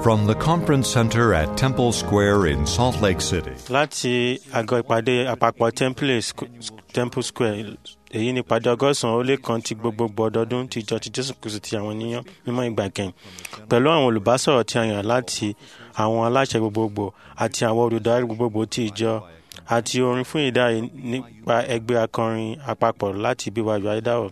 From the Conference Center at Temple Square in Salt Lake City, láti àgọ́ ìpàdé àpapọ̀ Temple Squ- Temple Square èyí ni ìpàdé ọgọ́sàn-án ó lé kan ti gbogbogbò ọdọọdún ti ìjọ ti Jésù Kristi ti àwọn ènìyàn mímọ́ ìgbà kẹyìn pẹ̀lú àwọn olùbásọ̀rọ̀ tí a yàn láti àwọn aláṣẹ gbogbogbò àti àwọn olùdarí gbogbogbò ti ìjọ àti orin fún ìdáyé nípa ẹgbẹ́ akọrin àpapọ̀ láti BYU Idaho.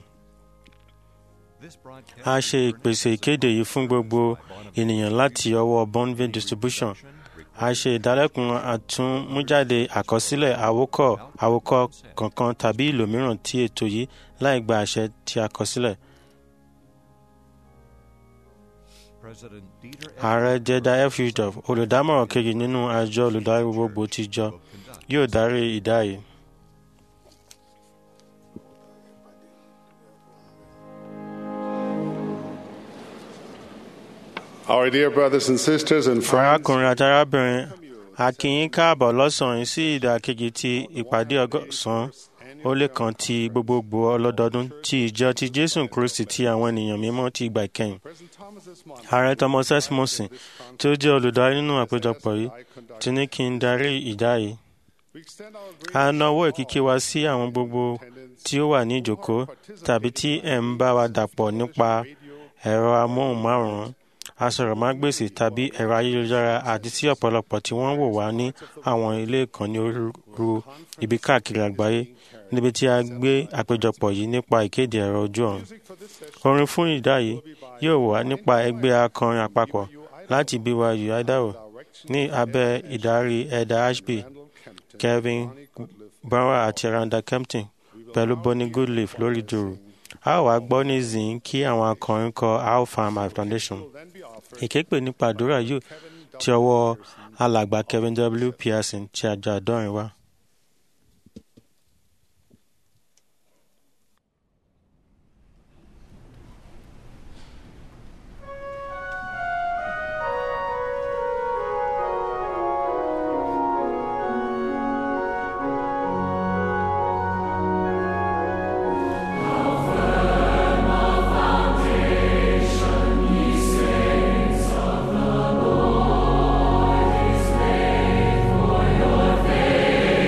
A ṣe ìpèsè ìkéde yìí fún gbogbo ènìyàn láti ọwọ́ Bonville Distribution. A ṣe ìdálẹ́kun àtúnmújáde àkọsílẹ̀ àwòkọ́ àwòkọ́ kankan tàbí ìlò mìíràn tí ètò yìí láì gba àṣẹ tí a kọ sílẹ̀. Ààrẹ Jeda F. Yusuf, olùdámọ̀ràn kejì nínú àjọ olùdarí gbogbogbò ti ìjọ, yóò darí ìdáyé. Our dear brothers and sisters and friends, arákùnrin àti arábìnrin a kí yín káàbọ̀ lọ́sàn-án yìí sí ìdàkejì ti ìpàdé ọgọ́sàn-án ó lé kan ti gbogbogbò ọlọ́dọọdún ti ìjọ ti jésù kristi ti àwọn ènìyàn mímọ́ ti ìgbà ìkẹyìn ààrẹ thomas s monson tí ó jẹ́ olùdarí nínú àpéjọpọ̀ yìí ti ní kí n darí ìdá yìí a nawọ́ ìkíkí wa sí àwọn gbogbo tí ó wà ní ìjókòó tàbí tí ẹ̀ ń bá wa dàpọ̀ nípa ẹ̀rọ amóhùnmáwòrán asọ̀rọ̀mágbèsì tàbí ẹ̀rọ ayélujára àti sí ọ̀pọ̀lọpọ̀ tí wọ́n ń wò wá ní àwọn ilé ìkànnì onírúurú ibi káàkiri àgbáyé níbi tí a gbé àpéjọpọ̀ yìí nípa ìkéde ẹ̀rọ ojú ọ̀run. orin fún ìdá yìí yóò wà nípa ẹgbẹ́ akọrin àpapọ̀ láti BYU Idaho ní abẹ́ ìdarí ẹ̀dà ashby Kevin Brower àti Randa Kempton pẹ̀lú Bonnie Goodleaf lórí dùrù. a ó wá gbọ́ ní zin kí àwọn akọrin kọ How Far My Foundation ìképe nípa àdúrà yóò ti ọwọ́ alàgbà Kevin W. Pearson ti àjọ àdọ́rin wá. For your faith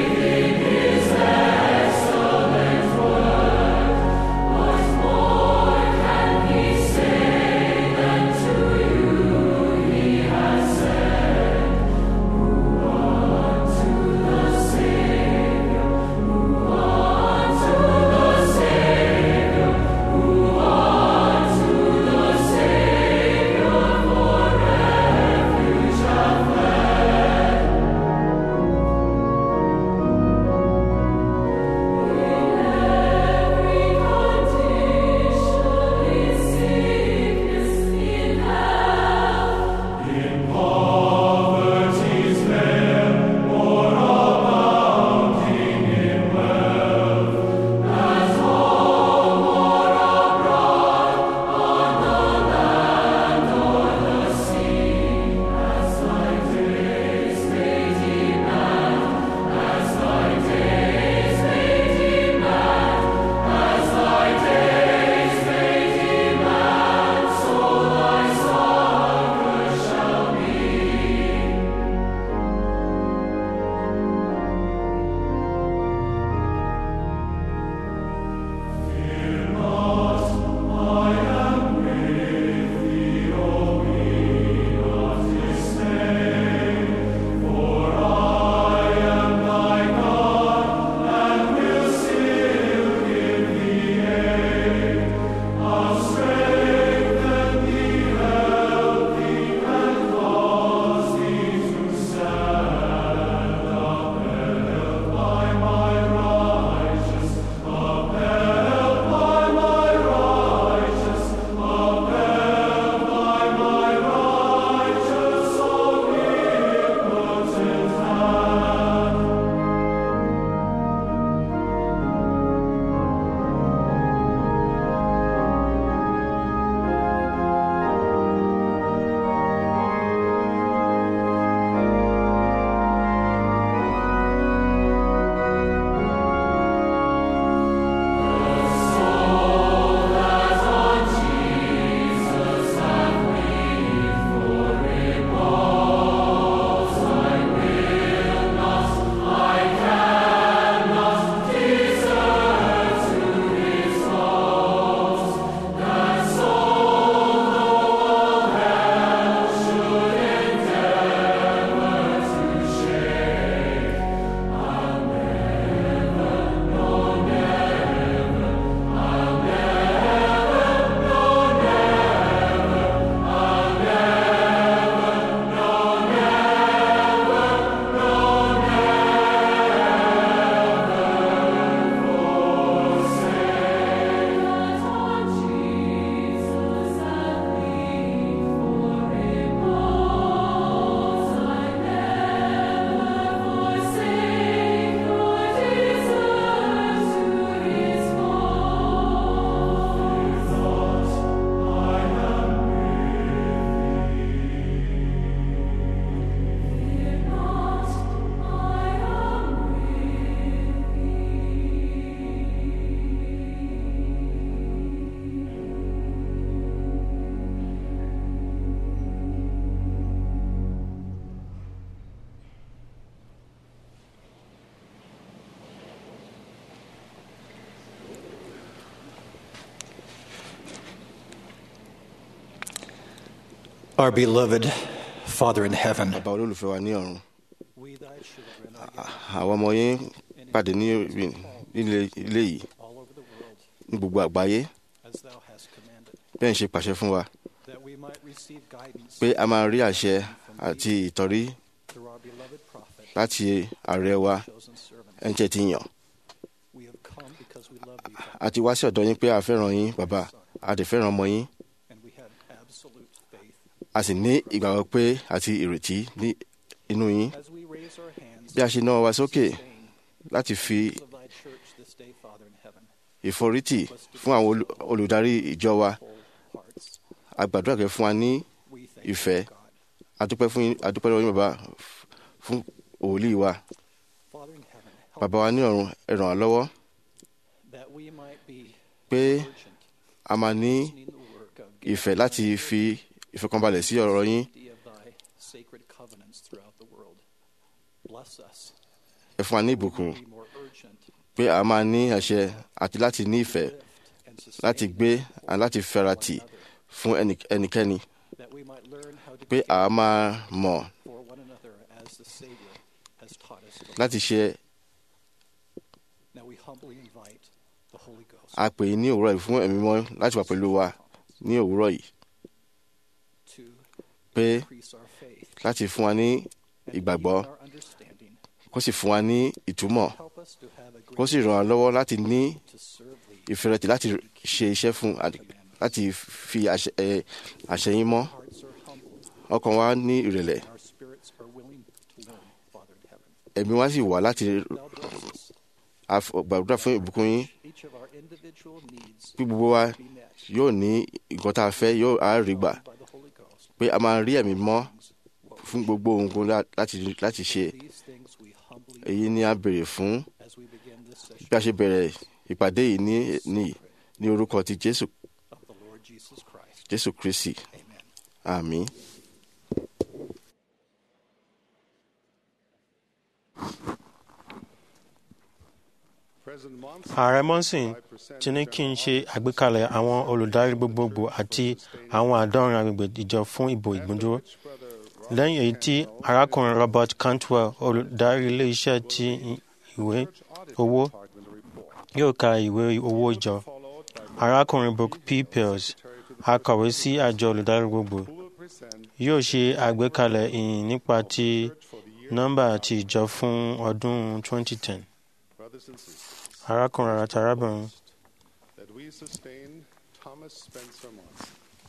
Our beloved Father in heaven, bàbá olólùfẹ́ wa ní ọ̀run we thy children are gathered àwọn ọmọ yín pàdé ní ibi- ilé ilé yìí all over the world ní gbogbo àgbáyé as thou hast commanded, bẹ́ẹ̀ ń ṣe pàṣẹ fún wa that we might receive guidance pé a máa rí àṣẹ àti ìtọ́rí through our beloved prophet, láti ààrẹ wa chosen servant. ẹni tẹ́ ti yàn We have come because we love you, a ti wá sí ọ̀dọ̀ yín pé a fẹ́ràn yín bàbá a dẹ̀ fẹ́ràn ọmọ yín and we have absolute faith. a sì ní ìgbàgbọ́ pé àti ìrètí ní inú yín As we raise our hands bí a ṣe náwó wa sókè sustain láti fi of thy church this day, Father in heaven, ìforítì fún àwọn olù- olùdarí ìjọ wa whole hearts. a gbàdúrà kẹ́ fún wa ní We thank ìfẹ́ you, God. adúpẹ́ fún yín adúpẹ́ lọ́wọ́ yín bàbá f- fún òòlì wa Father in heaven, help bàbá wa ní ọ̀run ẹ ràn wá lọ́wọ́ that we might be pé urgent a máa ní in the work of ìfẹ́ láti fi ìfọkànbalẹ̀ sí ọ̀rọ̀ yín safety of thy sacred covenants throughout the world. Bless us. ẹ fún wa ní ìbùkún Be more urgent, pé a máa ní àṣẹ àti láti ní ìfẹ́ lift, and sustain láti gbé àti láti fẹ́ratì fún ẹni- ẹnikẹ́ni that we might learn how to pé care a máa mọ̀ for one another as the Savior has taught us to. láti ṣe Now we humbly invite the Holy Ghost a pè é ní òwúrọ̀ yìí fún ẹ̀mí mọ́ láti wà pẹ̀lú wa ní òwúrọ̀ yìí to pé increase our faith láti fún wa ní and ìgbàgbọ́ deepen our understanding. kó sì fún wa ní ìtumọ̀ Help us to have a kó sì great ràn wá lọ́wọ́ láti ní to serve thee. ìfẹ́rẹ̀tì láti ṣe iṣẹ́ fún àti- láti fi àṣẹ ẹ, àṣẹ yín mọ́ Hearts are humble, ọkàn wa ní ìrẹ̀lẹ̀ and our spirits are willing to learn, Father in heaven. ẹ̀mí wa sì wà láti Thou bless us. àf- gbàdúrà fún ìbùkún yín Each of our individual needs bí gbogbo wa be met yóò ní nǹkan tá a fẹ́ yóò á rí gbà by the Holy Ghost. pé a máa rí ẹ̀mí mọ́ fún gbogbo ohun láti láti ṣe These things we humbly èyí ni a béèrè fún as we begin this session bí a ṣe bẹ̀rẹ̀ ìpàdé yìí ní ní ní orúkọ ti Jésù of the Lord Jesus Christ. Jésù Kristi Amen. àmín. President Monson ààrẹ monson ti ní kí n ṣe àgbékalẹ̀ àwọn olùdarí gbogbogbò àti àwọn àádọ́rin agbègbè ìjọ fún ìbò ìgbóndúró lẹ́yìn èyí tí arákùnrin robert cantwell olùdarí ilé-iṣẹ́ ti ìwé owó yóò ka ìwé owó ìjọ arákùnrin book p pills akọ̀wé sí àjọ olùdarí gbogbo yóò ṣe àgbékalẹ̀ ìyìn nípa ti nọ́mbà ti ìjọ fún ọdún 2010 brothers and sisters, arákùnrin àti arábìnrin that we sustain Thomas Spencer Monson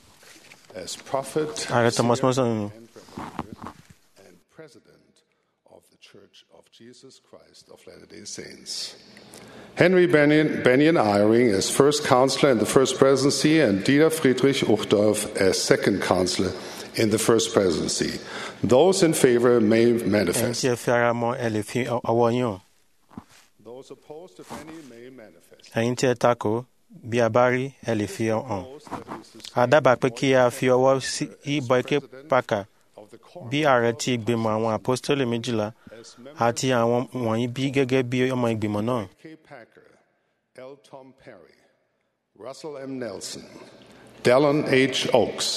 as prophet, ààrẹ thomas seer, monson and representative and president of the Church of Jesus Christ of Latter-day Saints. Henry Benyon, Benyon Eyring as first counselor in the first presidency and Dieter Friedrich Uchtdorf as second counselor in the first presidency. Those in favor may ẹ̀yin manifest. tí ẹ fi ara mọ́ ẹ lè fi ọwọ́ yín hàn Those opposed, if any, may manifest. ẹ̀yin tí ẹ takò bí a bá rí ẹ lè fi hàn Proposed that we sustain a dábàá pé kí a fi ọwọ́ sí ìbọn ike pàkà of the quorum bí ààrẹ ti ìgbìmọ̀ àwọn àpọ́stélì méjìlá as members àti àwọn wọ̀nyí bí gẹ́gẹ́ bí ọmọ ìgbìmọ̀ náà K. Packer, L. Tom Perry, Russell M. Nelson, Dallin H. Oaks,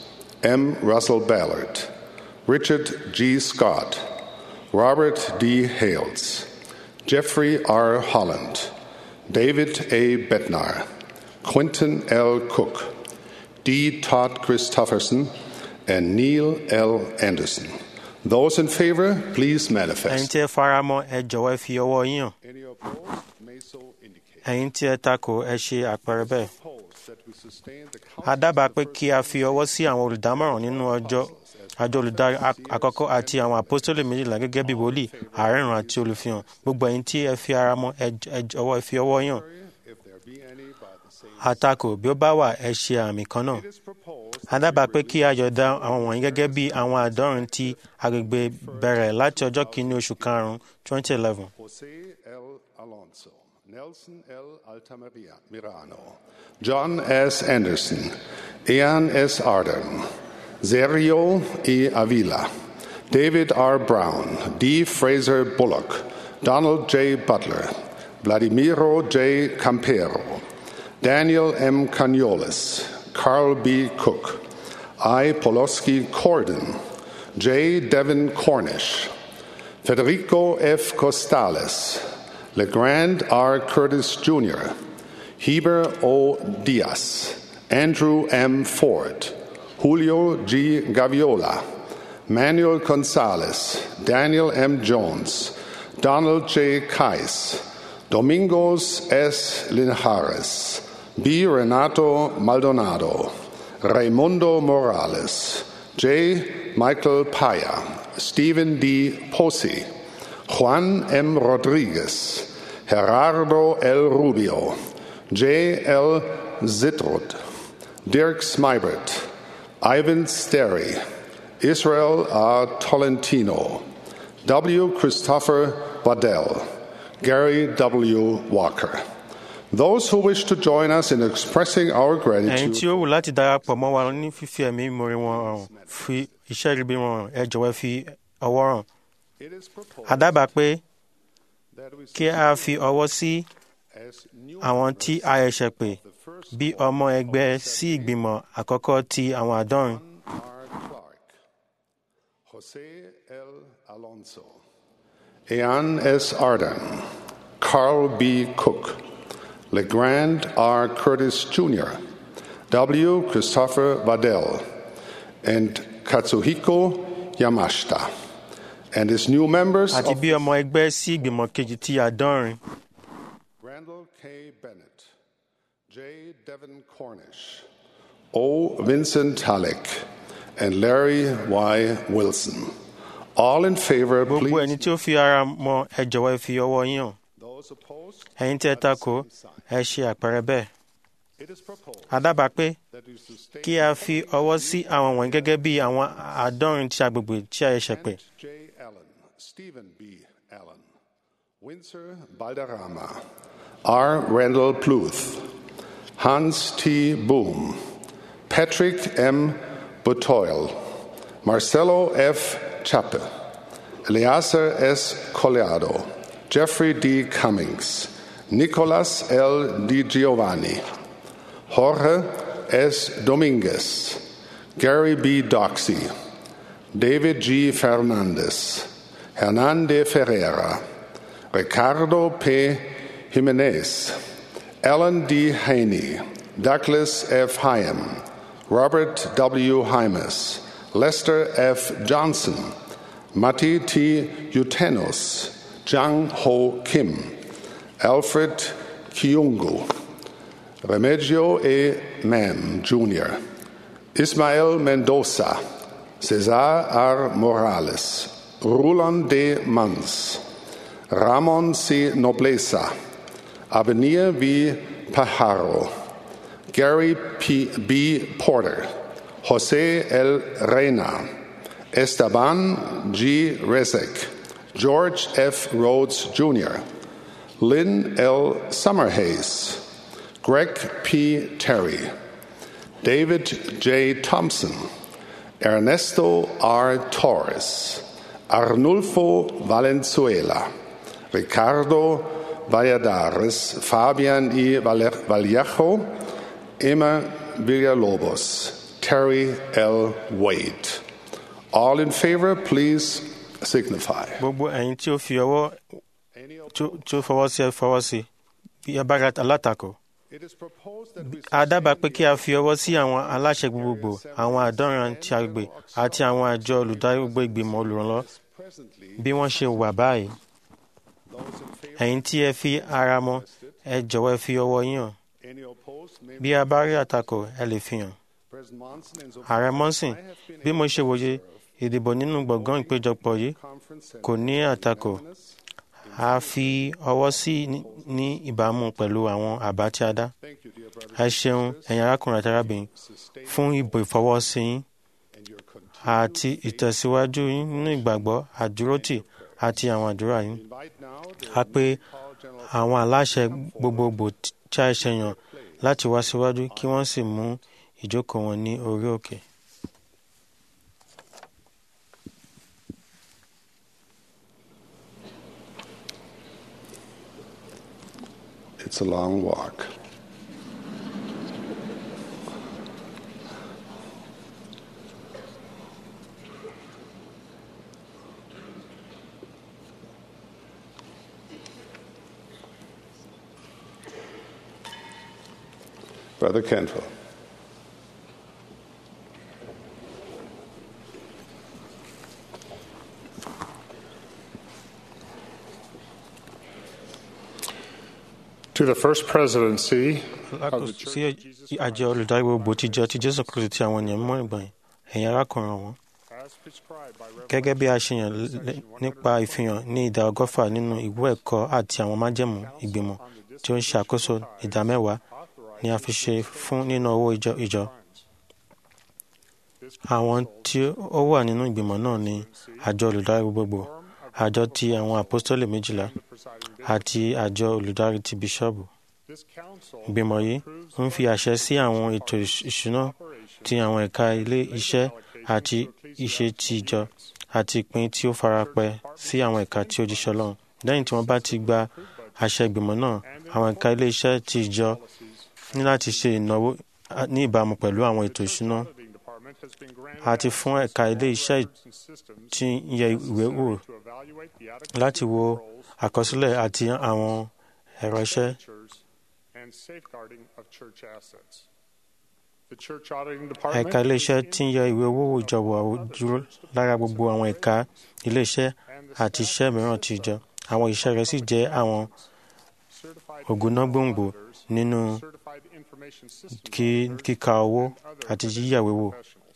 M. Russell Ballard, Richard G. Scott, Robert D. Hales, Jeffrey R. Holland, David A. Bednar, Quentin L. Cook, D. Todd Christofferson, and Neil L. Anderson. Those in favor, please ẹ̀yin manifest. tí ẹ fara mọ́ ẹ jọ̀wọ́ ẹ fi ọwọ́ yín hàn Any opposed may so indicate. ẹ̀yin tí ẹ takò ẹ ṣe àpẹẹrẹ bẹ́ẹ̀ Propose that we sustain the a dábàá pé kí a fi ọwọ́ sí àwọn olùdámọ̀ràn nínú ọjọ́ àjọ olùdarí ak- àkọ́kọ́ àti àwọn àpọ́stélì méjìlá gẹ́gẹ́ bí wòlíì àárẹ̀rùn àti olùfihàn gbogbo ẹ̀yin tí ẹ fi ara mọ́ ẹ j- ẹ jọ̀wọ́ ẹ fi ọwọ́ yín hàn if there be any by the same. àtakò bí ó bá wà ẹ ṣe àmì kan náà It is proposed a dábàá pé kí a yọ̀ọ̀da àwọn wọ̀nyí gẹ́gẹ́ bí àwọn àádọ́rin ti agbègbè bẹ̀rẹ̀ láti ọjọ́ kìíní oṣù karùn-ún 2011 Jose L. Alonso, Nelson L. Altamirano, Mirano, John S. Anderson, Ian S. Arden, Sergio E. Avila, David R. Brown, D. Fraser Bullock, Donald J. Butler, Vladimiro J. Campero, Daniel M. Caniolis, Carl B. Cook, I. Poloski Corden, J. Devin Cornish, Federico F. Costales, LeGrand R. Curtis Jr., Heber O. Diaz, Andrew M. Ford, Julio G. Gaviola, Manuel Gonzalez, Daniel M. Jones, Donald J. Kais, Domingos S. Linares, B. Renato Maldonado, Raimundo Morales, J. Michael Paya, Stephen D. Posi, Juan M. Rodriguez, Gerardo L. Rubio, J. L. Zitrud, Dirk Smybert, Ivan Sterry, Israel R. Tolentino, W. Christopher Waddell, Gary W. Walker. Those who wish to join us in expressing our ẹ̀yin gratitude tí ó wù láti darapọ̀ mọ́ wa ní fífi ẹ̀mí ìmoore wọn hàn fi iṣẹ́ ríbi wọn hàn ẹ jọ̀wọ́ fi ọwọ́ hàn. it is proposed a dábàá pé that we kí a fi ọwọ́ sí as new àwọn tí a ẹ̀ṣẹ̀ pè bí ọmọ ẹgbẹ́ sí ìgbìmọ̀ àkọ́kọ́ ti àwọn àádọ́rin. R. Clark, Jose L. Alonso, Ian S. Arden, Carl B. Cook, LeGrand R. Curtis Jr., W. Christopher Waddell, and Katsuhiko Yamashita, and his new members àti of bí ọmọ ẹgbẹ́ sí ìgbìmọ̀ kejì ti àádọ́rin. Randall K. Bennett, J. Devin Cornish, O. Vincent Halleck, and Larry Y. Wilson. All in favor, gbogbo please. ẹni tí ó fi ara mọ ẹ jọ̀wọ́ ẹ fi ọwọ́ yín hàn. Those opposed, ẹ̀yin tí ẹ takò ẹ ṣe àpẹẹrẹ bẹ́ẹ̀. it is proposed a dábàá pé that we sustain kí a fi ọwọ́ sí àwọn wọ̀nyí gẹ́gẹ́ bí àwọn àádọ́rin tí agbègbè tí a ẹ̀ṣẹ̀ pè. J. Allen, Stephen B. Allen, Windsor Balderrama, R. Randall Pluth, Hans T. Boom, Patrick M. Butoil, Marcelo F. Chappe, Eleazar S. Colliado, Jeffrey D. Cummings, Nicolas L. Di Giovanni, Jorge S. Dominguez, Gary B. Doxey, David G. Fernandez, Hernande Ferreira, Ricardo P. Jimenez, Alan D. Haney, Douglas F. Hyam, Robert W. Hymas, Lester F. Johnson, Matti T. Utenos, Jang Ho Kim, Alfred Kiungu, Remigio E. Mann, Jr., Ismael Mendoza, Cesar R. Morales, Roland D. Mans, Ramon C. Nobleza, Avenir V. Pajaro, Gary P. B. Porter, Jose L. Reina, Esteban G. Rezek, George F. Rhodes Jr., Lynn L. Summerhays, Greg P. Terry, David J. Thompson, Ernesto R. Torres, Arnulfo Valenzuela, Ricardo Valladares, Fabian I. Valle- Vallejo, Emma Villalobos, Terry L. Wade. All in favor, please signify. gbogbo ẹ̀yin tí ó fi ọwọ́ tí ó- tí ó fọwọ́ sí ẹ fọwọ́ sí bí ẹ bá ra alátakò. It is proposed that we a dábàá pé kí a fi ọwọ́ sí àwọn aláṣẹ gbogbogbò àwọn àádọ́rin ti agbègbè àti àwọn àjọ olùdarí gbogbo ìgbìmọ̀ olùrànlọ́ presently bí wọ́n ṣe wà báyìí. those in favor. ẹ̀yin tí ẹ fi ara mọ́ ẹ jọ̀wọ́ ẹ fi ọwọ́ yín hàn. Any opposed? May bí a bá rí àtakò ẹ lè fi hàn. President Monson and so ààrẹ mọ́sìn bí mo ṣe wòye ìdìbò nínú gbọ̀ngàn ìpéjọpọ̀ yìí conference kò ní àtakò a fi ọwọ́ sí ní- ní ìbámu pẹ̀lú àwọn àbá tí a dá. Thank you, dear brother, ẹ ṣeun ẹ̀yin arákùnrin àti arábìnrin fún ìbò ìfọwọ́sí yín and your continued àti ìtẹ̀síwájú yín nínú ìgbàgbọ́ àdúrótì àti àwọn àdúrà yín. invite now the a pé Paul General àwọn aláṣẹ gbogbogbò tí a ṣe yàn láti wá síwájú kí wọ́n sì mú ìjókòó wọn ní orí òkè. It's a long walk. Brother Kenville. To the First Presidency of the Lákòóso Church sí of Jesus àjọ olùdarí gbogbo tíjọ ti jésù kristu ti àwọn ènìyàn mímọ́ ìgbọ̀nyìn ẹ̀yin arákùnrin wọn as prescribed by gẹ́gẹ́ bí a ṣe yàn lé- nípa ìfihàn ní ìdá ọgọ́fà nínú ìwé ẹ̀kọ́ àti àwọn májẹ̀mú ìgbìmọ̀ tí ó ń ṣàkóso ìdá mẹ́wàá ni a fi ṣe fún nínú owó ìjọ ìjọ àwọn tí ó wà nínú ìgbìmọ̀ náà ni àjọ olùdarí gbogbo àjọ ti àwọn àpọ́stólì méjìlá àti àjọ olùdarí ti bíṣọ́ọ̀bù this council ìgbìmọ̀ yìí ń fi àṣẹ sí àwọn ètò ìṣ- ìṣúná ti àwọn ẹ̀ka ilé iṣẹ́ àti iṣẹ́ ti ìjọ àti ìpín tí ó farapẹ́ sí àwọn ẹ̀ka tí ó jíṣẹ́ Ọlọ́run lẹ́yìn tí wọ́n bá ti gba àṣẹ ìgbìmọ̀ náà àwọn ẹ̀ka ilé iṣẹ́ ti ìjọ ní láti ṣe ìnáwó a- ní ìbámu pẹ̀lú àwọn ètò ìṣúná auditing department has been granted àti fún ẹ̀ka ilé iṣẹ́ and systems tí ń yẹ ìwé wò to evaluate the adequacy láti wo of controls, àkọsílẹ̀ àti àwọn ẹ̀rọ iṣẹ́ expenditures, and safeguarding of church assets. The church auditing department ẹ̀ka ilé iṣẹ́ tí ń yẹ ìwé owó ìjọba dúró lára gbogbo àwọn ẹ̀ka ilé iṣẹ́ àti iṣẹ́ mìíràn ti ìjọ àwọn iṣẹ́ rẹ̀ sì jẹ́ àwọn certified ògúnnágbòǹgbò nínú certified information systems kí- kíka owó àti yíyàwé wò professionals.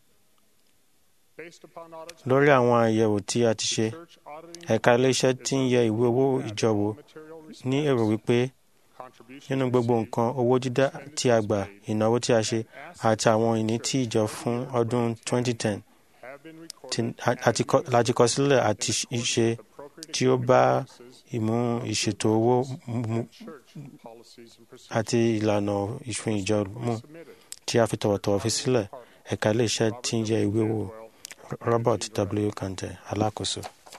Based upon audits, lórí àwọn àyẹ̀wò tí a ti ṣe church auditing ẹ̀ka ilé iṣẹ́ tí ń yẹ ìwé owó ìjọ wò material ní èrò wípé contributions nínú gbogbo nǹkan owó dídá tí a gbà ìnáwó tí a ṣe àti àwọn ìní tí ìjọ fún ọdún 2010 have been recorded tí- a- àti kọ- láti kọ sílẹ̀ àti ṣe tí ó bá ìmú ìṣètò owó mu church policies and procedures àti ìlànà ìfún ìjọ mú submitted. tí a fi tọ̀wọ̀tọ̀wọ̀ fi sílẹ̀ ẹ̀ka ilé iṣẹ́ tí ń yẹ ìwé wò Robert W. Kante alákòóso.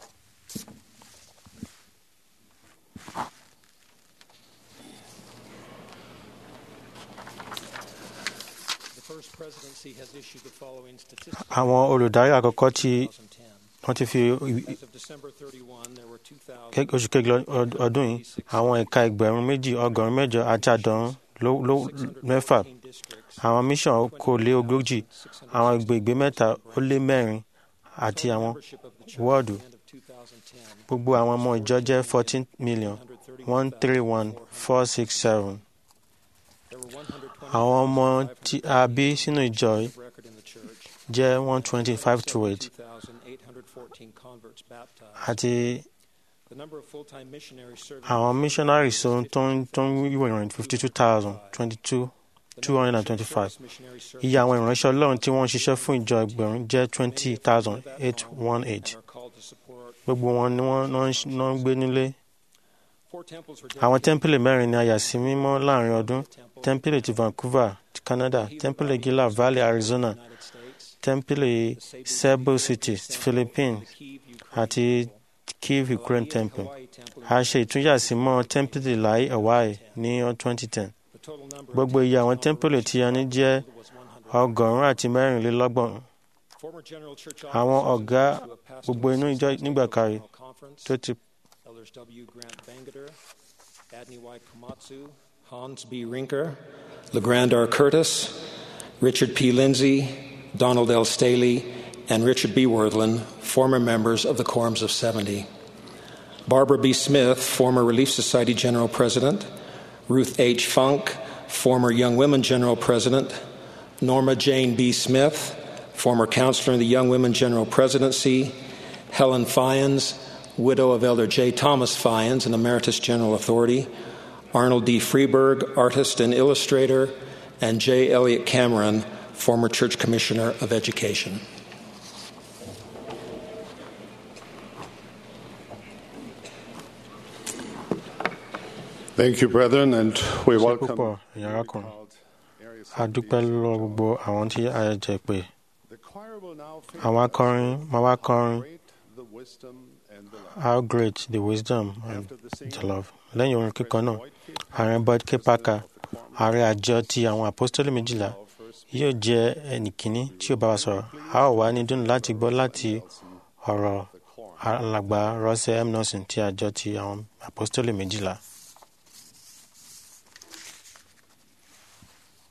The First Presidency has issued the following statistics àwọn olùdarí àkọ́kọ́ tí 2010. wọ́n ti fi As of December 31, there were 2,000. ké- oṣù kejì ọd- ọdún yìí àwọn ẹ̀ka ẹgbẹ̀rún méjì ọgọ́rùn-ún mẹ́jọ àti àádọ́rùn ló ló mẹ́fà districts, àwọn mission kò lé ogójì àwọn ìgbègbè mẹ́ta ó lé mẹ́rin àti àwọn membership of the church wọ́ọ̀dù at the end of 2010, gbogbo àwọn ọmọ ìjọ jẹ́ fourteen million one three one four six seven there were 120 àwọn ọmọ tí a bí sínú ìjọ yìí record in the church, jẹ́ one twenty five to eight 2,814 converts baptized. àti The number of full-time missionaries serving àwọn missionaries tó ń tó ń tó ń wíwọ̀ ìròyìn fifty two thousand twenty two two hundred and twenty five missionaries serving iye àwọn ìránṣẹ́ ọlọ́run tí wọ́n ń ṣiṣẹ́ fún ìjọ ẹgbẹ̀rún jẹ́ twenty thousand eight one eight are called to support. gbogbo wọn ni wọ́n náà ń ṣ- náà ń gbé nílé Four temples were àwọn dedicated tẹ́ḿpìlì mẹ́rin ni a yà sí mímọ́ láàrin ọdún tẹ́ḿpìlì ti Vancouver ti Canada tẹ́ḿpìlì Gila Valley Arizona United States, tẹ́ḿpìlì Cebu City ti Philippines Kyiv, Ukraine, àti Kiev Ukraine Temple Hawaii temple. a ṣe ìtúnyàsímọ́ tẹ́ḿpìlì Lai Hawaii ní ọdún 2010 The total number of gbogbo iye àwọn tẹ́ḿpìlì tí a ní jẹ́ was 100. ọgọ́rùn-ún àti mẹ́rìnlélọ́gbọ̀n Former general church àwọn officers ọ̀gá who have passed gbogbo away inú since ìjọ the nígbà kárí General Conference, tó ti Elders W. Grant Bangader, Adney Y. Komatsu, Hans B. Rinker, LeGrand R. Curtis, Richard P. Lindsay, Donald L. Staley, and Richard B. Worthland, former members of the Quorums of 70. Barbara B. Smith, former Relief Society General President, Ruth H. Funk, former Young Women General President, Norma Jane B. Smith, former counselor in the Young Women General Presidency, Helen Fyans, widow of Elder J. Thomas Fyans, an Emeritus General Authority, Arnold D. Freeberg, artist and illustrator, and J. Elliott Cameron, former Church Commissioner of Education. Thank you, brethren, and we ṣe welcome púpọ̀ ìyá arákùnrin called Arius a dúpẹ́ lọ́wọ́ gbogbo àwọn tí a jẹ́ pé The choir will now àwọn akọrin máa wá kọrin great the wisdom and the love. how great the wisdom and the love lẹ́yìn orin kíkọ náà ààrẹ Bud K. Parker ààrẹ àjọ ti àwọn apostoli méjìlá yóò jẹ́ ẹnìkíní tí ó bá wa sọ̀rọ̀ a ó wá ní dùn láti gbọ́ láti ọ̀rọ̀ alàgbà Russell M. Nelson ti àjọ ti àwọn apostoli méjìlá.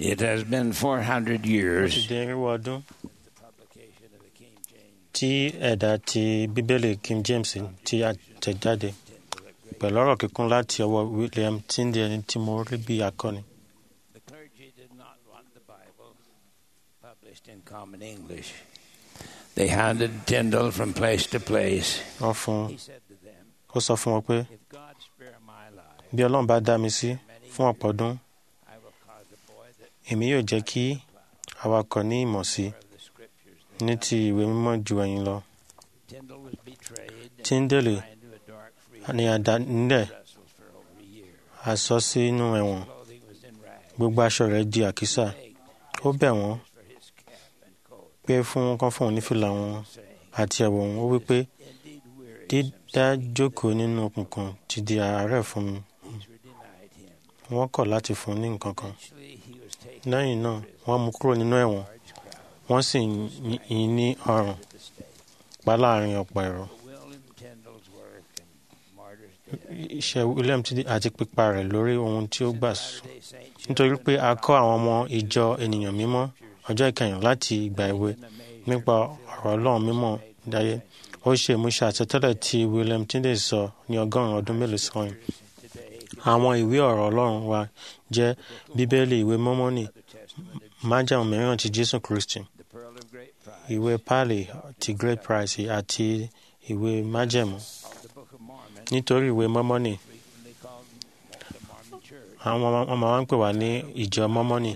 It has been 400 ó ti years di irínwó ọdún the publication of the King James tí ẹ̀dà ti bíbélì king james ti àtẹ̀jáde pẹ̀lú ọ̀rọ̀ kíkún láti ọwọ́ william tyndale ẹni tí mo rí bí akọni. The clergy did not want the Bible published in common English. They handed Tyndall from place to place. wọ́n fún He said to them, ó sọ fún wọn pé If God spare my life, bí ọlọ́run bá dá mi sí fún ọ̀pọ̀ ọdún I will cause a boy that èmi yóò jẹ́ kí awakọ̀ ní ìmọ̀ sí of the scriptures. ní ti ìwé mímọ́ ju ẹ̀yin lọ. Tyndall was betrayed and Tyndale thrown into a dark freezer ni àdá nílẹ̀ vessels for over a year. a sọ sínú ẹ̀wọ̀n Clothing was in rags. gbogbo aṣọ rẹ̀ di àkísà Begged ó bẹ̀ wọ́n for his cap and coat, pé fún kán fún òun ní fìlà wọn saying, àti ẹ̀wọ̀ òun ó wí pé Indeed, weary dídá jókòó nínú òkùnkùn ti di àárẹ̀ fún mi these were denied him. wọ́n kọ̀ láti fún un ní nǹkan kan Eventually, he was taken lẹ́yìn náà wọ́n mú kúrò nínú ẹ̀wọ̀n large crowd wọ́n sì yìn ín ní ọrùn to the stake. pa láàrin ọ̀pọ̀ èrò But William Tyndall's work and martyr's death. iṣẹ́ william ti àti pípa rẹ̀ lórí ohun tí ó gbà sùn Latter-day Saint nítorí pé a kọ́ àwọn ọmọ ìjọ ènìyàn mímọ́ ọjọ́ ìkẹyìn láti ìgbà èwe nípa ọ̀rọ̀ ọlọ́run mímọ́ dáyé ó ṣe ìmúṣẹ àsọtẹ́lẹ̀ tí william tyndale sọ ní ọgọ́rùn-ún ọdún mélòó sẹ́yìn today, àwọn ìwé ọ̀rọ̀ ọlọ́run wa jẹ́ bíbélì ìwé mọ́mọ́nì the Testament of májàmú mìíràn ti jésù kristi the Pearl of Great Price, ìwé pali ti great price àti ìwé májẹ̀mú of the Book of Mormon, nítorí ìwé mọ́mọ́nì frequently called the Mormon Church. àwọn ọmọ ọmọ wa ń pè wá ní ìjọ mọ́mọ́nì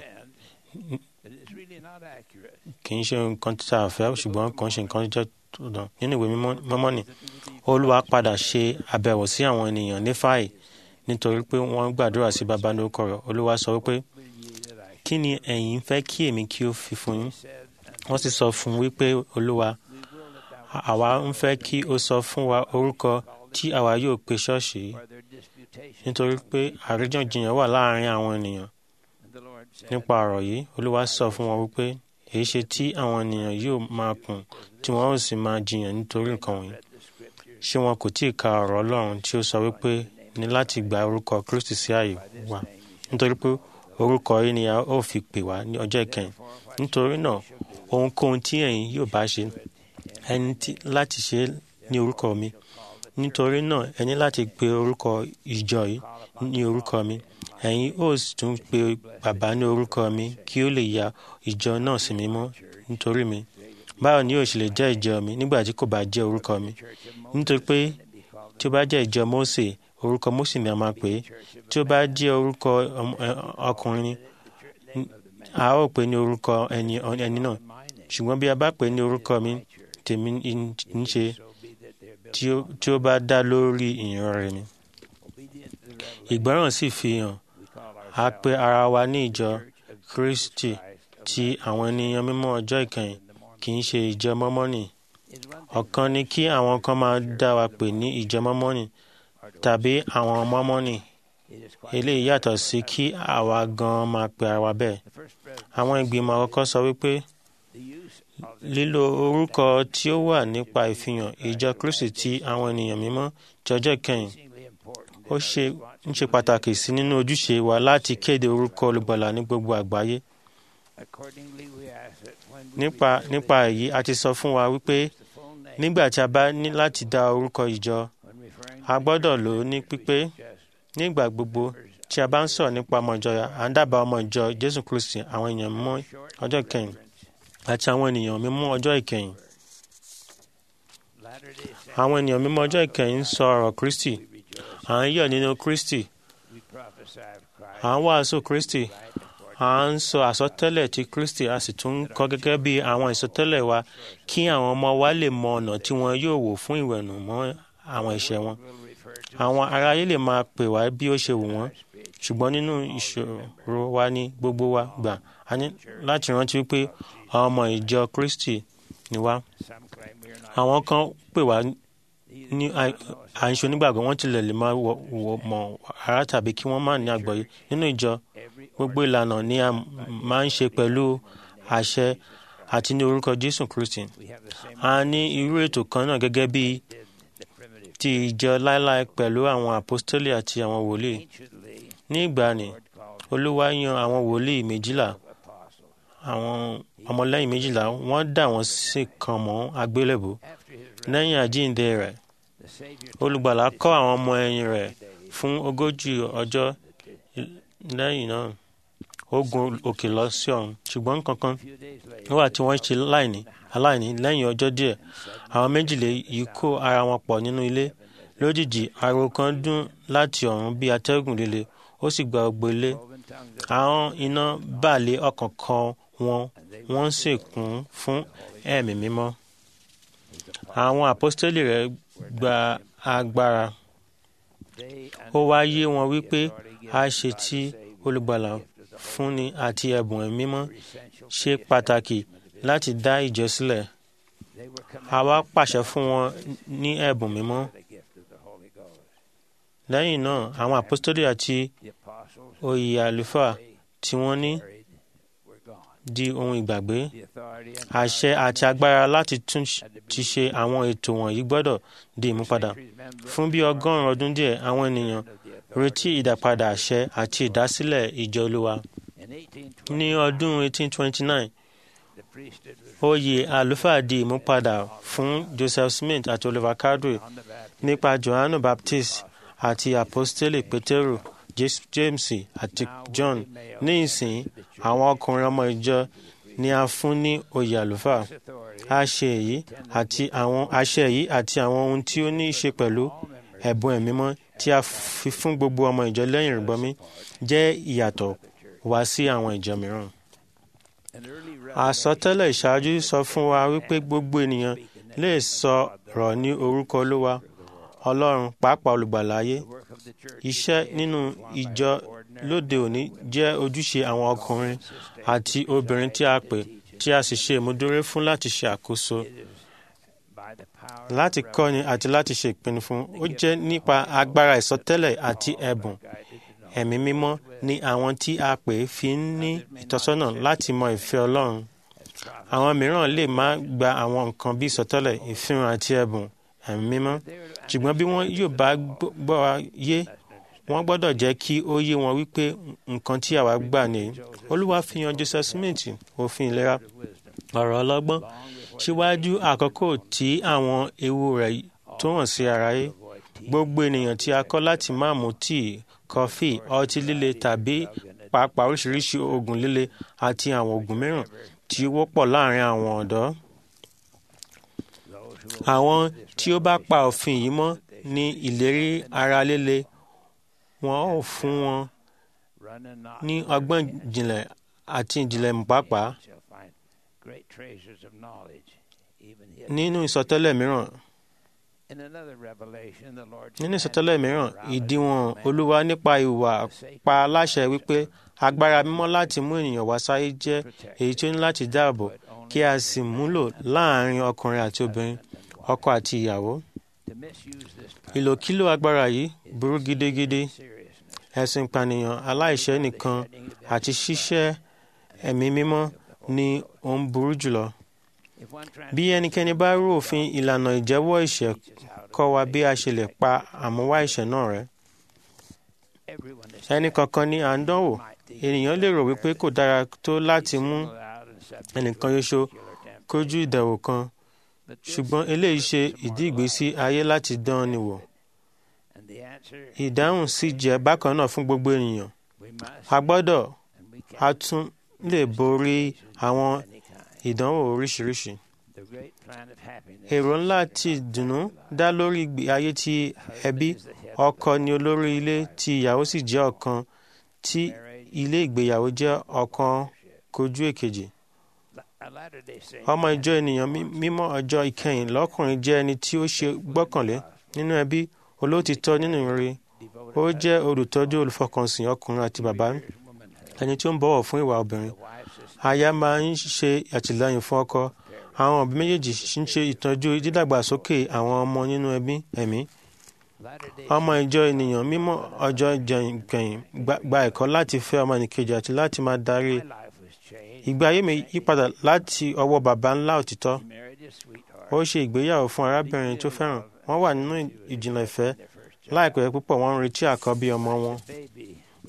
And it is really not accurate. kì í ṣe nǹkan tí a fẹ́ ṣùgbọ́n kàn ṣe nǹkan jẹ́ tó dán nínú ìwé mímọ́- mọ́mọ́nì olúwa padà ṣe àbẹ̀wò sí àwọn ènìyàn ní fáì nítorí pé wọ́n gbàdúrà sí baba lórúkọ rẹ̀ olúwa sọ wípé Will ye that I kí ni ẹ̀yin fẹ́ kí èmi kí ó fi fún yín said, and wọ́n sì sọ fún un wípé olúwa we will that thou àwa ń fẹ́ kí o sọ fún wa orúkọ tí àwa yóò pe ṣọ́ọ̀ṣì yìí for their disputation. nítorí pé àríjànjiyàn wà láàrin àwọn ènìyàn And the Lord said, nípa ọ̀rọ̀ yìí olúwa sọ fún wọn wípé èyí ṣe tí àwọn ènìyàn yóò máa kùn tí wọn ó sì máa jiyàn nítorí nǹkan wọ̀nyí Read the scriptures ṣé wọn kò tí ì ka ọ̀rọ̀ ọlọ́run tí ó sọ wípé ní láti gba orúkọ kristi sí ààyè wa nítorí pé orúkọ yìí ni a ó fi pè wá ní ọjọ́ ìkẹyìn nítorí náà ohunkóhun tí ẹ̀yin yóò bá ṣe ẹni tí láti ṣe é ní orúkọ mi nítorí náà ẹ ní láti pe orúkọ ìjọ yìí ní orúkọ mi ẹ̀yin ó sì tún pe bàbá ní orúkọ mi kí ó lè ya ìjọ náà sí mímọ́ nítorí mi báwo ni yóò ṣe lè jẹ́ ìjọ mi nígbà tí kò bá jẹ́ orúkọ mi nítorí pé tí ó bá jẹ́ ìjọ Mósè orúkọ Mósè ni a máa pè é tí ó bá jẹ́ orúkọ ọm- ẹ, ọkùnrin ni a ó pè é ní orúkọ ẹni ẹni náà ṣùgbọ́n bí a bá pè é ní orúkọ mi tèmi ń ń ṣe tí ó- tí ó bá dá lórí ìyìn rẹ̀ ni obedient to the revelation, ìgbọràn sì fi hàn we call a ourselves pe ara wa ní ìjọ Church of Kristi Christ of ti àwọn ènìyàn mímọ́ ọjọ́ ìkẹyìn the Mormon. kì í ṣe ìjọ mọ́mọ́nì It's one thing ọ̀kan ni kí àwọn kan máa dá wa pè ní ìjọ mọ́mọ́nì tàbí àwọn mọ́mọ́nì it is quite eléyìí yàtọ̀ sí kí àwa gan máa pe ara wa bẹ́ẹ̀ the first president, àwọn ìgbìmọ̀ àkọ́kọ́ sọ wípé the use of the lílo orúkọ tí ó wà nípa ìfihàn ìjọ Kristi ti àwọn ènìyàn mímọ́ ti ọjọ́ ìkẹyìn increasingly important ó ṣe ń ṣe pàtàkì sí nínú ojúṣe wa láti kéde orúkọ olùgbàlà ní gbogbo àgbáyé accordingly we ask that when we nípa reveal nípa èyí a ti sọ fún wa wípé the full name nígbà tí a bá ní láti dá orúkọ ìjọ when referring a gbọ́dọ̀ lò ó ní pípé just nígbà gbogbo tí a bá ń sọ̀rọ̀ nípa ọmọ ìjọ à ń dábàá ọmọ ìjọ Jésù Kristi àwọn èèyàn mímọ́ ọjọ́ ìkẹyìn àti àwọn ènìyàn mímọ́ ọjọ́ ìkẹyìn Latter-day Saints àwọn ènìyàn mímọ́ ọjọ́ ìkẹyìn ń sọ ọ̀rọ̀ Kristi we rejoice à ń yọ̀ nínú Kristi we prophesy of Christ à ń wàásù Kristi right according à ń sọ àsọtẹ́lẹ̀ ti Kristi a sì tún ń kọ́ gẹ́gẹ́ bí àwọn ìsọtẹ́lẹ̀ wa kí àwọn ọmọ wa lè mọ ọ̀nà tí wọn yóò wò fún ìwẹ̀nù mọ́ àwọn ẹ̀ṣẹ̀ wọn will refer to àwọn aráyé lè máa pè wá bí ó ṣe wù wọ́n ṣùgbọ́n nínú ìṣòro wa ní gbogbo wa gbà a ní láti rántí wípé àwọn ọmọ ìjọ Kristi ni wá some claim we are not àwọn kan pè wá These ní do not know us. à ń ṣe onígbàgbọ́ wọ́n tilẹ̀ lè máa wọ- wọ- mọ̀ ara tàbí kí wọ́n má ní àgbọ́yé nínú ìjọ every gbogbo ìlànà ni a máa ń ṣe pẹ̀lú àṣẹ àti ní orúkọ Jésù Kristi we have the same a ní irú ètò kan náà gẹ́gẹ́ bí did the primitive ti ìjọ láéláé pẹ̀lú àwọn àpọ́stélì àti àwọn wòlíì anciently ní ìgbàanì Lord called olúwa yan àwọn wòlíì méjìlá àwọn ọmọlẹ́yìn méjìlá wọ́n dà wọ́n sí kan mọ́ àgbélébùú lẹ́yìn àjíǹde rẹ̀ olùgbàlà kọ́ àwọn ọmọ ẹ̀yìn rẹ̀ fún ogójì ọjọ́ lẹ́yìn náà ó gun òkè lọ sí ọ̀run ṣùgbọ́n kankan wà tí wọ́n ṣe láìní aláìní lẹ́yìn ọjọ́ díẹ̀ àwọn méjìlé yìí kó ara wọn pọ̀ nínú ilé lójijì ariwo kan dún láti ọ̀run bí atẹ́gùn líle ó sì gba gbogbo ilé àwọn iná bà lé ọkàn kan wọn wọ́n sì kún fún ẹ̀mí mímọ́ àwọn àpọ́stélì rẹ̀ gba agbára ó wá yé wọn wípé a ṣe tí olùgbàlà fúnni àti ẹ̀bùn ẹ̀mí mímọ́ ṣe pàtàkì láti dá ìjọ sílẹ̀ a wá pàṣẹ fún wọn ní ẹ̀bùn mímọ́ lẹ́yìn náà àwọn àpọ́stélì àti oyè àlùfáà tí wọ́n ní di ohun ìgbàgbé àṣẹ àti agbára láti tún ti ṣe àwọn ètò wọ̀nyí gbọ́dọ̀ di ìmúpadà fún bí ọgọ́rùn-ún ọdún díẹ̀ àwọn ènìyàn retí ìdàpadà àṣẹ àti ìdásílẹ̀ ìjọ olúwa ní ọdún 1829 oyè àlùfáà di ìmúpadà fún joseph smith àti oliver cowdery nípa johannu baptist àti apostoli peteru james àti john ní ìsìn àwọn ọkùnrin ọmọ ìjọ ni a fún ní oyè àlùfáà àṣẹ èyí àti àwọn àṣẹ yìí àti àwọn ohun tí ó ní í ṣe pẹ̀lú ẹ̀bùn ẹ̀mí mọ́ tí a fi fún gbogbo ọmọ ìjọ lẹ́yìn ìrìbọmi jẹ́ ìyàtọ̀ wá sí àwọn ìjọ mìíràn. àsọtẹ́lẹ̀ ìṣáájú sọ fún wa wípé gbogbo ènìyàn lè sọ̀rọ̀ ní orúkọ olúwa ọlọ́run pàápàá olùgbàlà ayé iṣẹ́ nínú ìjọ lóde òní jẹ́ ojúṣe àwọn ọkùnrin àti obìnrin tí a pè tí a sì ṣe ìmúdúró fún láti ṣe àkóso láti kọ́ni àti láti ṣe ìpinnu fún ó jẹ́ nípa agbára ìsọtẹ́lẹ̀ àti ẹ̀bùn ẹ̀mí mímọ́ ni àwọn tí a pè fi ń ní ìtọ́sọ́nà láti mọ ìfẹ́ ọlọ́run àwọn mìíràn lè má gba àwọn nǹkan bí ìsọtẹ́lẹ̀ ìfihàn àti ẹ̀bùn ẹ̀mí mímọ́ ṣùgbọ́n bí wọ́n yóò bá gbọ́ wa yé wọ́n gbọ́dọ̀ jẹ́ kí ó yé wọn wípé nǹkan tí àwa gbà ní olúwa fi hàn joseph smith òfin ìlera ọ̀rọ̀ ọlọ́gbọ́n síwájú àkókò tí àwọn ewu rẹ̀ tó hàn sí aráyé gbogbo ènìyàn tí a kọ́ láti má mu tíì kọfí ọtí líle tàbí pàápàá oríṣiríṣi oògùn líle àti àwọn oògùn mìíràn tí ó wọ́pọ̀ láàrin àwọn ọ̀dọ́ àwọn tí ó bá pa òfin yìí mọ́ ní ìlérí ara líle wọn ò fún wọn ní ọgbọ́n ìjìnlẹ̀ àti ìjìnlẹ̀ pàápàá nínú ìsọtẹ́lẹ̀ mìíràn nínú ìsọtẹ́lẹ̀ mìíràn ìdíwọ̀n olúwa nípa ìwà pa aláṣẹ wípé agbára mímọ́ láti mú ènìyàn wá sáyé jẹ́ èyí tí ó ní láti dáàbò kí a sì múlò láàrin ọkùnrin àti obìnrin ọkọ àti ìyàwó. ìlòkílò agbára yìí burú gidigidi ẹ̀sùn ìpànìyàn aláìṣẹ̀ nìkan àti ṣíṣẹ́ ẹ̀mí mímọ́ ni ó ń burú jùlọ. bí ẹnikẹ́ni bá rú òfin ìlànà ìjẹ́wọ́ ẹ̀ṣẹ̀ kọ́ wa bí a ṣe lè pa àmúwá ẹ̀ṣẹ̀ náà rẹ́. ẹnì kankan ni à ń dánwò ènìyàn lè rò wípé kò dára tó láti mú ẹnìkan ṣoṣo kójú ìdẹ̀wò kan ṣùgbọ́n eléyìí ṣe ìdí ìgbésí ayé láti dán ni wò. ìdáhùn sì jẹ́ bákan náà fún gbogbo ènìyàn. a gbọ́dọ̀ a tún lè borí àwọn ìdánwò oríṣiríṣi. èrò ńlá ti dùnnú dá lórí ìgbé ayé ti ẹbí ọkọ ni olórí ilé tí ìyàwó sì jẹ́ ọ̀kan tí ilé ìgbéyàwó jẹ́ ọ̀kan kojú èkejì ọmọ ìjọ ènìyàn mímọ́ ọjọ́ ìkẹyìn lọ́kùnrin jẹ́ ẹni tí ó ṣe gbọ́kànlé nínú ẹbí olóòtítọ́ nínú ìrere ó jẹ́ olùtọ́jú olùfọkànsìn ọkùnrin àti bàbá ẹni tí ó ń bọ̀wọ̀ fún ìwà obìnrin aya máa ń ṣe àtìlẹ́yìn fún ọkọ àwọn òbí méjèèjì ń ṣe ìtọ́jú dídàgbàsókè àwọn ọmọ nínú ẹbí ẹ̀mí ọmọ ìjọ ènìyàn mímọ́ ọjọ́ ìkẹyìn gba ẹ̀kọ́ láti fẹ́ ọmọ ẹnìkejì àti láti máa darí ìgbé ayé mi yípadà láti ọwọ́ baba ńlá òtítọ́ ó ṣe ìgbéyàwó fún arábìnrin tó fẹ́ràn wọ́n wà nínú ìjìnlẹ̀ ìfẹ́ láìpẹ́ púpọ̀ wọ́n ń retí àkọ́bí ọmọ wọn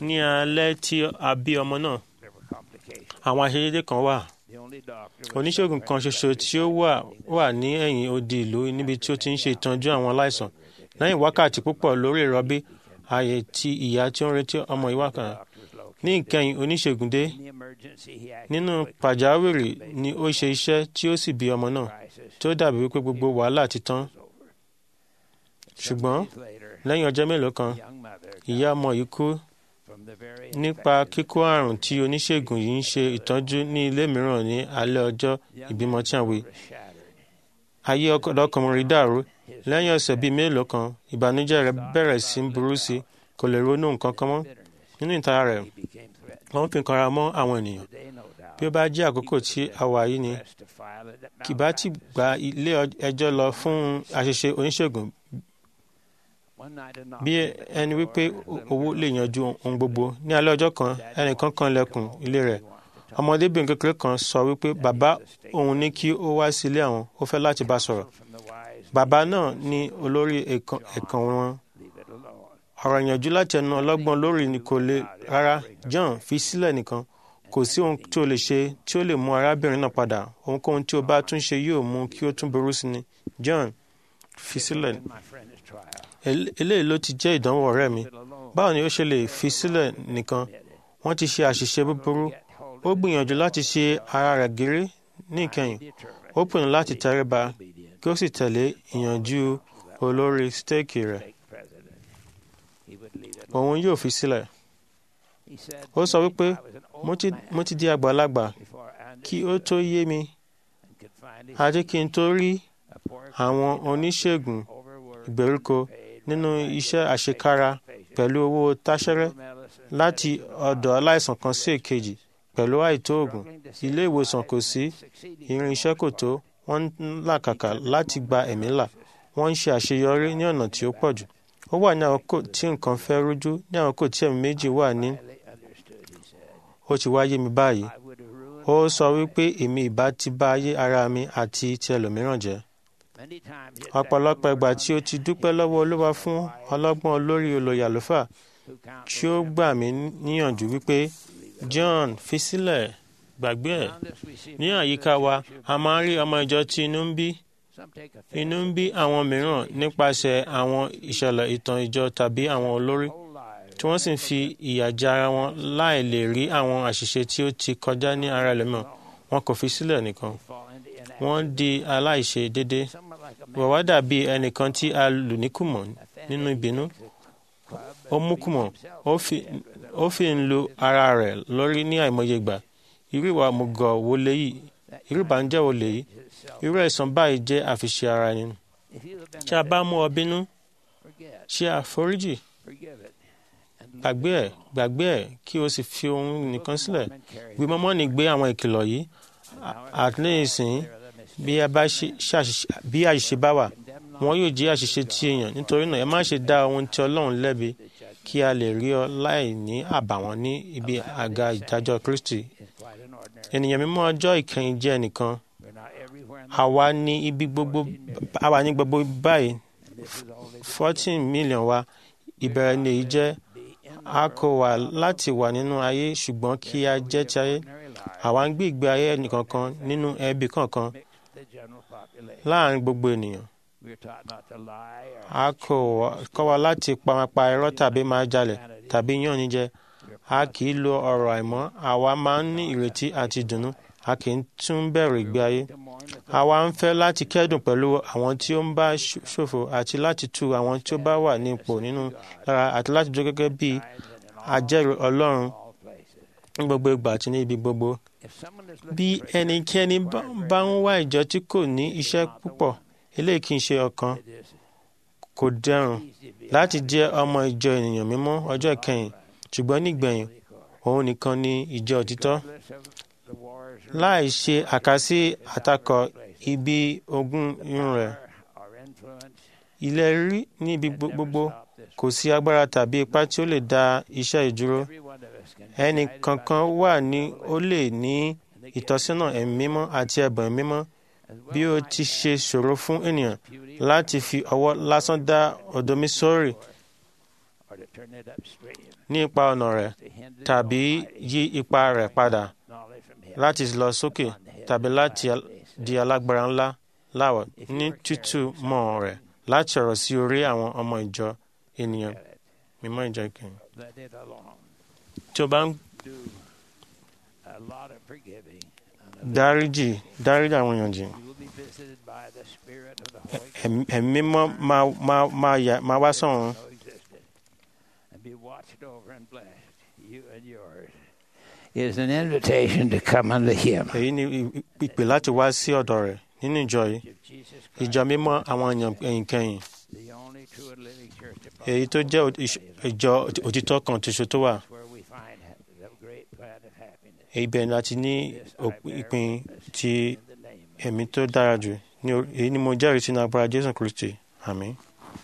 ní alẹ́ tí a bí ọmọ náà there were complications. àwọn àṣeyédé kan wà The only doctor was oníṣègùn kan ṣoṣo tí ó wà wà ní ẹ̀yìn odi ìlú níbi tí ó ti ń ṣe ìtọ́jú àwọn aláìsàn lẹ́yìn wákàtí púpọ̀ lórí ìrọbí ààyè tí ìyá tí ó ń retí ọmọ ìwà kan ní ìkẹyìn oníṣègùn dé in the emergency. He acted nínú quickly. pàjáwìrì ni ó ṣe iṣẹ́ tí ó sì bí ọmọ náà Crisis tí ó dàbí wípé gbogbo wàhálà ti tán was over. ṣùgbọ́n Days later, lẹ́yìn ọjọ́ mélòó kan young mother ìyá ọmọ yìí kú from the very nípa infected kíkó àrùn tí oníṣègùn yìí ń ṣe ìtọ́jú ní ilé mìíràn ní alẹ́ ọjọ́ ìbímọ tí a wí was shattered. ayé ọkọ̀dọ́kùnrin dàrú lẹ́yìn ọ̀sẹ̀ bíi mélòó kan ìbànújẹ́ rẹ̀ bẹ̀rẹ̀ sí í burú sí i kò lè ronú nǹkan kan mọ́ nínú ìtara rẹ̀ He became threatened. wọ́n fi kanra mọ́ àwọn ènìyàn Today, no doubt, bí ó bá jẹ́ àkókò tí a wà yìí ni pressed to file it at kì bá ti gba ilé ẹjọ́ lọ fún àṣìṣe oníṣègùn One night, a bí knock ẹni wípé owó lè yanjú ohun gbogbo ní alẹ́ ọjọ́ kan ẹnìkan kan lẹ̀kùn ilé rẹ̀ ọmọdébìnrin kékeré kan sọ wípé bàbá òun ní kí ó wá sí ilé àwọn ó fẹ́ láti bá sọ̀rọ̀ from the wise, bàbá náà ní olórí ẹ̀kan ẹ̀kan wọn leave it alone. ọ̀rọ̀ ìyànjú láti ẹnu ọlọ́gbọ́n lórí ni kò le rárá John fi sílẹ̀ nìkan kò sí ohun tí o lè ṣe tí ó lè mú arábìnrin náà padà ohunkóhun tí o bá tún ṣe yóò mú kí ó tún burú sí ni John fi sílẹ̀ In my friend's trial, El- eléyìí ló ti jẹ́ ìdánwò ọ̀rẹ́ mi it alone. báwo ni ó ṣe lè fi sílẹ̀ nìkan wọ́n ti ṣe àṣìṣe búburú ó gbìyànjú láti ṣe ara rẹ̀ gírí ní ìkẹyìn Determined, ó pinnu láti tẹríba obedient, kí ó sì tẹ̀lé ìyànjú olórí stéèkì rẹ̀ fake president. He would leave it òun yóò fi sílẹ̀ He said, ó sọ wípé I was an old mo ti man mo ti di àgbàlagbà before I kí ó tó yé mi and could find his àti kí n tó rí a poor àwọn oníṣègùn overworked ìgbèríko paid nínú iṣẹ́ àṣekára pẹ̀lú owó táṣẹ́rẹ́ medicine láti ọ̀dọ̀ aláìsàn kan sí èkejì pẹ̀lú àìtó oògùn ilé ìwòsàn kò sí irin iṣẹ́ kò tó wọ́n ń làkàkà láti gba ẹ̀mí là wọ́n ń ṣe àṣeyọrí ní ọ̀nà tí ó pọ̀ jù ó wà ní àkókò tí nǹkan fẹ́ rújú ní àkókò tí ẹ̀mí méjì wà ní highly understood, he said. ó ti wáyé mi báyìí I would have ruined ó sọ wípé èmi ìbá ti bá ayé ara mi àti ti ẹlòmíràn jẹ́ many times. he had ọ̀pọ̀lọpọ̀ thanked the ìgbà Lord tí ó ti dúpẹ́ lọ́wọ́ olúwa fún ọlọ́gbọ́n olórí olóyè àlùfáà who counseled tí ó gbà mí níyànjú wípé John fi sílẹ̀ gbàgbé ẹ̀ Around us we see ní many àyíká wa churches a máa ń rí ọmọ ìjọ tí inú ń bí Some take offense inú ń bí àwọn mìíràn nípasẹ̀ àwọn ìṣẹ̀lẹ̀ ìtàn ìjọ tàbí àwọn olórí whole lives tí wọ́n sì ń fi ìyà jẹ ara wọn láì lè rí àwọn àṣìṣe tí ó ti kọjá ní ara ẹlòmíràn wọn kò fi sílẹ̀ nìkan fall into inaction. wọ́n di aláìṣe déédéé Someone like a man wọ́n wá dàbí ẹnìkan tí a lù ní kùmọ̀ nínú ìbínú ó mú kùmọ̀ ó fi- ó fi ń lu ara rẹ̀ lórí ní àìmọye ìgbà irú ìwà mùgọ̀ wo lèyí irú ìbànújẹ́ wo lèyí irú ẹ̀san báyìí jẹ́ àfiṣe ara ẹni If you have been tí a bá mú ọ bínú forget, ṣe àforíjì forgive it. And leave gbàgbé it ẹ̀ alone. gbàgbé ẹ̀ kí o sì fi ohun nìkan sílẹ̀ Mormon carries bí mọ́mọ́nì gbé àwọn ìkìlọ̀ yìí àti ní ìsìn there the mistake. bí a bá ṣe- ṣàṣìṣe bí àṣìṣe bá wà Condemn not wọn yóò jẹ́ àṣìṣe tí èèyàn nítorí náà ẹ má ṣe dá ohun tí Ọlọ́run lẹ́bi kí a lè rí ọ láì ní àbàwọ́n ní ibi àga ìdájọ́ Kristi is quite an ordinary. ènìyàn mímọ́ ọjọ́ ìkẹyìn jẹ́ ẹnìkan We're not everywhere in the àwa ní ibi gbogbo àwa ní gbogbo báyìí and this is only fourteen million wa ìbẹ̀rẹ̀ ní èyí jẹ́ be in a kò wà láti wà nínú ayé ṣùgbọ́n kí a jẹ́ ti ayé ordinary life. àwa ń gbé ìgbé ayé ẹnìkankan nínú ẹbí kankan Mix the general population. láàrin gbogbo ènìyàn We're taught not to lie or a kò wá- kọ́ wa láti pamapa irọ́ tàbí máa jalè tàbí yàn ní jẹ a kì í lo ọ̀rọ̀ àìmọ́ àwa máa ń ní ìrètí àti ìdùnnú a kì í tún bẹ̀rù ìgbé ayé to mourn with àwa ń fẹ́ láti kẹ́dùn pẹ̀lú àwọn tí ó ń bá ṣ- ṣòfò àti láti tu àwọn tí ó bá wà ní ipò nínú lára àti láti dúró gẹ́gẹ́ bí and in all, ajẹ́rìí Ọlọ́run all places. ní gbogbo ìgbà àti ní ibi gbogbo If someone is bí looking for ẹnikẹ́ni bá- bá ń wá ìjọ tí kò ní iṣẹ́ púpọ̀ eléyìí kì í ṣe ọ̀kan it is kò dẹrùn easy to be láti jẹ́ ọmọ ìjọ ènìyàn mímọ́ ọjọ́ ìkẹyìn ṣùgbọ́n nígbẹ̀yìn òun nìkan ni ìjọ òtítọ́ regardless of the wars or láì ṣe àkásí àtakọ ibi ogún irun rẹ̀ or influence. ilẹ̀ rí ní ibi gbo- gbogbo Stop this. kò sí agbára tàbí ipá tí ó lè dá iṣẹ́ ìdúró Every one of us can be ẹnì guided by kankan the wà Spirit ní ó lè ní and the gift ìtọ́sínà ẹ̀mí mímọ́ àti ẹ̀bùn ẹ̀mí mímọ́ as well bí ó might ti man ṣe ṣòro fún ènìyàn beauty láti fi ọwọ́ lásán dá odò mi sórí or to turn it upstream, ní ipa ọ̀nà rẹ̀ to hinder tàbí yí ipa rẹ̀ padà knowledge from him. láti lọ sókè tàbí láti al- di alágbára ńlá láwọ̀ ní títúmọ̀ rẹ̀ láti ọ̀rọ̀ sí orí àwọn ọmọ ìjọ ènìyàn mímọ́ ìjọ ìkẹyìn. Let it alone. tí o bá ń Do a lot of forgiving. And dáríjì dáríjì àwọn èèyàn jì you will be visited by the Spirit of the Holy Ghost. ẹ̀mí ẹ̀mí mímọ́ máa máa máa yà- máa wá sọ̀run know existed and be watched over and blessed, you and yours. It is an invitation to come unto Him. èyí ni i- i- ìpè láti wá sí ọ̀dọ̀ rẹ̀ nínú ìjọ yìí Of Jesus ìjọ Christ, mímọ́ àwọn èèyàn ẹ̀yìn kẹyìn the only true and living church upon èyí tó jẹ́ ò- ìṣ- ìjọ òtítọ́ kan tuntun tó wà where we find the great plan of happiness. èyí bẹ̀rẹ̀ láti ní This I òp- bear ìpín witness ti in the name of ẹ̀mí tó dára jù ní orí- èyí ni mo jẹ́rìí sínú agbára jésù kristi àmín.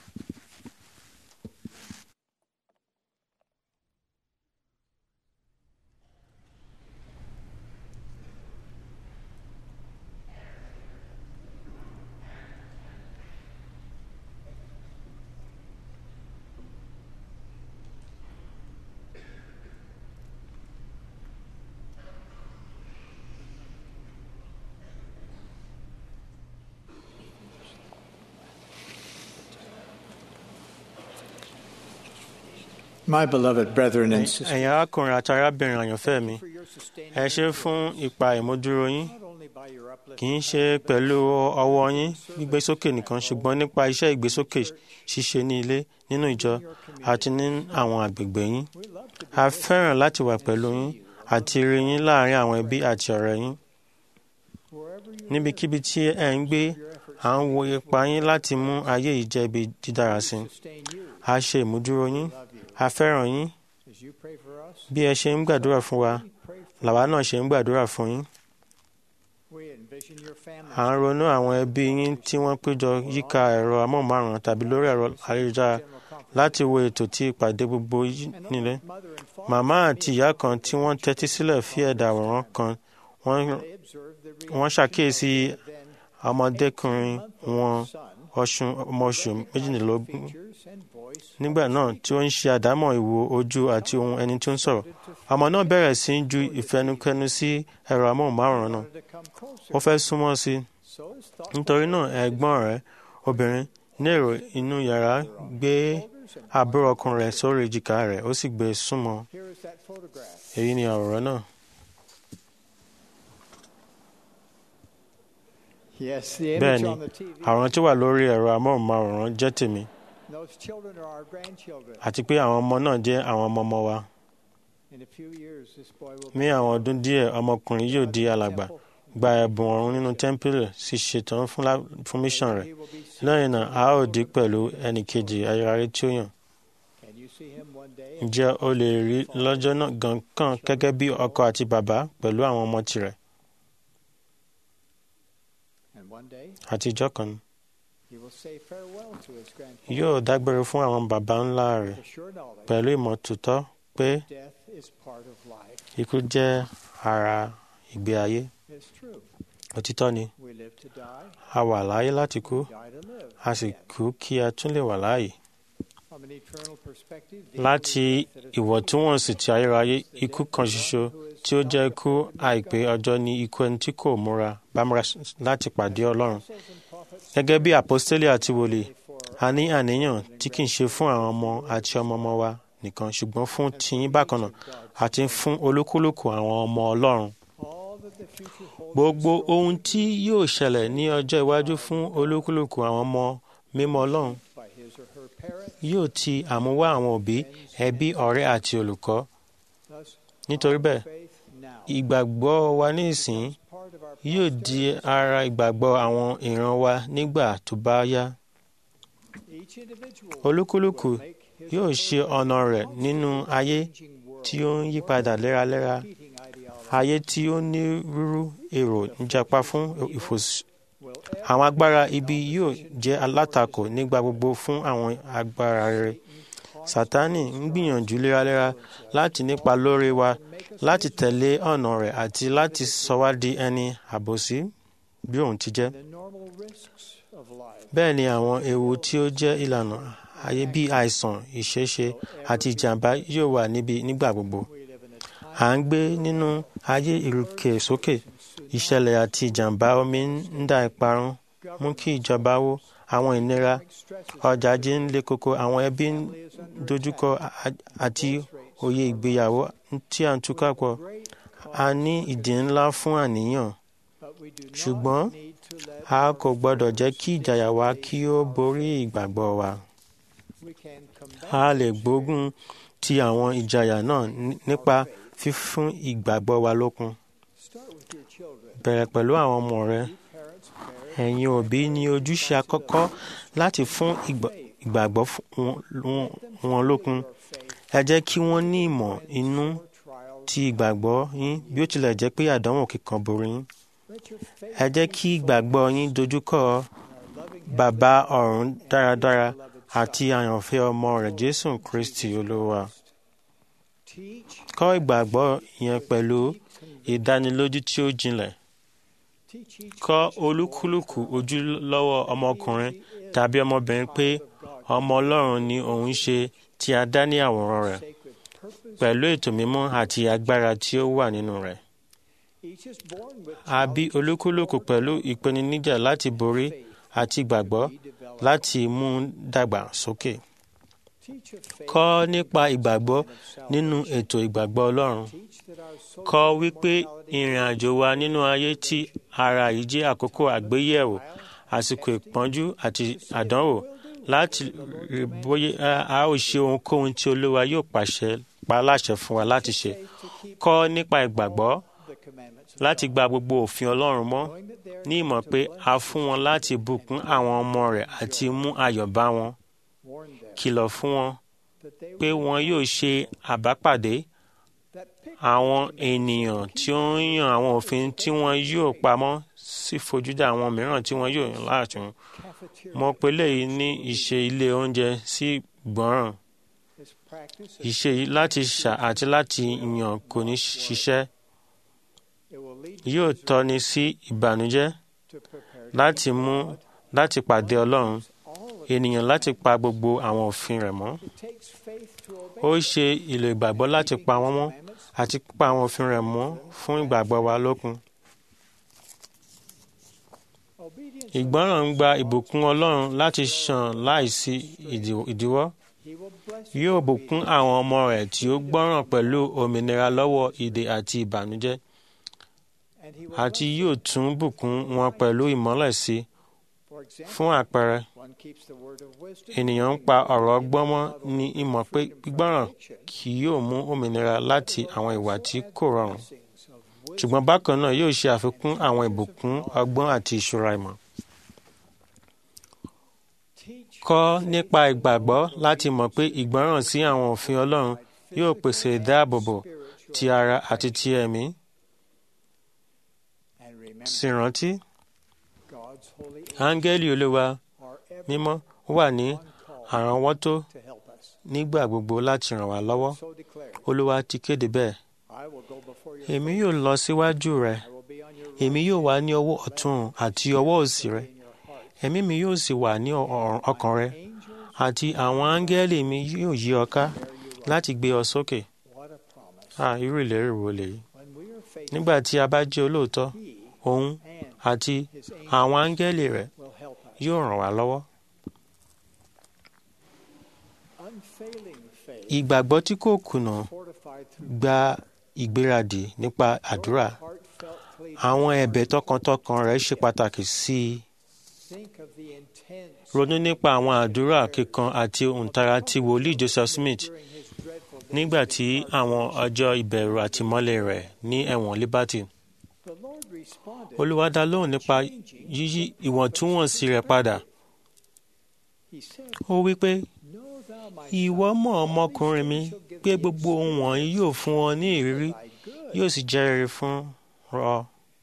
My beloved brethren and sisters, ẹ̀yin arákùnrin àti arábìnrin àyànfẹ́ mi for your sustaining ẹ ṣe fún ipa ìmúdúró yín not only by your uplift, kì í ṣe pẹ̀lú ọwọ́ yín gbígbésókè nìkan ṣùgbọ́n nípa iṣẹ́ ìgbésókè ṣíṣe ní ilé nínú ìjọ àti ní àwọn àgbègbè yín we love to be a fẹ́ràn láti wà pẹ̀lú yín àti rí yín láàrin àwọn ẹbí àti ọ̀rẹ́ yín wherever you níbikíbi tí ẹ ń gbé à ń wo ipa yín láti mú ayé yìí jẹ́ ibi dídára sí i sustain you, a ṣe ìmúdúró yín love you. a fẹ́ràn yín As you pray for us, bí ẹ ṣe ń gbàdúrà fún wa we pray for làwa náà ṣe ń gbàdúrà fún yín we envision your family. à ń ronú àwọn ẹbí yín tí wọ́n péjọ yíká ẹ̀rọ amóhùnmáwòrán tàbí lórí ẹ̀rọ ayélujára general conference. láti wo ètò tí ìpàdé gbogbo yìí And nílé mother and father, màmá àti ìyá kan tí wọ́n tẹ́tí sílẹ̀ fi ẹ̀dà àwòrán kan wọ́n they observed the wọ́n ṣàkíyèsí reaction of their then ọmọdékùnrin wọn 18-month-old son, ọṣùn ọmọ oṣù méjìlélógún features and voice nígbà náà tí ó ń ṣe àdámọ̀ ìwo ojú àti ohun ẹni tó ń sọ̀rọ̀ ọmọ náà bẹ̀rẹ̀ sí í ju ìfẹnukẹnu sí ẹ̀rọ amóhùnmáwòrán náà wanted to come closer. ó fẹ́ súnmọ́ sí i So his thoughts nítorí náà ẹ̀gbọ́n rẹ̀ obìnrin ní èrò inú yàrá gbé shoulders and àbúrò ọkùnrin rẹ̀ sórí èjìká rẹ̀ ó sì gbé e súnmọ́ here is that photograph. èyí ni àwòrán náà Yes, the bẹ́ẹ̀ image ni on the TV. àwòrán tí ó wà lórí ẹ̀rọ amóhùnmáwòrán jẹ́ tèmi Those children are our grandchildren. àti pé àwọn ọmọ náà jẹ́ àwọn ọmọ ọmọ wa In a few years, this boy will ní àwọn ọdún díẹ̀ ọmọkùnrin yóò di alàgbà gba ẹ̀bùn ọ̀run nínú tẹ́ḿpìlì sì ṣetán fún lá- fún mission rẹ̀ He will be seen. lẹ́yìn náà a ó dì í pẹ̀lú ẹnì kejì ayérayé tí ó yàn Can you see him one day? ǹjẹ́ o lè rí lọ́jọ́ náà gan kàn gẹ́gẹ́ bí ọkọ àti bàbá pẹ̀lú àwọn ọmọ tirẹ̀ And one day, àti ìjọ kan he will say farewell to his grandfather. yóò dágbére fún àwọn bàbá ńlá rẹ̀ The sure knowledge pẹ̀lú ìmọ̀ tòótọ́ pé death is part of life. ikú jẹ́ ara ìgbé ayé It's true. òtítọ́ ni We live to die, a wà láyé láti kú die to live. a sì kú kí a tún lè wà láàyè From an eternal perspective, the láti only death that is ìwọ̀ntúnwọ̀nsì ti ayérayé ikú kan ṣoṣo tí ó jẹ́ ikú àìpé ọjọ́ ní ikú ẹni tí kò múra bá múra láti pàdé ọlọ́run apostles and prophets gẹ́gẹ́ bí àpọ́stélì àti wòlíì for a ní àníyàn tí kì í ṣe fún àwọn ọmọ àti ọmọ ọmọ wa nìkan ṣùgbọ́n fún tiyín bákan náà àti fún olúkúlùkù àwọn ọmọ ọlọ́run all that the future holds. gbogbo ohun tí yóò ṣẹlẹ̀ ní ọjọ́ iwájú fún olúkúlùkù àwọn ọmọ mímọ́ ọlọ́run by his or her parents. yóò ti àmúwá àwọn òbí ẹbí ọ̀rẹ́ àti olùkọ́ Thus, nítorí bẹ́ẹ̀ faith now ìgbàgbọ́ wa ní ìsìn part of our yóò di ara ìgbàgbọ́ àwọn ìran wa nígbà tó bá yá each individual olúkúlùkù will make his yóò or ṣe her ọ̀nà rẹ̀ nínú ayé changing world tí ó ń yípadà léraléra repeating ideology ayé tí ó ní rúrú èrò ń japa fún ìfòsí will àwọn agbára ibi yóò jẹ́ alátakò nígbà gbogbo fún àwọn agbára rere sátánì ń gbìyànjú léraléra láti nípa lórí wa láti tẹ̀lé ọ̀nà rẹ̀ àti láti sọ wá di ẹni àbòsí bí òun ti jẹ́ the normal risks of life bẹ́ẹ̀ ni àwọn ewu tí ó jẹ́ ìlànà ayé bí àìsàn ìṣeéṣe àti ìjàmbá yóò wà níbi nígbà gbogbo à ń gbé nínú ayé ìrùkè sókè ìṣẹ̀lẹ̀ àti ìjàmbá omi ń dá ìparun mú kí ìjọba wó àwọn ìnira ọjà ajé ń le koko àwọn ẹbí ń dojúkọ a- àti òye ìgbéyàwó tí à ń túká pọ̀ a ní ìdí ńlá fún àníyàn ṣùgbọ́n a kò gbọ́dọ̀ jẹ́ kí ìjàyà wa kí ó borí ìgbàgbọ́ wa a lè gbógun ti àwọn ìjàyà náà ní- nípa fífún ìgbàgbọ́ wa lókun bẹ̀rẹ̀ pẹ̀lú àwọn ọmọ rẹ ẹ̀yin òbí ní ojúṣe àkọ́kọ́ láti fún ìgbà- ìgbàgbọ́ fún wọn- wọn- wọn lókun ẹ jẹ́ kí wọ́n ní ìmọ̀ inú ti ìgbàgbọ́ yín bí ó tilẹ̀ jẹ́ pé àdánwò kíkan borí yín ẹ jẹ́ kí ìgbàgbọ́ yín dojúkọ bàbá ọ̀run dáradára àti àyànfẹ́ ọmọ rẹ̀ jésù kristi olúwa kọ́ ìgbàgbọ́ yẹn pẹ̀lú ìdánilójú tí ó jinlẹ̀ kọ́ olúkúlùkù ojúlọ́wọ́ ọmọkùnrin tàbí ọmọbìnrin pé ọmọ ọlọ́run ni òun ṣe tí a dá ní àwòrán rẹ̀ pẹ̀lú ètò mímọ́ àti agbára tí ó wà nínú rẹ̀. a bí olúkúlùkù pẹ̀lú ìpèníjà láti borí àti ìgbàgbọ́ láti mú un dàgbà sókè. kọ́ nípa ìgbàgbọ́ nínú ètò ìgbàgbọ́ ọlọ́run. kọ́ wípé ìrìn àjò wa nínú ayé tí ara yìí jẹ́ àkókò àgbéyẹ̀wò àsìkò ìpọ́njú àti àdánwò láti rí bóyá a ó ṣe ohunkóhun tí olúwa yóò pàṣẹ pa láṣẹ fún wa láti ṣe. kọ́ nípa ìgbàgbọ́ láti gba gbogbo òfin ọlọ́run mọ́ ní ìmọ̀ pé a fún wọn láti bùkún àwọn ọmọ rẹ̀ àti mú ayọ̀ bá wọn. kìlọ̀ fún wọn pé wọn yóò ṣe àbápàdé àwọn ènìyàn tí ó ń yan àwọn òfin tí wọn yóò pamọ́ sí fojúdà àwọn mìíràn tí wọn yóò yàn láàtún. mo pe léyìí ní ìṣe ilé oúnjẹ sí gbọ́ràn. ìṣe yìí láti ṣà àti láti yàn kò ní ṣiṣẹ́ yóò tọ́ni sí ìbànújẹ́ láti mú láti pàdé ọlọ́run ènìyàn láti pa gbogbo àwọn òfin rẹ̀ mọ́. ó ṣe ìlò ìgbàgbọ́ láti pa wọ́n mọ́ àti pa àwọn òfin rẹ̀ mọ́ fún ìgbàgbọ́ wa lókun. ìgbọ́ràn ń gba ìbùkún ọlọ́run láti ṣàn láìsí ìdíwọ́. yóò bùkún àwọn ọmọ rẹ̀ tí ó gbọ́ràn pẹ̀lú òmìnira lọ́wọ́ ìdè àti ìbànújẹ́ àti yóò tún bùkún wọn pẹ̀lú ìmọ́lẹ̀ sí fún àpẹẹrẹ ènìyàn ń pa ọ̀rọ̀ ọgbọ́n mọ́ ní ìmọ̀ pé gbígbọ́ràn kì yóò mú òmìnira láti àwọn ìwà tí kò rọrùn ṣùgbọ́n bákan náà yóò ṣe àfikún àwọn ìbùkún ọgbọ́n àti ìṣúra ìmọ̀. kọ́ nípa ìgbàgbọ́ láti mọ̀ pé ìgbọ́ràn sí àwọn òfin Ọlọ́run yóò pèsè ìdáàbòbò ti ara àti ti ẹ̀mí sì rántí áńgẹ́lì olúwa mímọ́ wà ní àránwọ́tó nígbà gbogbo láti ràn wá lọ́wọ́ olúwa ti kéde bẹ́ẹ̀ èmi yóò lọ síwájú rẹ èmi yóò wà ní ọwọ́ ọ̀tún àti ọwọ́ òsì rẹ ẹ̀mí mi yóò sì wà ní ọkàn rẹ àti àwọn áńgẹ́lì mi yóò yí ọ ká láti gbé ọ sókè ah irú ìlérí wo lèyí nígbà tí a bá jẹ́ olóòótọ́ òun àti àwọn áńgẹ́lì rẹ̀ yóò ràn wá lọ́wọ́. ìgbàgbọ́ tí kò kùnà gba ìgbéradì nípa àdúrà àwọn ẹ̀bẹ̀ tọkàntọkàn rẹ̀ ṣe pàtàkì sí i. ronú nípa àwọn àdúrà kíkan àti òǹtara ti wòlíì Joseph Smith nígbà tí àwọn ọjọ́ ìbẹ̀rù àtìmọ́lé rẹ̀ ní ẹ̀wọ̀n Liberty olúwa dá lóhùn nípa yíyí ìwọ̀ntúnwọ̀nsì rẹ̀ padà. ó wí pé ìwọ mọ̀ ọmọkùnrin mi pé gbogbo ohun wọ̀nyí yóò fún ọ ní ìrírí yóò sì jẹ́ rere fún ọ.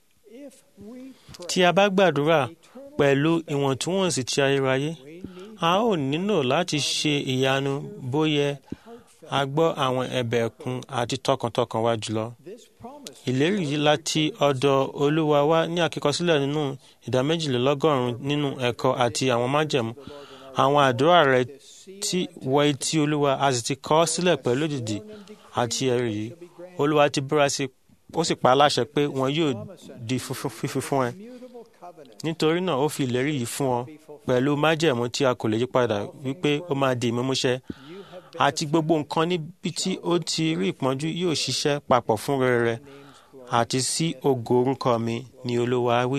tí a bá gbàdúrà pẹ̀lú ìwọ̀ntúnwọ̀nsì ti ayérayé a ó nílò láti ṣe ìyanu bóyá a gbọ́ àwọn ẹ̀bẹ̀ ẹ̀kún àti tọkàntọkàn wa jùlọ ìlérí yìí láti ọ̀dọ̀ olúwa wá ní àkíkọsílẹ̀ nínú ìdá méjìlélọ́gọ́rùn-ún nínú ẹ̀kọ́ àti àwọn májẹ̀mú àwọn àdúrà rẹ̀ tí wọ etí olúwa a sì ti kọ ọ́ sílẹ̀ pẹ̀lú òdìdí àti ẹ̀rí yìí olúwa ti búra sí ó sì pa á láṣẹ pé wọn yóò di funfun- fífi fún ẹ nítorí náà ó fi ìlérí yìí fún ọ pẹ̀lú májẹ̀mú tí a kò lè yí padà wípé ó máa di ìmúmúṣẹ àti gbogbo nǹkan níbi tí ó ti rí ìpọ́njú yóò ṣiṣẹ́ papọ̀ fún rere àti sí ògo orúkọ mi ni olúwa wí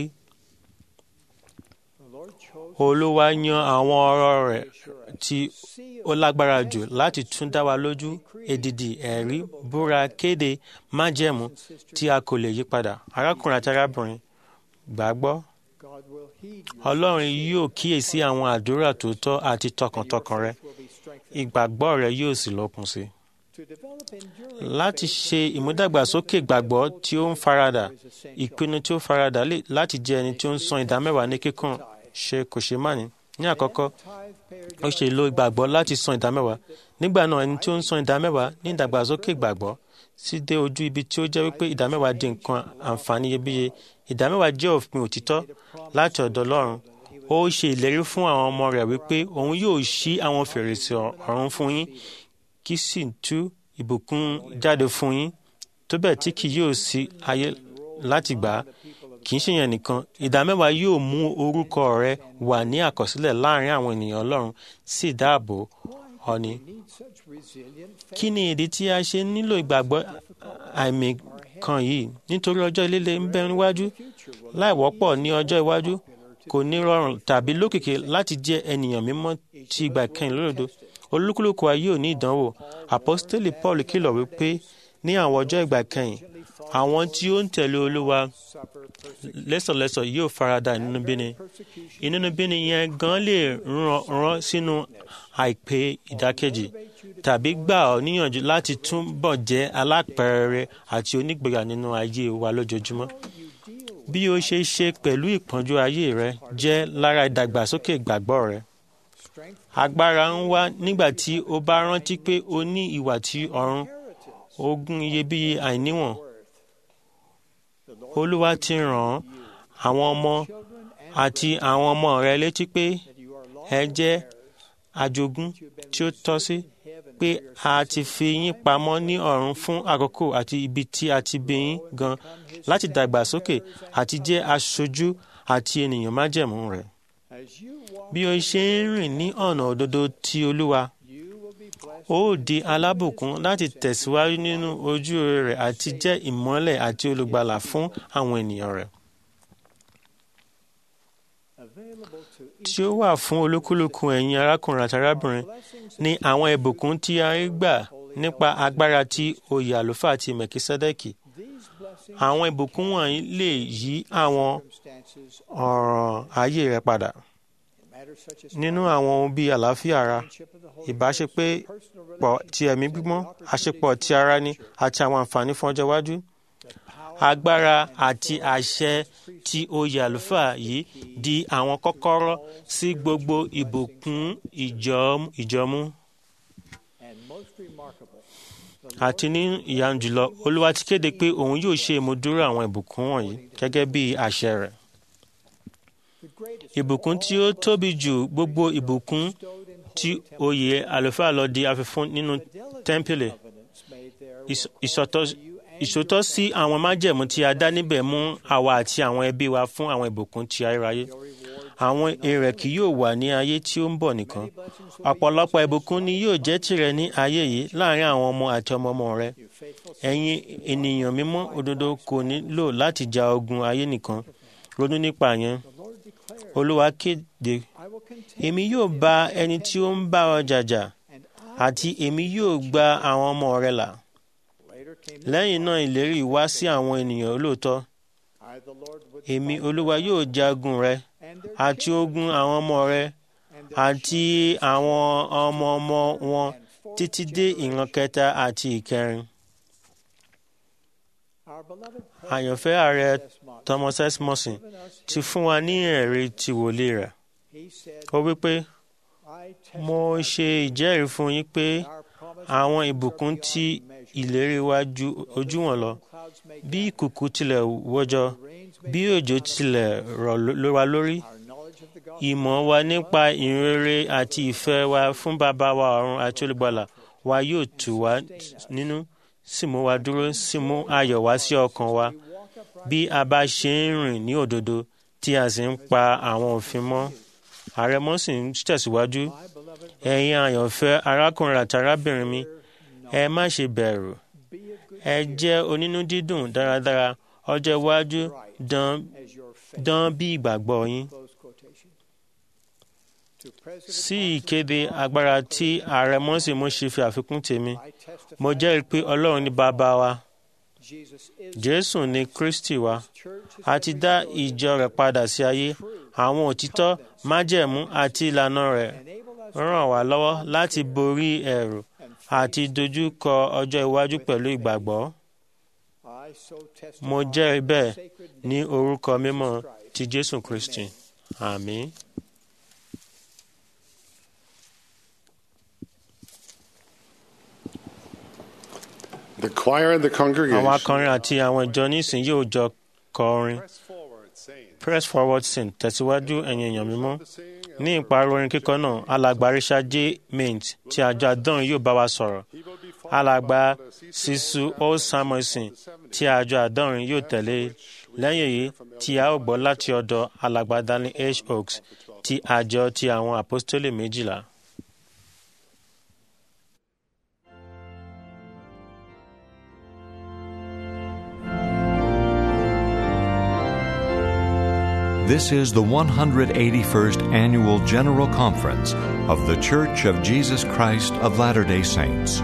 olúwa yan àwọn ọ̀rọ̀ rẹ̀ tí ó lágbára jù láti tún dá wa lójú èdìdì ẹ̀rí búra kéde májẹ̀mú tí a kò lè yí padà arákùnrin àti arábìnrin gbàgbọ́ ọlọ́run yóò kíyèsí àwọn àdúrà tòótọ́ àti tọkàntọkàn rẹ ìgbàgbọ́ rẹ yóò sì lókun sí i láti ṣe ìmúdàgbàsókè gbàgbọ́ tí ó ń faradà ìpinnu tí ó faradà lè láti jẹ́ ẹni tí ó ń san ìdámẹ́wàá ní kíkún ṣe kò ṣe má ní. ní àkọ́kọ́ ó ṣe lo ìgbàgbọ́ láti san ìdámẹ́wàá nígbà náà ẹni tí ó ń san ìdámẹ́wàá ní ìdàgbàsókè gbàgbọ́ sì dé ojú ibi tí ó jẹ́ wípé ìdámẹ́wàá di nǹkan àǹfààní iyebíye ìdámẹ́wàá jẹ́ òfin òtítọ́ láti ọ̀dọ̀ Ọlọ́run ó ṣe ìlérí fún àwọn ọmọ rẹ̀ wípé òun yóò ṣí àwọn fèrèsé ọ̀run fún yín kí sì tú ìbùkún jáde fún yín tó bẹ́ẹ̀ tí kì yóò sí ayé láti gbà á kì í ṣe yẹn nìkan ìdámẹ́wàá yóò mú orúkọ rẹ wà ní àkọsílẹ̀ láàrin àwọn ènìyàn Ọlọ́run sì dáàbò ọ̀ni. kí ni ìdí tí a ṣe nílò ìgbàgbọ́ àìmì kan yìí nítorí ọjọ́ líle ń bẹ níwájú láì wọ́pọ̀ ní ọjọ́ iwájú kò ní rọrùn tàbí lókìkí láti jẹ́ ènìyàn mímọ́ tí ìgbà kẹ́yìn lódodo olúkúlùkù wa yóò ní ìdánwò àpọ́stélì Paul kìlọ̀ wípé ní àwọn ọjọ́ ìgbà kẹ́yìn àwọn tí ó ń tẹ̀lé olúwa lẹ́sọ̀lẹ́sọ̀ yóò farada ìnúnibíni ìnúnibíni yẹn gan lè rán sínú àìpé ìdákẹ́jì tàbí gbà ọ́ níyànjú láti túbọ̀ jẹ́ alápẹ̀rẹ̀ àti onígboyà nínú ayé wa lójoojúmọ́ bí o ṣe ṣe pẹ̀lú ìpọ́njú ayé rẹ jẹ́ lára ìdàgbàsókè ìgbàgbọ́ rẹ agbára ń wá nígbà tí o bá rántí pé o ní ìwà tí ọ̀run ogún iyebíye àìníwọ̀n olúwa ti ràn àwọn ọmọ àti àwọn ọmọ rẹ létí pé ẹ jẹ́ àjogún tí ó tọ́ sí pé a ti fi yín pamọ́ ní ọ̀run fún àkókò àti ibi tí a ti bí yín gan láti dàgbàsókè àti jẹ́ aṣojú àti ènìyàn májẹ̀mú rẹ̀ bí o ṣe ń rìn ní ọ̀nà òdodo ti olúwa ó di alábùkún láti tẹ̀síwájú nínú ojú rẹ̀ àti jẹ́ ìmọ́lẹ̀ àti olùgbàlà fún àwọn ènìyàn rẹ̀. tí ó wà fún olúkúlùkù ẹ̀yin arákùnrin àti arábìnrin ní àwọn ìbùkún tí a rí gbà nípa agbára tí oyè àlùfáà ti mẹ̀kísẹ́dẹ́kì. àwọn ìbùkún wọ̀nyí lè yí àwọn ọ̀ràn ayé rẹ padà nínú àwọn ohun bíi àlàáfíà ara ìbáṣepé pọ̀ ti ẹ̀mí gbígbọ́n àṣepọ̀ ti ara ni àti àwọn àǹfààní fún ọjọ́ iwájú. agbára àti àṣẹ tí oyè àlùfáà yìí di àwọn kọ́kọ́rọ́ sí gbogbo ìbùkún ìjọmú. àti ní ìyanu jùlọ olúwa ti kéde pé òun yóò ṣe ìmúdúró àwọn ìbùkún wọ̀nyí gẹ́gẹ́ bí àṣẹ rẹ̀ ìbùkún tí ó tóbi jù gbogbo ìbùkún tí oyè àlùfáà lọ di àfifún nínú tẹ́ḿpìlì ìṣòtọ́ sí àwọn májẹ̀mú tí a dá níbẹ̀ mú àwa àti àwọn ẹbí wa fún àwọn ìbùkún ti ayérayé àwọn èrè kì yóò wà ní ayé tí ó ń bọ̀ nìkan ọ̀pọ̀lọpọ̀ ìbùkún ni yóò jẹ́ tìrẹ ní ayé yìí láàrin àwọn ọmọ àti ọmọ ọmọ rẹ ẹ̀yin ènìyàn mímọ́ òdodo kò nílò láti ja ogun ayé nìkan ronú nípa yẹn olúwa kéde èmi yóò bá ẹni tí ó ń bá ọ jàjà àti èmi yóò gba àwọn ọmọ rẹ là lẹ́yìn náà ìlérí wá sí àwọn ènìyàn olóòótọ́ èmi olúwa yóò jagun rẹ àti ogun àwọn ọmọ rẹ àti àwọn ọmọ ọmọ wọn títí dé ìran kẹta àti ìkẹrin àyànfẹ́ ààrẹ Thomas S. Morrison ti fún wa ní ẹ̀rí ti wòlíì rẹ̀. ó wí pé mo ṣe ìjẹ́rìí fún yín pé àwọn ìbùkún tí ìlérí wa ju ojú wọn lọ bí ìkùkù tilẹ̀ wọ́jọ́ bí òjò tilẹ̀ rọ̀ ló wa lórí ìmọ̀ wa nípa ìrere àti ìfẹ́ wa fún bàbá wa ọ̀run àti olùgbàlà wa yóò tù wá nínú sì mú wa dúró sì mú ayọ̀ wá sí ọkàn wa bí a bá ṣe ń rìn ní òdodo tí a sì ń pa àwọn òfin mọ́ àrẹ̀mọ sì ń tẹ̀síwájú ẹ̀yin àyànfẹ́ arákùnrin àti arábìnrin mi ẹ má ṣe bẹ̀rù ẹ jẹ́ onínú dídùn dáradára ọjọ́ iwájú dán dán bí ìgbàgbọ́ yín sí ìkéde agbára tí ààrẹ mọ́sí mo ṣe fi àfikún tèmi mo jẹ́rìí pé ọlọ́run ní bàbá wa jésù ní kristi wa a ti dá ìjọ rẹ̀ padà sí ayé àwọn òtítọ́ májẹ̀mú àti ìlànà rẹ̀ ràn wá lọ́wọ́ láti borí ẹ̀rù àti dojú kọ ọjọ́ iwájú pẹ̀lú ìgbàgbọ́ mo jẹ́rìí bẹ́ẹ̀ ní orúkọ mímọ́ ti jésù kristi àmín. The choir and the àwọn congregation akọrin àti àwọn ìjọ nísìn yóò jọ kọrin press forward sing tẹ̀síwájú ẹ̀yin èèyàn mímọ́ ní ìparí orin kíkọ náà alàgbà richard j mint ti àjọ àdán yóò bá wa sọ̀rọ̀ alàgbà sisu o samuelson ti àjọ àdán yóò tẹ̀lé lẹ́yìn èyí tí a ó gbọ́ láti ọ̀dọ̀ alàgbà daniel h oaks ti àjọ ti àwọn apostoli méjìlá. This is the 181st Annual General Conference of The Church of Jesus Christ of Latter day Saints.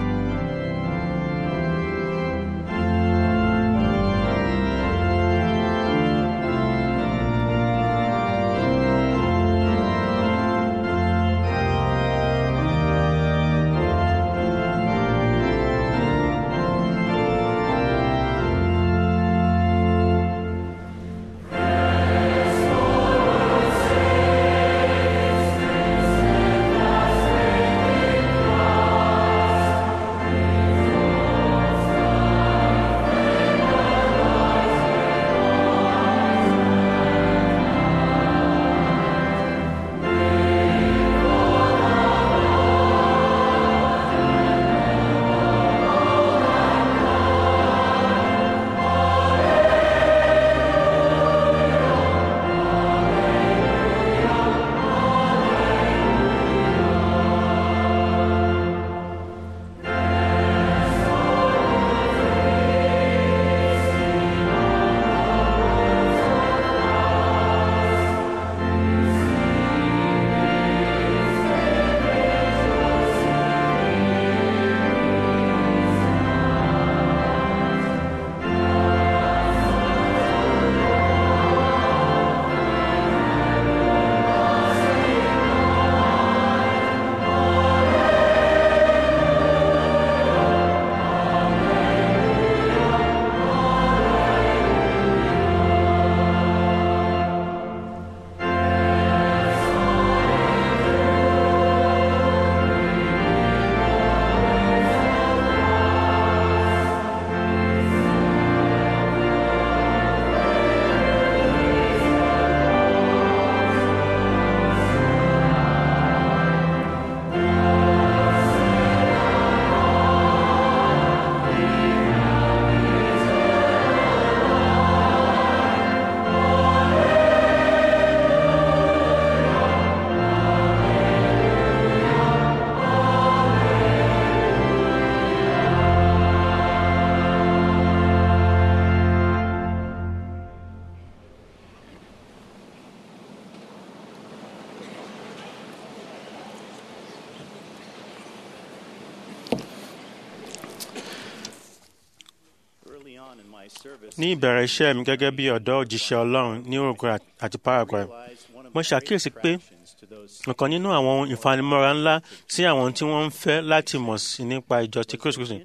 ní ìbẹ̀rẹ̀ iṣẹ́ mi gẹ́gẹ́ bí ọ̀dọ́ òjíṣẹ́ ọlọ́run ní Uruguay àti Paraguay mo ṣàkíyèsí pé ọ̀kan nínú àwọn ohun ìfanimọ́ra ńlá sí àwọn tí wọ́n ń fẹ́ láti mọ̀ sí nípa ìjọ ti Kristu Kristu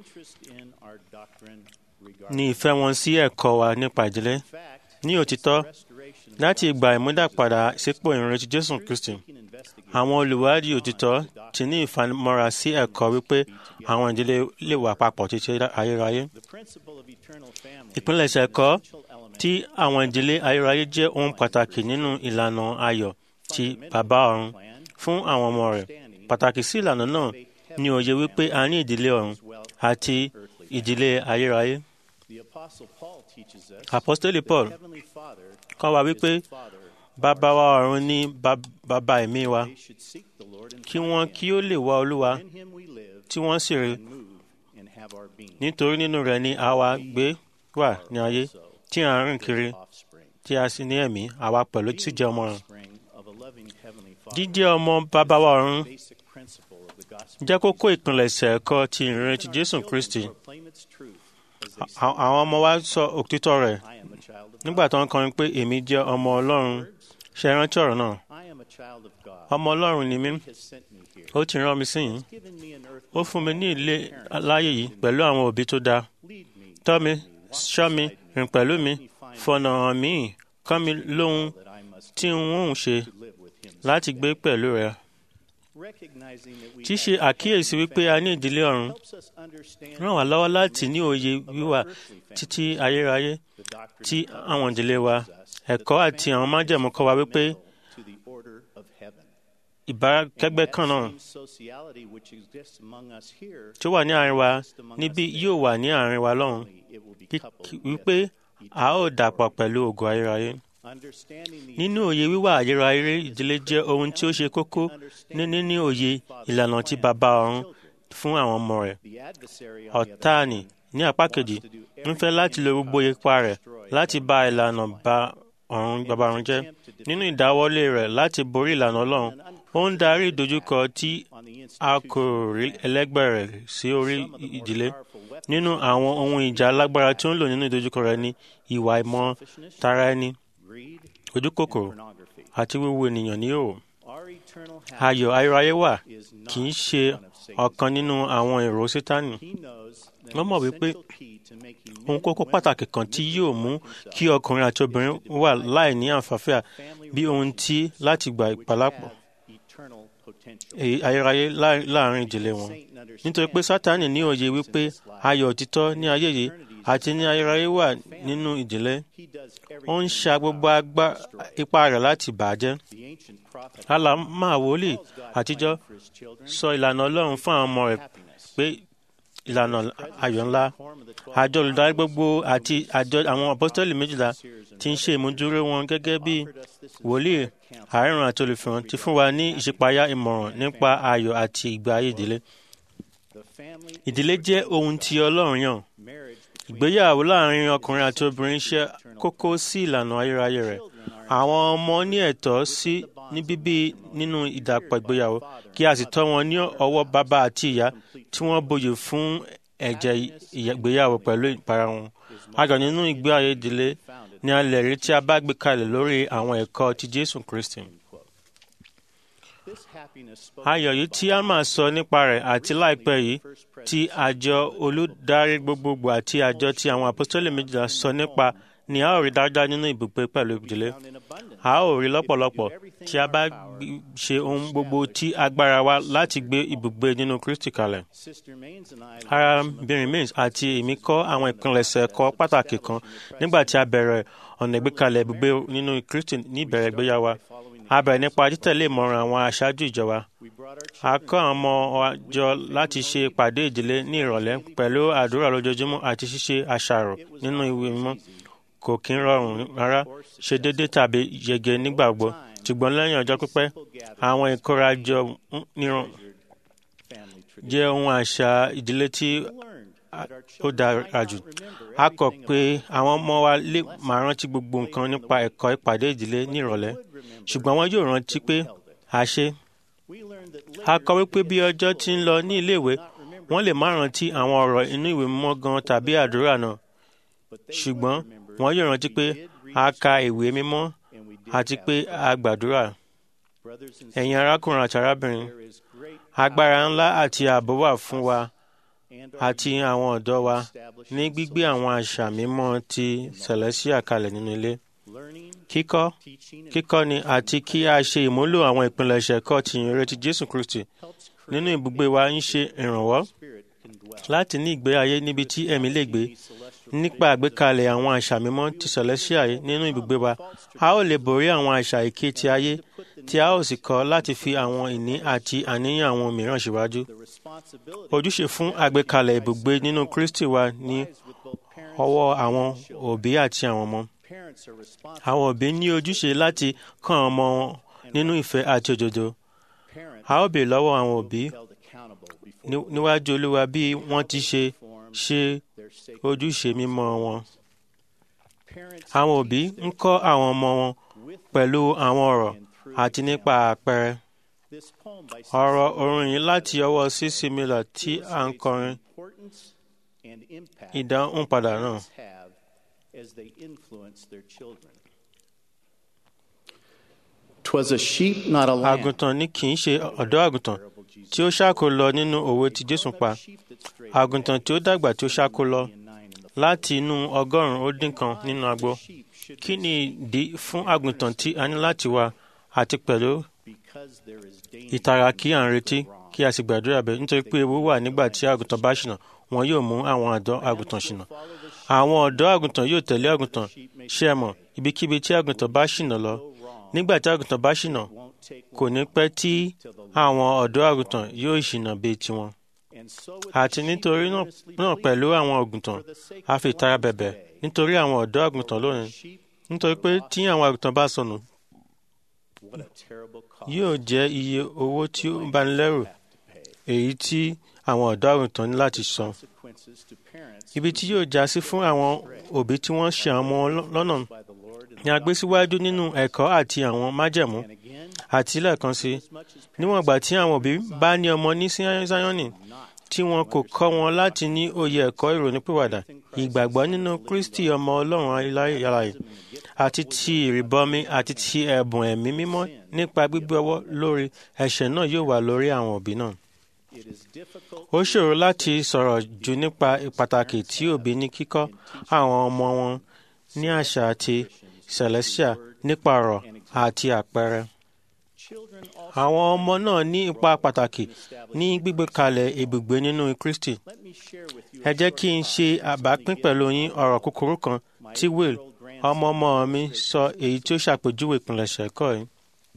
ní ìfẹ́ wọn sí ẹ̀kọ́ wa nípa ìdílé ní òtítọ́ láti ìgbà ìmúdàpadà sípò ìrìnrìn Jésù Kristi àwọn olùwádìí òtítọ́ ti ní ìfanimọ́ra sí ẹ̀kọ́ wípé àwọn ìdílé lè wà papọ̀ títí ayérayé ìpilẹ̀ṣẹ̀ ẹ̀kọ́ tí àwọn ìdílé ayérayé jẹ́ ohun pàtàkì nínú ìlànà ayọ̀ ti bàbá ọ̀run fún àwọn ọmọ rẹ̀ pàtàkì sí ìlànà náà ni òye wípé a ní ìdílé ọ̀run àti ìdílé ayérayé. Apọ́sítélì Paul kọ́ wa wípé bàbá wa ọ̀run ní bàbá ẹ̀mí wa kí wọ́n kí ó lè wá Olúwa tí wọ́n sì rí nítorí nínú rẹ̀ ni àwa gbé wà ní ayé tí à ń rìn kiri tí a sì ní ẹ̀mí àwa pẹ̀lú tí jẹ́ ọmọ rẹ̀. Jíjẹ́ ọmọ bàbá wa ọ̀run jẹ́ kókó ìpilẹ̀ṣẹ̀ ẹ̀kọ́ ti ìrìn ti Jésù Kristi. Àwọn ọmọ wa sọ òtítọ́ rẹ̀ nígbà tó ń kọrin pé èmi jẹ́ ọmọ Ọlọ́run ṣe rántí ọ̀rọ̀ náà. Ọmọ Ọlọ́run ni mí. Ó ti rán mi sí yìí. Ó fún mi ní ilé láyé yìí pẹ̀lú àwọn òbí tó dáa. Tọ́ mi, ṣọ́ mi, rìn pẹ̀lú mi, fọ̀nà hàn mí, kọ́ mi lóhun tí n ó ṣe láti gbé pẹ̀lú rẹ̀. Ṣíṣe àkíyèsí wípé a ní ìdílé ọ̀run ràn wá lọ́wọ́ láti ní òye wíwà títí ayérayé tí àwọn ìdílé wa ẹ̀kọ́ àti àwọn májẹ̀mú kọ́ wa wípé ìbákẹ́gbẹ́ kan náà tí ó wà ní àárín wa níbí yóò wà ní àárín wa lọ́hùn wípé a ó dàpọ̀ pẹ̀lú ògo ayérayé. Nínú òye wíwà ayérayé ìdílé jẹ́ ohun tí ó ṣe kókó ní níní òye ìlànà tí bàbá ọ̀run fún àwọn ọmọ rẹ̀. Ọ̀táàní ní apá kejì ń fẹ́ láti lo gbogbo ipa rẹ̀ láti bá ìlànà bá ọ̀run bàbá ọ̀run jẹ́. Nínú ìdáwọ́lé rẹ̀ láti borí ìlànà Ọlọ́run, ó ń darí ìdojúkọ tí a kò rí ẹlẹ́gbẹ́ rẹ̀ sí orí ìdílé. Nínú àwọn ohun ìjà alágbára tí ó ń lò nínú ìdojúkọ rẹ̀ ni ìwà ìmọ̀ tara ẹni, ojúkòkòrò àti wíwo ènìyàn ní òò. Ayọ̀ ayérayé wà kì í ṣe ọ̀kan nínú àwọn èrò Sátánì. Wọ́n mọ̀ wípé ohun kókó pàtàkì kan tí yóò mú kí ọkùnrin àti obìnrin wà láì ní àǹfààfíà bí ohun tí láti gba ìpàlápọ̀ ayérayé láàrin ìdílé wọn. Nítorí pé Sátánì ní òye wípé ayọ̀ òtítọ́ ní ayé yìí àti ní ayérayé wà nínú ìdílé. Ó ń ṣa gbogbo ipá rẹ̀ láti bà á jẹ́. Àlámà wòlíì àtijọ́ sọ ìlànà Ọlọ́run fún àwọn ọmọ rẹ̀ pé ìlànà ayọ̀ ńlá. Àjọ olùdarí gbogbo àti àjọ àwọn apọ́sítẹ́lì méjìlá ti ń ṣe ìmúdúró wọn gẹ́gẹ́ bí wòlíì àárẹ̀rùn àti olùfihàn ti fún wa ní ìṣípayá ìmọ̀ràn nípa ayọ̀ àti ìgbé ayé ìdílé. Ìdílé jẹ́ ohun tí Ọlọ́run yàn. Ìgbéyàwó láàrin ọkùnrin àti obìnrin ṣe kókó sí ìlànà ayérayé rẹ̀. Àwọn ọmọ ní ẹ̀tọ́ sí ní bíbí nínú ìdàpọ̀ ìgbéyàwó kí a sì tọ́ wọn ní ọwọ́ bàbá àti ìyá tí wọ́n bòye fún ẹ̀jẹ̀ ìgbéyàwó pẹ̀lú ìpara wọn. Ayọ̀ nínú ìgbé ayé ìdílé ni a lè rí tí a bá gbé kalẹ̀ lórí àwọn ẹ̀kọ́ ti Jésù Kristi. Ayọ̀ yìí tí a máa sọ nípa rẹ̀ àti láìpẹ́ yìí tí àjọ olùdarí gbogbogbò àti àjọ tí àwọn apostoli méjìlá sọ nípa ni a ó rí dáadáa nínú ibùgbé pẹ̀lú ìdílé. A ó rí lọ́pọ̀lọpọ̀ tí a bá ṣe ohun gbogbo tí agbára wa láti gbé ibùgbé nínú Kristi kalẹ̀. Arábìnrin Mays àti èmi kọ́ àwọn ìpilẹ̀ṣẹ̀ ẹ̀kọ́ pàtàkì kan nígbà tí a bẹ̀rẹ̀ ọ̀nà ìgbékalẹ̀ ibùgbé nínú Kristi ní ìbẹ̀rẹ̀ ìgbéyàwó a bẹ̀rẹ̀ nípa títẹ̀lé ìmọ̀ràn àwọn aṣáájú ìjọba. a kọ́ àwọn ọmọ wa jọ láti ṣe ìpàdé ìdílé ní ìrọ̀lẹ́ pẹ̀lú àdúrà lójoojúmọ́ àti ṣíṣe àṣàrò nínú ìwé mímọ́. kò kí ń rọrùn rárá ṣe déédéé tàbí yege nígbà gbogbo ṣùgbọ́n lẹ́yìn ọjọ́ pípẹ́ àwọn ìkórajọ níran jẹ́ ohun àṣà ìdílé tí ó dára jù. a kọ̀ pé àwọn ọmọ wa lè máa rántí gbogbo nǹkan nípa ẹ̀kọ́ ìpàdé ìdílé ní ìrọ̀lẹ́ ṣùgbọ́n wọn yóò rántí pé a ṣe. a kọ wípé bí ọjọ́ ti ń lọ ní iléèwé wọ́n lè má rántí àwọn ọ̀rọ̀ inú ìwé mímọ́ gan tàbí àdúrà náà ṣùgbọ́n wọn yóò rántí pé a ka ìwé mímọ́ àti pé a gbàdúrà. ẹ̀yin arákùnrin àti arábìnrin agbára ńlá àti ààbò wà fún wa àti àwọn ọ̀dọ́ wa ní gbígbé àwọn àṣà mímọ́ ti Celestia kalẹ̀ nínú ilé. Kíkọ́ kíkọ́ni àti kí a ṣe ìmúlò àwọn ìpilẹ̀ṣẹ̀ ẹ̀kọ́ ti ìyìnrere ti Jésù Kristi nínú ibùgbé wa ń ṣe ìrànwọ́ láti ní ìgbé ayé níbi tí ẹ̀mí lè gbé nípa àgbékalẹ̀ àwọn àṣà mímọ́ ti Celestia nínú ibùgbé wa a ó lè borí àwọn àṣà èké ti ayé tí a ó sì kọ́ láti fi àwọn ìní àti àníyàn àwọn mìíràn síwájú. ojúṣe fún àgbékalẹ̀ ibùgbé nínú Kristi wà ní ọwọ́ àwọn òbí àti àwọn ọmọ. àwọn òbí ní ojúṣe láti kọ́ àwọn ọmọ wọn nínú ìfẹ́ àti òdodo. a ó béèrè lọ́wọ́ àwọn òbí níwájú Olúwa bí wọ́n ti ṣe ṣe ojúṣe mímọ́ wọn. àwọn òbí ń kọ́ àwọn ọmọ wọn pẹ̀lú àwọn ọ̀rọ̀ àti nípa àpẹẹrẹ. ọ̀rọ̀ orin yìí láti ọwọ́ C.C. Miller tí a ń kọrin ìdáhùn padà náà. Twas a sheep, not a lamb. àgùntàn ni kì í ṣe ọ̀dọ́ àgùntàn tí ó ṣáko lọ nínú òwe tí Jésù pa àgùntàn tí ó dàgbà tí ó ṣáko lọ láti inú ọgọ́rùn-ún ó dín kan nínú agbo kí ni ìdí fún àgùntàn tí a ní láti wà àti pẹ̀lú ìtara kí à ń retí kí a sì gbàdúrà bẹ́ẹ̀ nítorí pé ewu wà nígbà tí àgùntàn bá ṣìnà wọn yóò mú àwọn ọ̀dọ́ àgùntàn ṣìnà àwọn ọ̀dọ́ àgùntàn yóò tẹ̀lé àgùntàn ṣé ẹ mọ̀ ibikíbi tí àgùntàn bá ṣìnà lọ nígbà tí àgùntàn bá ṣìnà kò ní pẹ́ tí àwọn ọ̀dọ́ àgùntàn yóò ṣìnà bíi tiwọn. àti nítorí náà pẹ̀lú àwọn àgùntàn a fi ìtara bẹ̀bẹ̀ nítorí àwọn ọ̀dọ́ àgùntàn lónìí nítorí pé tí àwọn àgùntàn bá sọnù yóò jẹ́ iye owó tí ó bani lẹ́rù èyí tí àwọn ọ̀dọ́ àgùntàn ní láti san. ibi tí yóò já sí fún àwọn òbí tí wọ́n ṣe àwọn ọmọ lọ́nà ni a gbé síwájú nínú ẹ̀kọ́ àti àwọn májẹ̀mú àti lẹ́ẹ̀kan sí níwọ̀n ìgbà tí àwọn òbí bá ní ọmọ ní Síónì tí wọn kò kọ́ wọn láti ní òye ẹ̀kọ́ ìrònúpìwàdà ìgbàgbọ́ nínú Kristi ọmọ Ọlọ́run ayérayé àti ti ìrìbọmi àti ti ẹ̀bùn ẹ̀mí mímọ́ nípa gbígbé ọwọ́ lórí ẹ̀ṣẹ̀ náà yóò wà lórí àwọn òbí náà. ó ṣòro láti sọ̀rọ̀ jù nípa pàtàkì tí òbí ní kíkọ́ àwọn ọmọ wọn ní àṣà àti celestia nípa ọ̀rọ̀ àti àpẹẹrẹ. Àwọn ọmọ náà ní ipa pàtàkì ní gbígbé kalẹ̀ ibùgbé nínú Kristi. Ẹ jẹ́ kí n ṣe àbápín pẹ̀lú yín ọ̀rọ̀ kúkúrú kan tí Will ọmọ ọmọ mi sọ èyí tí ó ṣàpèjúwe ìpìlẹ̀ṣẹ̀ ẹ̀kọ́ yìí.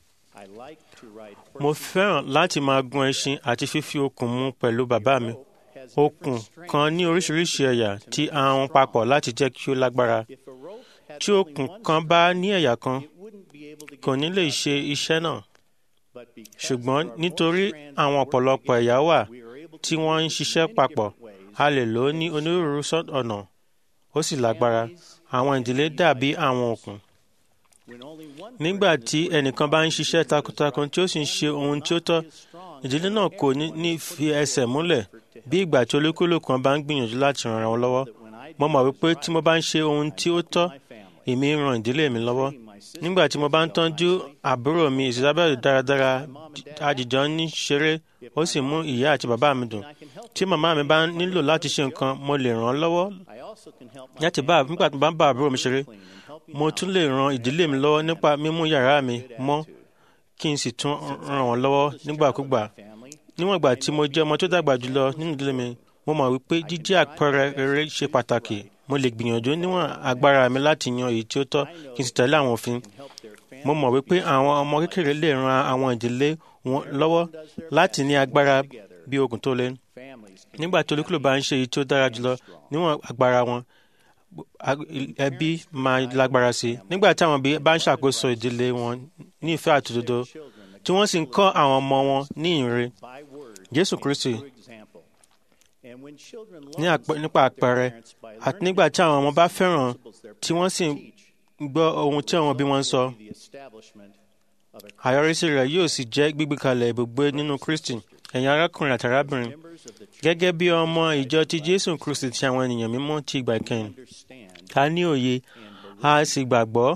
Mo fẹ́ràn láti máa gun ẹṣin àti fífi okùn mu pẹ̀lú bàbá mi. Okùn kan ní oríṣiríṣi ẹ̀yà tí a hun papọ̀ láti jẹ́ kí ó lágbára. Tí okùn kan bá ní ẹ̀yà kan, kò ní lè ṣe iṣẹ́ náà. Ṣùgbọ́n nítorí àwọn ọ̀pọ̀lọpọ̀ ẹ̀yà wà tí wọ́n ń ṣiṣẹ́ papọ̀, a lè lò ó ní onírúurú ọ̀nà, ó sì lágbára. Àwọn ìdílé dàbí àwọn okùn. Nígbà tí ẹnìkan bá ń ṣiṣẹ́ takuntakun tí ó sì ń ṣe ohun tí ó tọ́, ìdílé náà kò ní fi ẹsẹ̀ múlẹ̀ bí ìgbà tí olúkúlùkù bá ń gbìyànjú láti ràn wọn lọ́wọ́. Mo mọ̀ wípé tí mo bá ń ṣe ohun tí ó tọ́, èmi ń ran ìdílé mi lọ́wọ́. Nígbà tí mo bá ń tọ́jú àbúrò mi Isabel dáradára, àjìjọ ní ṣeré, ó sì mú ìyá àti bàbá mi dùn. Tí màmá mi bá nílò láti ṣe nǹkan, mo lè ràn án lọ́wọ́. Láti bá nígbà tí mo bá ń bá àbúrò mi ṣeré, mo tún lè ran ìdílé mi lọ́wọ́ nípa mímú yàrá mi mọ́ kí n sì tún ràn wọ́n lọ́wọ́ nígbàkúgbà. Níwọ̀n ìgbà tí mo jẹ́ ọmọ tó dàgbà jùlọ nínú ìdílé mi, mo mọ̀ wípé jíjẹ́ àpẹẹrẹ rere ṣe pàtàkì. Mo lè gbìyànjú níwọ̀n agbára mi láti yan èyí tí ó tọ́ kí n sì tẹ̀lé àwọn òfin. Mo mọ̀ wípé àwọn ọmọ kékeré lè ran àwọn ìdílé wọn lọ́wọ́ láti ní agbára bí okùn tó le. Nígbà tí olúkúlùkù bá ń ṣe èyí tí ó dára jùlọ níwọ̀n agbára wọn, ẹbí máa lágbára sí i. Nígbà tí àwọn òbí bá ń ṣàkóso ìdílé wọn ní ìfẹ́ àti òdodo, tí wọ́n sì ń kọ́ àwọn ọmọ wọn ní ìre. Jésù Kristi nípa àpẹẹrẹ àti nígbà tí àwọn ọmọ bá fẹ́ràn tí wọ́n sì ń gbọ́ ohun tí àwọn òbí wọn ń sọ. Àyọrísí rẹ̀ yóò sì jẹ́ gbígbé kalẹ̀ ibùgbé nínú Kristi. Ẹ̀yin arákùnrin àti arábìnrin, gẹ́gẹ́ bí ọmọ ìjọ ti Jésù Kristi ti àwọn ènìyàn mímọ́ ti ìgbà ìkẹyìn, ká ní òye, a sì gbàgbọ́.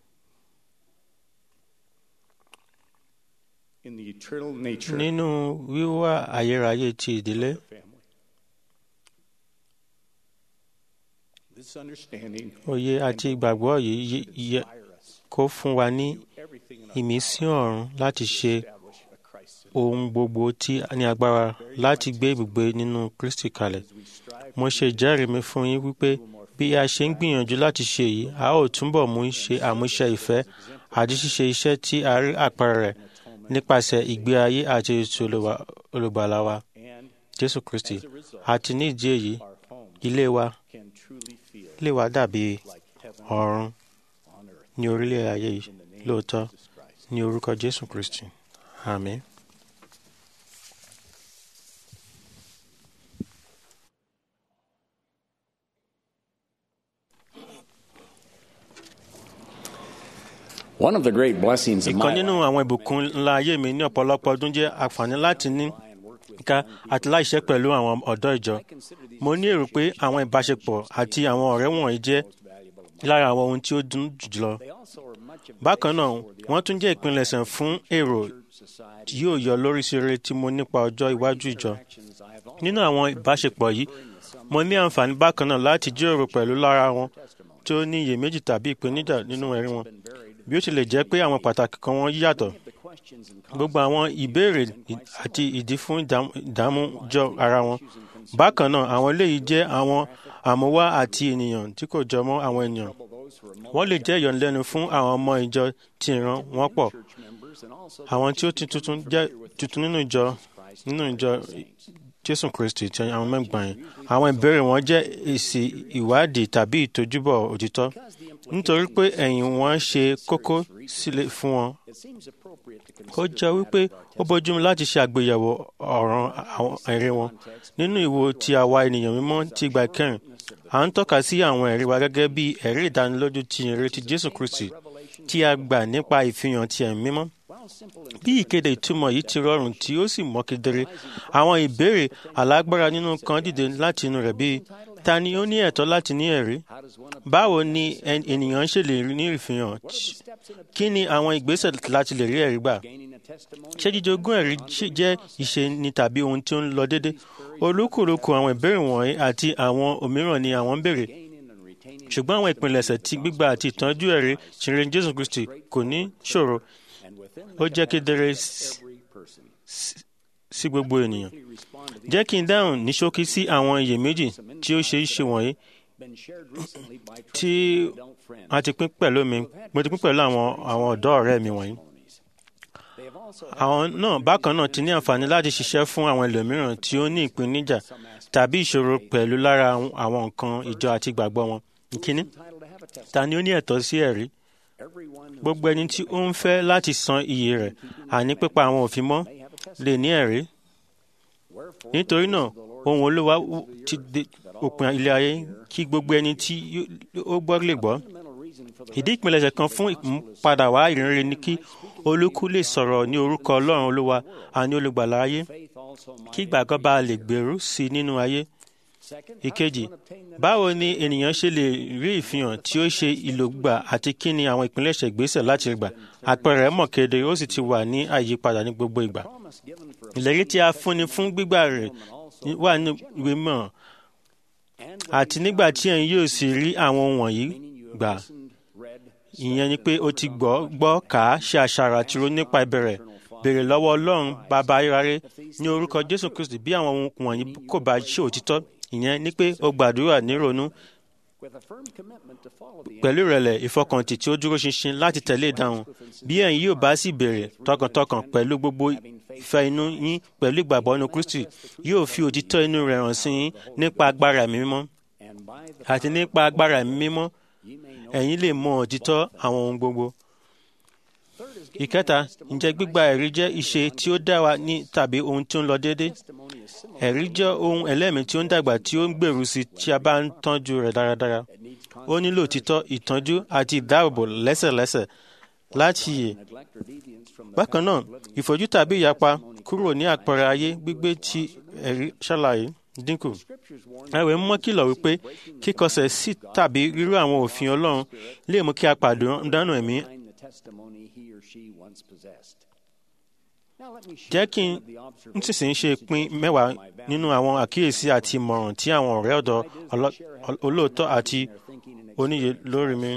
Nínú wíwá ayérayé ti ìdílé. Òye àti ìgbàgbọ́ yìí yẹ kó fún wa ní ìmísí ọ̀run láti ṣe ohun gbogbo tí a ní agbára láti gbé ibùgbé nínú Kristi kalẹ̀. Mo ṣe ìjẹ́rìí mi fún yín wípé bí a ṣe ń gbìyànjú láti ṣe èyí, a ó túbọ̀ mú ṣe àmúṣe ìfẹ́ àti ṣíṣe iṣẹ́ tí a rí àpẹẹrẹ rẹ̀ nípasẹ̀ ìgbé ayé àti ètò olùwà- olùgbàlà wa jésù kristi àti ní ìdí èyí ilé wa ilé wa dàbí ọ̀run ní orílẹ̀ ayé yìí lóòótọ́ ní orúkọ jésù kristi àmín. One of the great blessings of ìkan my nínú àwọn ìbùkún ńlá ayé mi ní ọ̀pọ̀lọpọ̀ ọdún jẹ́ àǹfààní láti ní ká àti láìṣẹ́ pẹ̀lú àwọn ọ̀dọ́ ìjọ. mo ní èrò pé àwọn ìbáṣepọ̀ àti àwọn ọ̀rẹ́ wọ̀nyí jẹ́ lára àwọn ohun tí ó dùn jùlọ. bákan náà wọ́n tún jẹ́ ìpilẹ̀ṣẹ̀ fún èrò tí yóò yọ lórí sí rere tí mo nípa ọjọ́ iwájú ìjọ. nínú àwọn ìbáṣepọ̀ yìí mo ní àǹfààní bákan náà láti jíròrò pẹ̀lú lára wọn tí ó ní iyèméjì tàbí ìpèníjà nínú ẹ̀rí wọn bí ó tilẹ̀ jẹ́ pé àwọn pàtàkì kan wọn yàtọ̀ gbogbo àwọn ìbéèrè àti ìdí fún ìdám- ìdámújọ ara wọn bákan náà àwọn eléyìí jẹ́ àwọn àmúwá àti ènìyàn tí kò jọ mọ́ àwọn ènìyàn wọ́n lè jẹ́ ìyọ̀nlẹ́nu fún àwọn ọmọ ìjọ tí ìran wọn pọ̀ àwọn tí ó ti tuntun jẹ́ tuntun nínú ìjọ nínú ìjọ jésù kristi ti àwọn mẹ́gbàá yẹn àwọn ìbéèrè wọn jẹ́ èsì ìwádìí tàbí ìtojúbọ̀ òtítọ́ nítorí pé ẹ̀yìn wọn ṣe kókó sílẹ̀ fún wọn ó jẹ́ wípé ó bójúmu láti ṣe àgbéyẹ̀wò ọ̀ràn àwọn ẹ̀rí wọn nínú ìwo ti àwa ènìyàn mímọ́ ti ìgbà kẹrin à ń tọ́ka sí àwọn ẹ̀rí wa gẹ́gẹ́ bí ẹ̀rí ìdánilójú ti ìrètí jésù kristi tí a gbà nípa ìfihàn ti ẹ̀mí mímọ́ bí ìkéde ìtumọ̀ yìí ti rọrùn tí ó sì mọ́ kedere àwọn ìbéèrè alágbára nínú kan dìde láti inú rẹ̀ bíi ta ni ó ní ẹ̀tọ́ láti ní ẹ̀rí báwo ni ẹn- ènìyàn ṣe lè ní ìfihàn kí ni àwọn ìgbésẹ̀ láti lè rí ẹ̀rí gbà ṣé jíjogún ẹ̀rí ṣì- jẹ́ ìṣe ni tàbí ohun tí ó ń lọ déédé olúkúlùkù àwọn ìbéèrè wọ̀nyí àti àwọn òmíràn ni àwọn ń béèrè ṣùgbọ́n àwọn ìpilẹ̀ṣẹ̀ ti gbígbà àti ìtọ́jú ẹ̀rí ṣìnrìn jésù kristi kò ní ṣòro ó jẹ́ kedere s- s- sí gbogbo ènìyàn jẹ́ kí n dáhùn ní ṣókí sí àwọn iyèméjì tí ó ṣe é ṣe wọ̀nyí tí a ti pín pẹ̀lú mi mo ti pín pẹ̀lú àwọn àwọn ọ̀dọ́ ọ̀rẹ́ mi wọ̀nyí àwọn náà bákan náà ti ní àǹfààní láti ṣiṣẹ́ fún àwọn ẹlòmíràn tí ó ní ìpèníjà tàbí ìṣòro pẹ̀lú lára àwọn nǹkan ìjọ àti ìgbàgbọ́ wọn. ìkíní ta ni ó ní ẹ̀tọ́ sí ẹ̀rí? gbogbo ẹni tí ó ń fẹ́ láti san iye rẹ̀ àní pípa àwọn òfin mọ́ lè ní ẹ̀rí. nítorí náà ohun olúwa wù- ti dé òpin ilé ayé kí gbogbo ẹni tí yó- ó gbọ́ lè gbọ́. ìdí ìpilẹ̀ṣẹ̀ kan fún ìmúpadà wá ìrìnrere ni kí olúkú lè sọ̀rọ̀ ní orúkọ ọlọ́run olúwa àní olùgbàlà ayé kí ìgbàgbọ́ bá lè gbèrú sí i nínú ayé. ìkejì báwo ni ènìyàn ṣe lè rí ìfihàn tí ó ṣe ìlògbà àti kí ni àwọn ìpilẹ̀ṣẹ̀ ìgbésẹ̀ láti gbà àpẹẹrẹ mọ̀ kedere ó sì ti wà ní àyípadà ní gbogbo ìgbà. ìlérí tí a fúnni fún gbígbà rẹ̀ wà ní ìwé mọ̀ àti nígbà tí ẹ̀yin yóò sì rí àwọn ohun wọ̀nyí gbà ìyẹn ni pé o ti gbọ́ gbọ́ kà á ṣe àṣàrò àti ronú nípa ìbẹ̀rẹ̀ béèrè lọ́wọ́ ọlọ́run bàbá ayérayé ní orúkọ jésù kristi bí àwọn ohun wọ̀nyí kò bá ṣe òtítọ́ ìyẹn ni pé o gbàdúrà nírònú pẹ̀lú ìrẹ̀lẹ̀ ìfọkàntì tí ó dúró ṣinṣin láti tẹ̀lé ìdáhùn bí ẹ̀yin yóò bá sì béèrè tọkàntọkàn pẹ̀lú gbogbo ìfẹ́ inú yín pẹ̀lú ìgbàgbọ́ inú kristi yóò fi òtítọ́ inú rẹ̀ hàn sí yín nípa agbára ẹ̀mí mímọ́ àti nípa agbára ẹ̀mí mímọ́ ẹ̀yin lè mọ òtítọ́ àwọn ohun gbogbo. ìkẹta ǹjẹ́ gbígba ẹ̀rí jẹ́ ìṣe tí ó dá wa ní tàbí ohun tí ó ń lọ déédé? ẹ̀rí jẹ́ ohun ẹlẹ́mìí tí ó ń dàgbà tí ó ń gbèrú sí tí a bá ń tọ́jú rẹ̀ dáradára. ó nílò òtítọ́ ìtọ́jú àti ìdáàbòbò lẹ́sẹ̀lẹ́sẹ̀ láti yè. bákan náà ìfojú tàbí ìyapa kúrò ní àpẹẹrẹ ayé gbígbé tí ẹ̀rí ṣàlàyé dínkù. ẹ̀wẹ̀ mọ́ kìlọ̀ wípé kíkọsẹ̀ sí tàbí rírú àwọn òfin Ọlọ́run lè mú kí a pàdánù ẹ̀mí. jẹ́ kí n nísinsìnyí ṣe pín mẹ́wàá nínú àwọn àkíyèsí àti ìmọ̀ràn tí àwọn ọ̀rẹ́ ọ̀dọ́ olóòótọ́ àti oníye lórí mi.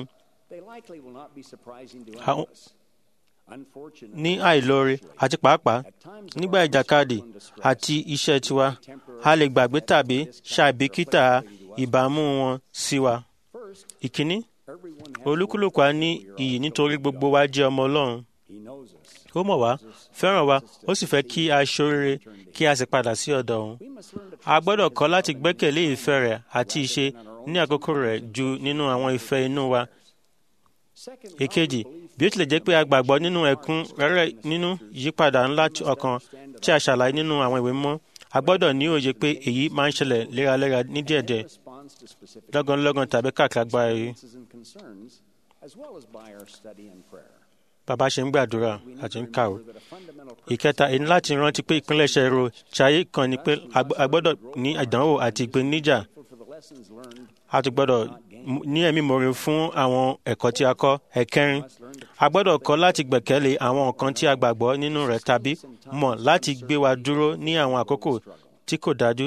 Àwọn- ní àìlóore àti pàápàá nígbà ìjàkadì àti iṣẹ́ tiwa a lè gbàgbé tàbí ṣàìbìkítà ìbámu wọn sí wa. ìkíní olúkúlùkù á ní iyì nítorí gbogbo wa jẹ́ ọmọ ọlọ́run ó mọ̀ wá fẹ́ràn wa ó sì fẹ́ kí a ṣoríire kí a sì padà sí ọ̀dọ̀ òun a gbọ́dọ̀ kọ́ láti gbẹ́kẹ̀lé ìfẹ́ rẹ̀ àti ìṣe ní àkókò rẹ̀ ju nínú àwọn ìfẹ́ inú wa èkejì bí ó tilẹ̀ jẹ́ pé a gbàgbọ́ nínú ẹ̀kún rẹ́rẹ́ nínú ìyípadà ńlá ọkàn tí a ṣàlàyé nínú àwọn ìwé mọ́ a gbọ́dọ̀ ní òye pé èyí máa ń ṣẹlẹ̀ léraléra ní díẹ̀díẹ̀ lọ́gànlọ́gàn tàbí káàkiri agbára yìí. bàbá ṣe ń gbàdúrà àti ń kàwé. ìkẹta èyí láti rántí pé ìpínlẹ̀ṣẹ̀ ro ṣayé kan ni pé a gbọ́dọ̀ ní ìdánwò àti ìpèníjà a ti gbọ́dọ̀ ní ẹ̀mí mòre fún àwọn ẹ̀kọ́ tí a kọ́ ẹ̀kẹrin a gbọ́dọ̀ kọ́ láti gbẹ̀kẹ́lé àwọn nǹkan tí a gbàgbọ́ nínú rẹ̀ tàbí mọ̀ láti gbé wa dúró ní àwọn àkókò tí kò dájú.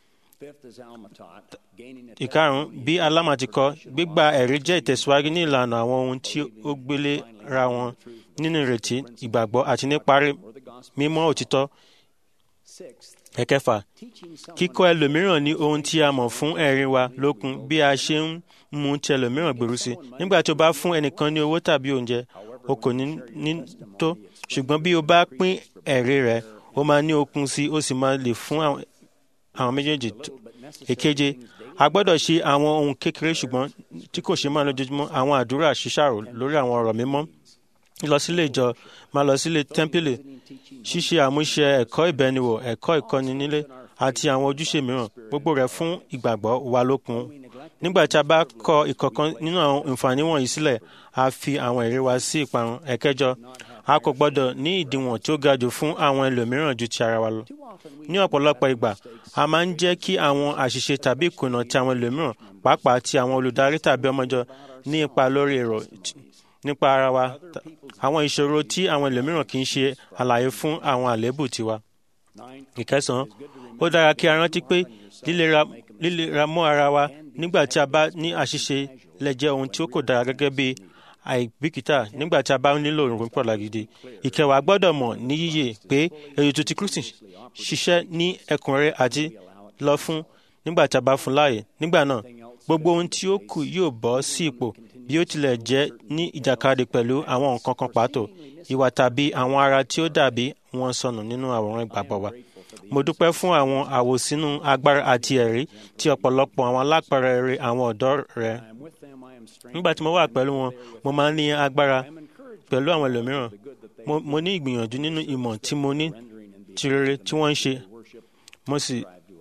ìkarùn-ún bí aláma ti kọ́ gbígba ẹ̀rí jẹ́ ìtẹ̀síwájú ní ìlànà àwọn ohun tí ó gbélé ra wọn nínú ìrètí ìgbàgbọ́ àti níparí mímọ́ òtítọ́. ẹ̀kẹfà kíkọ́ ẹlòmíràn ní ohun tí a mọ̀ fún ẹ̀rí wa lókun bí a ṣe ń mú ti ẹlòmíràn gbèrú sí nígbà tí o bá fún ẹnìkan ní owó tàbí oúnjẹ o kò ní ní tó ṣùgbọ́n bí o bá pín ẹ̀rí rẹ̀ o máa ní okun sí o sì máa lè fún àwọn méjèèjì èkeje a gbọ́dọ̀ ṣe àwọn ohun kékeré ṣùgbọ́n tí kò ṣe máa lójoojúmọ́ àwọn àdúrà ṣíṣàrò lórí àwọn ọ̀rọ̀ mímọ́ lọ sílé ìjọ máa lọ sílé tẹ́ḿpìlì ṣíṣe àmúṣe ẹ̀kọ́ ìbẹniwò ẹ̀kọ́ ìkọ́ni nílé àti àwọn ojúṣe mìíràn gbogbo rẹ̀ fún ìgbàgbọ́ wa lókun nígbà tí a bá kọ ìkọ̀kan nínú àwọn àǹfààní wọ̀nyí sílẹ̀ a fi àwọn èrè wa sí ìparun ẹ̀kẹjọ a kò gbọ́dọ̀ ní ìdíwọ̀n tí ó ga jù fún àwọn ẹlòmíràn ju ti ara wa lọ ní ọ̀pọ̀lọpọ̀ ìgbà a máa ń jẹ́ kí àwọn àṣìṣe tàbí ìkùnà ti àwọn ẹlòmíràn pàápàá ti àwọn olùdarí tàbí ọmọjọ ní ipa lórí èrò nípa ara wa àwọn ìṣòro tí àwọn ẹlòmíràn kì í ṣe àlàyé fún àwọn àléébù tiwa. ìkẹsàn-án ó dára kí a rántí pé lílera mọ́ ara wa nígbà tí a bá ní àṣìṣe lè jẹ́ ohun tí ó kò dára gẹ́gẹ́ bí àìbìkítà nígbà tí a bá nílò òrùn pọ̀lá gidi. ìkẹwàá gbọ́dọ̀ mọ̀ ní yíyẹ pé ètò ti Kristi ṣiṣẹ́ ní ẹ̀kúnrẹ́rẹ́ àti lọ fún nígbà tí a bá fún láàyè nígbà náà gbogbo ohun tí ó kù yóò bọ́ sí ipò bí ó tilẹ̀ jẹ́ ní ìjàkadì pẹ̀lú àwọn nǹkan kan pàtó ìwà tàbí àwọn ara tí ó dàbí wọn sọnù nínú àwòrán ìgbàgbọ́ wa. mo dúpẹ́ fún àwọn àwòsínú agbára àti ẹ̀rí tí ọ̀pọ̀lọpọ̀ àwọn alápẹ̀rẹ̀ àwọn ọ̀dọ́ rẹ̀. nígbà tí mo wà pẹ̀lú wọn mo máa ń ní agbára pẹ̀lú àwọn ẹlòmíràn mo ní ìgbìyànjú nínú ìmọ̀ tí mo ní ti rere tí wọ́n ń ṣe mo sì.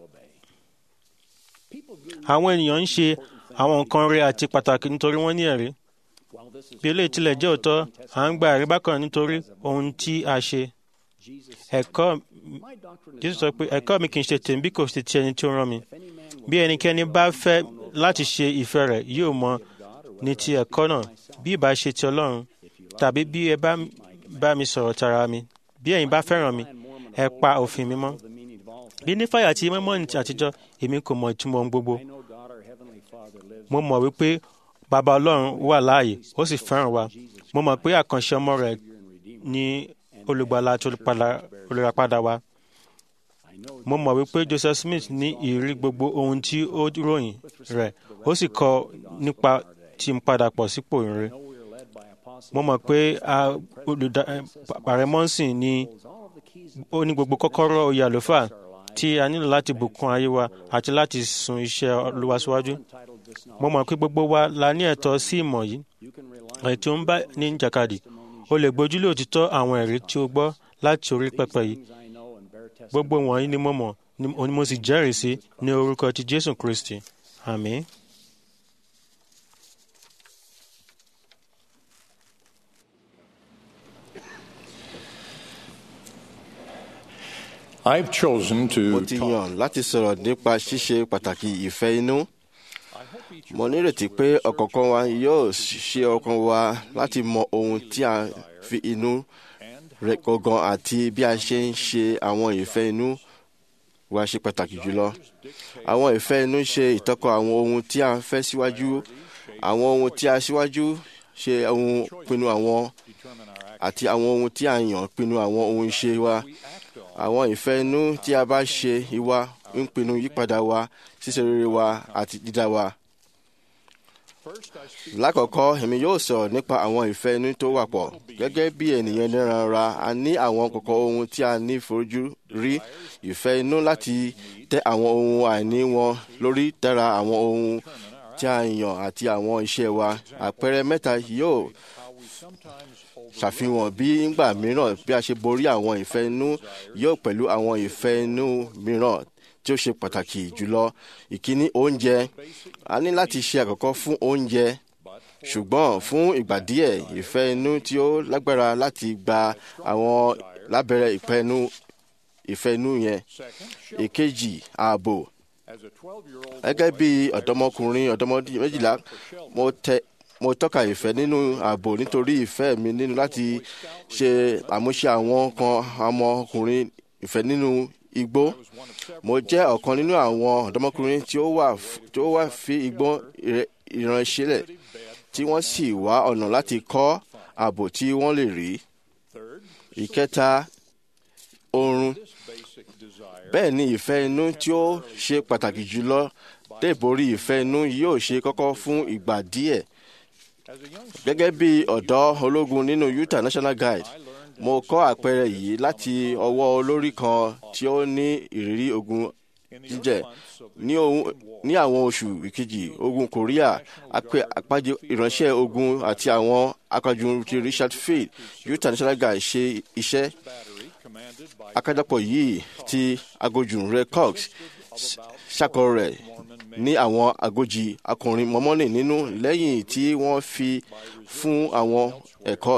àwọn ènìyàn ń ṣe àwọn nǹkan rere àti pàtàkì nítorí wọ́n ní ẹ̀rí. bí eléyìí tilẹ̀ jẹ́ òótọ́ à ń gba ẹ̀rí bákan nítorí ohun tí a ṣe. ẹ̀kọ́ Jésù sọ pé ẹ̀kọ́ mi kì í ṣe tèmi bí kò ṣe ti ẹni tí ó rán mi. bí ẹnikẹ́ni bá fẹ́ láti ṣe ìfẹ́ rẹ̀ yóò mọ ní ti ẹ̀kọ́ náà bí ìbá ṣe ti Ọlọ́run tàbí bí ẹ bá bá mi sọ̀rọ̀ tara mi bí ẹ̀yin bá fẹ́ràn mi ẹ pa òfin mi mọ́. bí nífàyà àti mọ́mọ́nì àtijọ́ èmi kò mọ ìtumọ̀ ohun gbogbo mo mọ̀ wípé bàbá ọlọ́run wà láàyè ó sì fẹ́ràn wa mo mọ̀ pé àkànṣe ọmọ rẹ̀ ní olùgbàlà àti olùràpadà wa mo mọ̀ wípé Joseph Smith ní ìrírí gbogbo ohun tí ó ròyìn rẹ̀ ó sì kọ nípa tí ń padà pọ̀ sípò ìrere mo mọ̀ pé ààrẹ mọ́sìn ni ó ní gbogbo kọ́kọ́rọ́ oyè àlùfáà tí a nílò láti bùkún ayé wa àti láti sun iṣẹ́ Olúwa síwájú mo mọ̀ pé gbogbo wa la ní ẹ̀tọ́ sí ìmọ̀ yìí èyí tí ó ń bá ní jàkadì o lè gbójúlé òtítọ́ àwọn ẹ̀rí tí o gbọ́ láti orí pẹpẹ yìí gbogbo wọ̀nyí ni mo mọ̀ ni mo sì jẹ́rìí sí ní orúkọ ti Jésù Kristi àmín. I've chosen to mo ti yàn láti sọ̀rọ̀ nípa ṣíṣe pàtàkì ìfẹ́ inú. mo nírètí pé ọ̀kọ̀ọ̀kan wa yóò ṣe ọkàn wa láti mọ ohun tí a fi inú rẹ̀ gangan àti bí a ṣe ń ṣe àwọn ìfẹ́ inú wa ṣe pàtàkì jùlọ. àwọn ìfẹ́ inú ṣe ìtọ́kọ̀ àwọn ohun tí a fẹ́ síwájú àwọn ohun tí a síwájú ṣe ohun pinnu àwọn àti àwọn ohun tí a yàn pinnu àwọn ohun ṣe wa àwọn ìfẹ́ inú tí a bá ṣe ìwà ń pinnu yípadà wa ṣíṣe rere wa àti dídá wa. lákọ̀ọ́kọ́ èmi yóò sọ̀rọ̀ nípa àwọn ìfẹ́ inú tó wà pọ̀ gẹ́gẹ́ bí ènìyàn níran ara a ní àwọn kọ̀kọ́ ohun tí a ní fojú rí ìfẹ́ inú láti tẹ àwọn ohun àìní wọn lórí dára àwọn ohun tí a yàn àti àwọn iṣẹ́ wa àpẹẹrẹ mẹ́ta yóò ṣàfihàn bí ńgbà mìíràn bí a ṣe borí àwọn ìfẹ́ inú yóò pẹ̀lú àwọn ìfẹ́ inú mìíràn tí ó ṣe pàtàkì jùlọ ìkíní oúnjẹ a ní láti ṣe àkọ́kọ́ fún oúnjẹ ṣùgbọ́n fún ìgbà díẹ̀ ìfẹ́ inú tí ó lágbára láti gba àwọn lábẹ́rẹ́ ìpẹ́nu ìfẹ́ inú yẹn èkejì ààbò gẹ́gẹ́ bí ọ̀dọ́mọkùnrin ọ̀dọ́mọdé méjìlá mo tẹ mo tọ́ka ìfẹ́ nínú ààbò nítorí ìfẹ́ mi nínú láti ṣe àmúṣe àwọn kan ọmọkùnrin ìfẹ́ nínú igbó mo jẹ́ ọ̀kan nínú àwọn ọ̀dọ́mọkùnrin tí ó wà tí ó wà fi igbó ìránṣẹ́lẹ̀ tí wọ́n sì wá ọ̀nà láti kọ́ ààbò tí wọ́n lè rí. ìkẹta oorun bẹ́ẹ̀ ni ìfẹ́ inú tí ó ṣe pàtàkì jùlọ dé borí ìfẹ́ inú yóò ṣe kọ́kọ́ fún ìgbà díẹ̀ gẹ́gẹ́ bí ọ̀dọ́ ológun nínú Utah National Guide mo kọ́ àpẹẹrẹ yìí láti ọwọ́ olórí kan tí ó ní ìrírí ogun jíjẹ ní àwọn oṣù ìkejì ogun Korea àpàjẹ ìránṣẹ́ ogun àti àwọn akọjú ti Richard Field Utah National Guide ṣe iṣẹ́ akájọpọ̀ yìí ti agojú Ray Cox ṣàkọ rẹ̀ ní àwọn agójì akọrin mọ́mọ́nì nínú lẹ́yìn tí wọ́n fi fún àwọn ẹ̀kọ́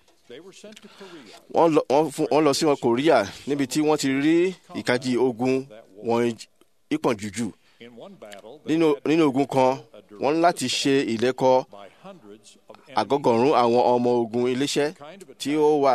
wọ́n lọ sí wọn Korea níbi tí wọ́n ti rí ìkajì ogun wọn ìpọ̀n jùjù nínú ogun kan wọ́n láti ṣe ìlẹ́kọ̀ àgọ́gọ̀rún àwọn ọmọ ogun iléeṣẹ́ tí ó wà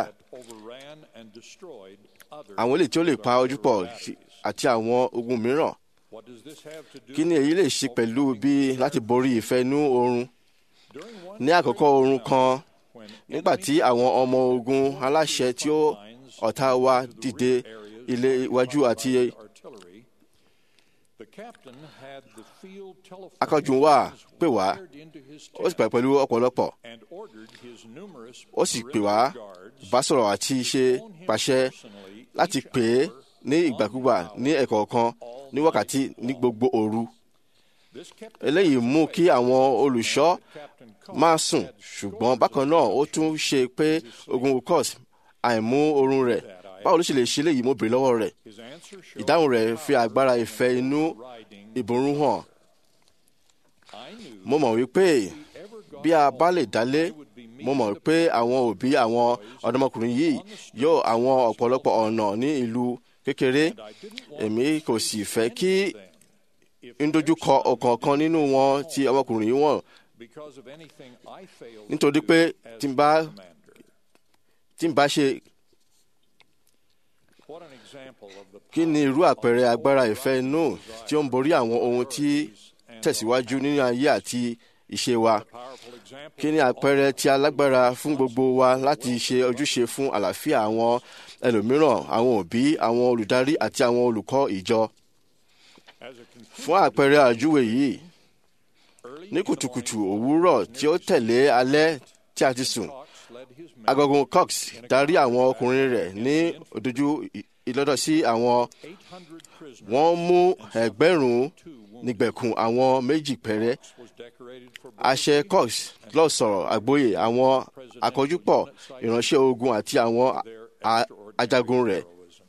àwọn eléyìí tí ó lè pa ojú pọ̀ àti àwọn ogun mìíràn kí ni èyí lè ṣe pẹ̀lú bí láti borí ìfẹ́ inú oorun ní àkọ́kọ́ oorun kan nígbà tí àwọn ọmọ ogun aláṣẹ tí ó ọ̀tá wa dìde ilé iwájú àti akọ́jú wa pè wá ó sì pè pẹ̀lú ọ̀pọ̀lọpọ̀ ó sì pè wá bá sọ̀rọ̀ àti ṣe pàṣẹ láti pè é ní ìgbàkúgbà ní ẹ̀kọ̀ọ̀kan ní wákàtí ní gbogbo òru. eléyìí mú kí àwọn olùṣọ́ máa sùn ṣùgbọ́n bákan náà ó tún ṣe pé ogun ukos àìmú oorun rẹ̀ báwo ló ṣe lè ṣe léyìí mo bèrè lọ́wọ́ rẹ̀ ìdáhùn rẹ̀ fi agbára ìfẹ́ inú ìborún hàn. mo mọ̀ wípé bí a bá lè dálé mo mọ̀ pé àwọn òbí àwọn ọ̀dọ́mọkùnrin yìí yóò àwọn ọ̀pọ̀lọpọ̀ ọ̀nà ní ìlú kékeré èmi kò sì fẹ́ kí n dojúkọ ọ̀kọ̀ọ̀kan nínú wọn tí ọmọkùnrin yìí wọ̀n nítorí pé tí n bá tí n bá ṣe kí ni irú àpẹẹrẹ agbára ìfẹ́ inú tí ó ń borí àwọn ohun tí tẹ̀síwájú nínú ayé àti ìṣe wa kí ni àpẹẹrẹ tí alágbára fún gbogbo wa láti ṣe ojúṣe fún àlàáfíà àwọn ẹlòmíràn àwọn òbí àwọn olùdarí àti àwọn olùkọ́ ìjọ. fún àpẹẹrẹ àjúwe yìí ní kùtùkùtù òwúrọ̀ tí ó tẹ̀lé alẹ́ tí a ti sùn agogun cox darí àwọn ọkùnrin rẹ̀ ní òdojú ìlọ́dọ̀ sí àwọn wọ́n mú ẹgbẹ̀rún nígbẹ̀kùn àwọn méjì péré àṣẹ cox lọ sọ̀rọ̀ àgbóyè àwọn àkójúpọ̀ ìránṣẹ́ ogun àti àwọn ajagun rẹ̀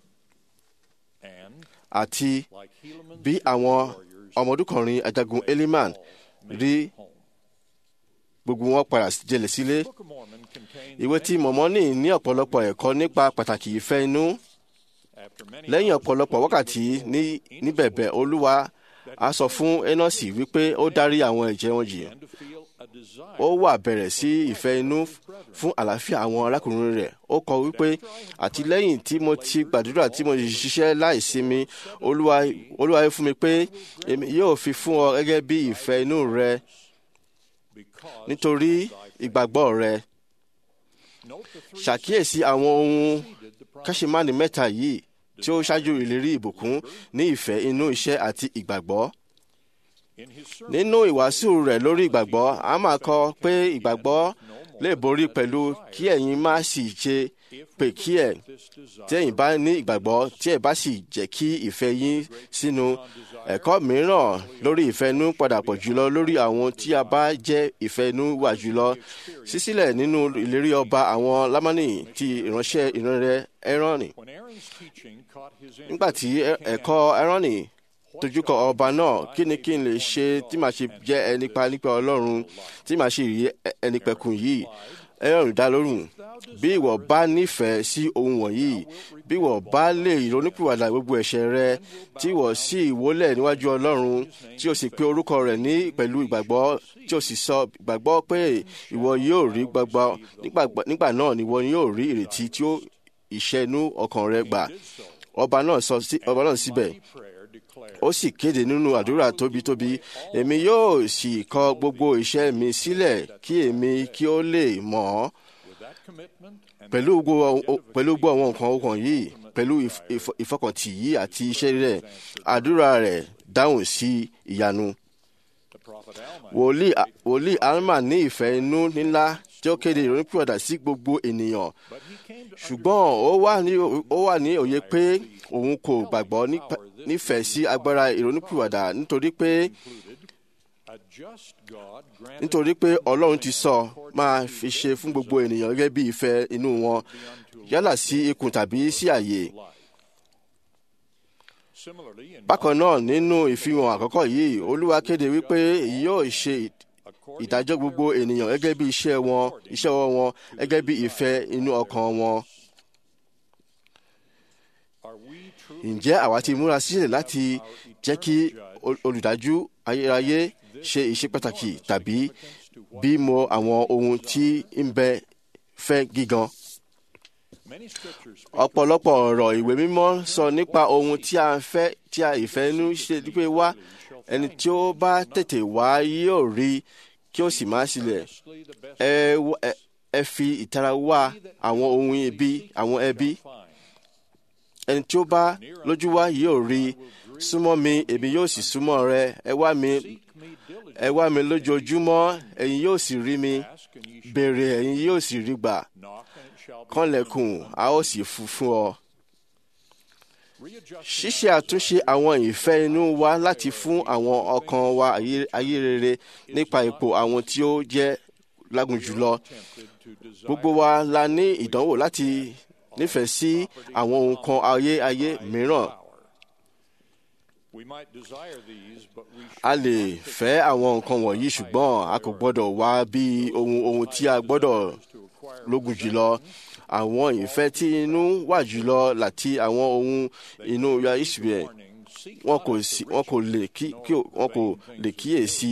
àti bí àwọn ọmọdúnkọrin ajagun eliman rí gbogbo wọn padà jẹlẹ̀ sílé ìwé tí mọ̀mọ́nì ní ọ̀pọ̀lọpọ̀ ẹ̀kọ́ nípa pàtàkì ìfẹ́ inú lẹ́yìn ọ̀pọ̀lọpọ̀ wákàtí níbẹ̀bẹ̀ olúwa a sọ fún enosi wípé ó dárí àwọn ẹ̀jẹ̀ wọn jì ó wà bẹ̀rẹ̀ sí ìfẹ́ inú fún àlàáfíà àwọn arákùnrin rẹ̀ ó kọ wípé àti lẹ́yìn tí mo ti gbàdúrà tí mo ṣiṣẹ́ láìsinmi olúwa olúwa fún mi pé èmi yóò fi fún ọ gẹ́gẹ́ bí ìfẹ́ inú rẹ nítorí ìgbàgbọ́ rẹ ṣàkíyèsí àwọn ohun káṣímánì mẹ́ta yìí tí ó ṣáájú ìlérí ìbùkún ní ìfẹ́ inú iṣẹ́ àti ìgbàgbọ́. nínú ìwàásù rẹ̀ lórí ìgbàgbọ́ a máa kọ pé ìgbàgbọ́ lè borí pẹ̀lú kí ẹ̀yin má sì ṣe pé kí ẹ̀ tí ẹ̀yin bá ní ìgbàgbọ́ tí ẹ̀ bá sì jẹ́ kí ìfẹ́ yín sínú ẹ̀kọ́ mìíràn lórí ìfẹ́nú padà pọ̀ jùlọ lórí àwọn tí a bá jẹ́ ìfẹ́nú wà jùlọ sísílẹ̀ nínú ìlérí ọba àwọn lámánì ti ìránṣẹ́ ìránrẹ́ ẹrọ́nì nígbà tí ẹ̀kọ́ ẹrọ́nì tojúkọ ọba náà kí ni kí n lè ṣe tí màá ṣe jẹ́ ẹni pa nípa ọlọ́run tí màá ṣe rí ẹni pẹ̀kun yìí ẹrọ̀rùn dá lórùn bí ìwọ bá nífẹ̀ẹ́ sí ohun wọ̀nyí bí ìwọ bá lè ronúpìwàdà gbogbo ẹ̀ṣẹ̀ rẹ tí ìwọ sì wólẹ̀ níwájú ọlọ́run tí o sì pe orúkọ rẹ̀ ní pẹ̀lú ìgbàgbọ́ tí o sì sọ ìgbàgbọ́ pé ìwọ yóò rí gbàgbọ́ nígbà náà ni ìwọ yóò rí ìrètí tí ó ìṣẹ́nu ọkàn rẹ gbà ọba náà sọ ọba náà síbẹ̀ ó sì kéde nínú àdúrà tóbitóbi èmi yóò sì kọ gbogbo iṣẹ́ mi sílẹ̀ kí èmi kí ó lè mọ̀ ọ́ pẹ̀lú gbogbo àwọn nǹkan ọkàn yìí pẹ̀lú ìfọkàntì yìí àti iṣẹ́ rẹ̀ àdúrà rẹ̀ dáhùn sí ìyanu. wòlíì alma ní ìfẹ́ inú ńlá tí ó kéde ìrònúpìwàdà sí gbogbo ènìyàn ṣùgbọ́n ó wà ní òye pé òun kò gbàgbọ́ nífẹ̀ẹ́ sí agbára ìrònúpìwàdà nítorí pé nítorí pé ọlọ́run ti sọ máa fi ṣe fún gbogbo ènìyàn gẹ́gẹ́ bí ìfẹ́ inú wọn yálà sí ikùn tàbí sí àyè. bákan náà nínú ìfihàn àkọ́kọ́ yìí olúwa kéde wípé yóò ṣe ìdájọ́ gbogbo ènìyàn gẹ́gẹ́ bí iṣẹ́ wọn iṣẹ́ ọwọ́ wọn gẹ́gẹ́ bí ìfẹ́ inú ọkàn wọn. ǹjẹ́ àwa ti múra sílẹ̀ láti jẹ́ kí olùdájú ayérayé ṣe iṣẹ́ pàtàkì tàbí bímọ àwọn ohun tí ń bẹ fẹ́ gígan? ọ̀pọ̀lọpọ̀ ọ̀rọ̀ ìwé mímọ́ sọ nípa ohun tí a fẹ́ tí a ìfẹ́nú ṣe pé wá ẹni tí ó bá tètè wá yóò rí kí ó sì má sílẹ̀ ẹ fi ìtara wá àwọn ohun ibi àwọn ẹbí ẹni tí ó bá lójú wá yóò rí súnmọ́ mi èmi yóò sì súnmọ́ rẹ ẹ wá mi ẹ wá mi lójoojúmọ́ ẹ̀yin yóò sì rí mi béèrè ẹ̀yin yóò sì rí gbà kànlẹ̀kùn a ó sì fún fún ọ. ṣíṣe àtúnṣe àwọn ìfẹ́ inú wa láti fún àwọn ọkàn wa ayé rere nípa ipò àwọn tí ó jẹ́ lágùn jùlọ. gbogbo wa la ní ìdánwò láti nífẹ̀ẹ́ sí àwọn ohun kan ayé ayé mìíràn. a lè fẹ́ àwọn nǹkan wọ̀nyí ṣùgbọ́n a kò gbọ́dọ̀ wá bí ohun ohun tí a gbọ́dọ̀ lógun jùlọ àwọn ìfẹ́ tí inú wà jùlọ láti àwọn ohun inú ya israel wọn kò sí wọn kò lè kí wọn kò lè kíyèsí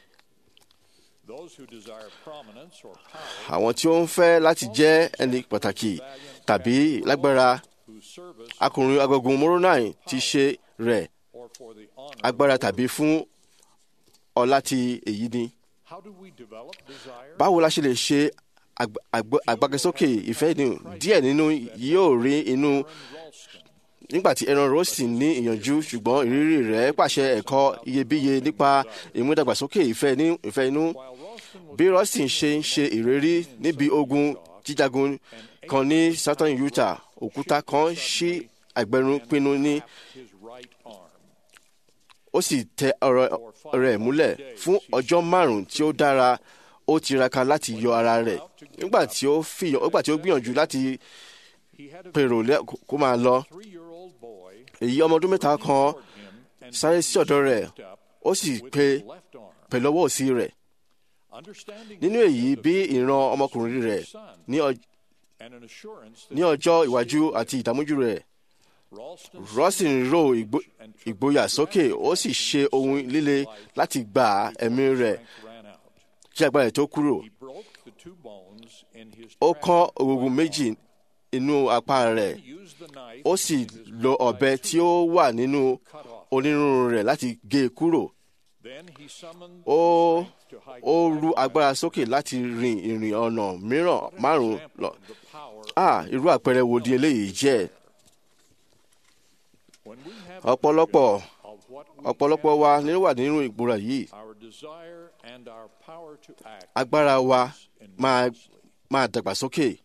àwọn tí ó ń fẹ́ láti jẹ́ ẹni pàtàkì tàbí lágbára akùnrin agogun moronai ti ṣe rẹ̀ agbára tàbí fún ọlá ti èyí ni. báwo la ṣe lè ṣe àgbàgbésókè ìfẹ́ inú díẹ̀ nínú yóò rí inú nígbàtí Aaron Rosin ní ìyànjú ṣùgbọ́n ìrírí rẹ̀ pàṣẹ ẹ̀kọ́ iyebíye nípa ìmúdàgbàsókè ìfẹ́ inú bí Rosin ṣe ń ṣe ìrírí níbi ogun jíjagun kan ní Southern Utah òkúta kan ṣí àgbẹ̀rún pinnu ní ó sì tẹ ọ̀rọ̀ rẹ̀ múlẹ̀ fún ọjọ́ márùn-ún tí ó dára ó tiraka láti yọ ara rẹ̀ nígbà tí ó fìyàn nígbà tí ó gbìyànjú láti pèrò kó máa lọ èyí ọmọ ọdún mẹ́ta kan sáré sí ọ̀dọ̀ rẹ̀ ó sì pe pẹ̀lú ọwọ́ òsì rẹ̀ nínú èyí bí ìran ọmọkùnrin rẹ̀ ní ọjọ́ ìwájú àti ìdààmújú rẹ̀ Rosin ro ìgboyà sókè ó sì ṣe ohun líle láti gba ẹ̀mí rẹ̀ kí agbára tó kúrò. ó kán ògùngùn méjì inú apá rẹ̀ ó sì lo ọ̀bẹ tí ó wà nínú onírúurú rẹ̀ láti gé e kúrò. ó ó ru agbára sókè láti rin ìrìn ọ̀nà mìíràn márùn-ún lọ. ah irú àpẹẹrẹ wo di eléyìí jẹ́? ọ̀pọ̀lọpọ̀ ọ̀pọ̀lọpọ̀ wa ni ó wà nínú ìgbóra yìí agbára wa máa máa dàgbàsókè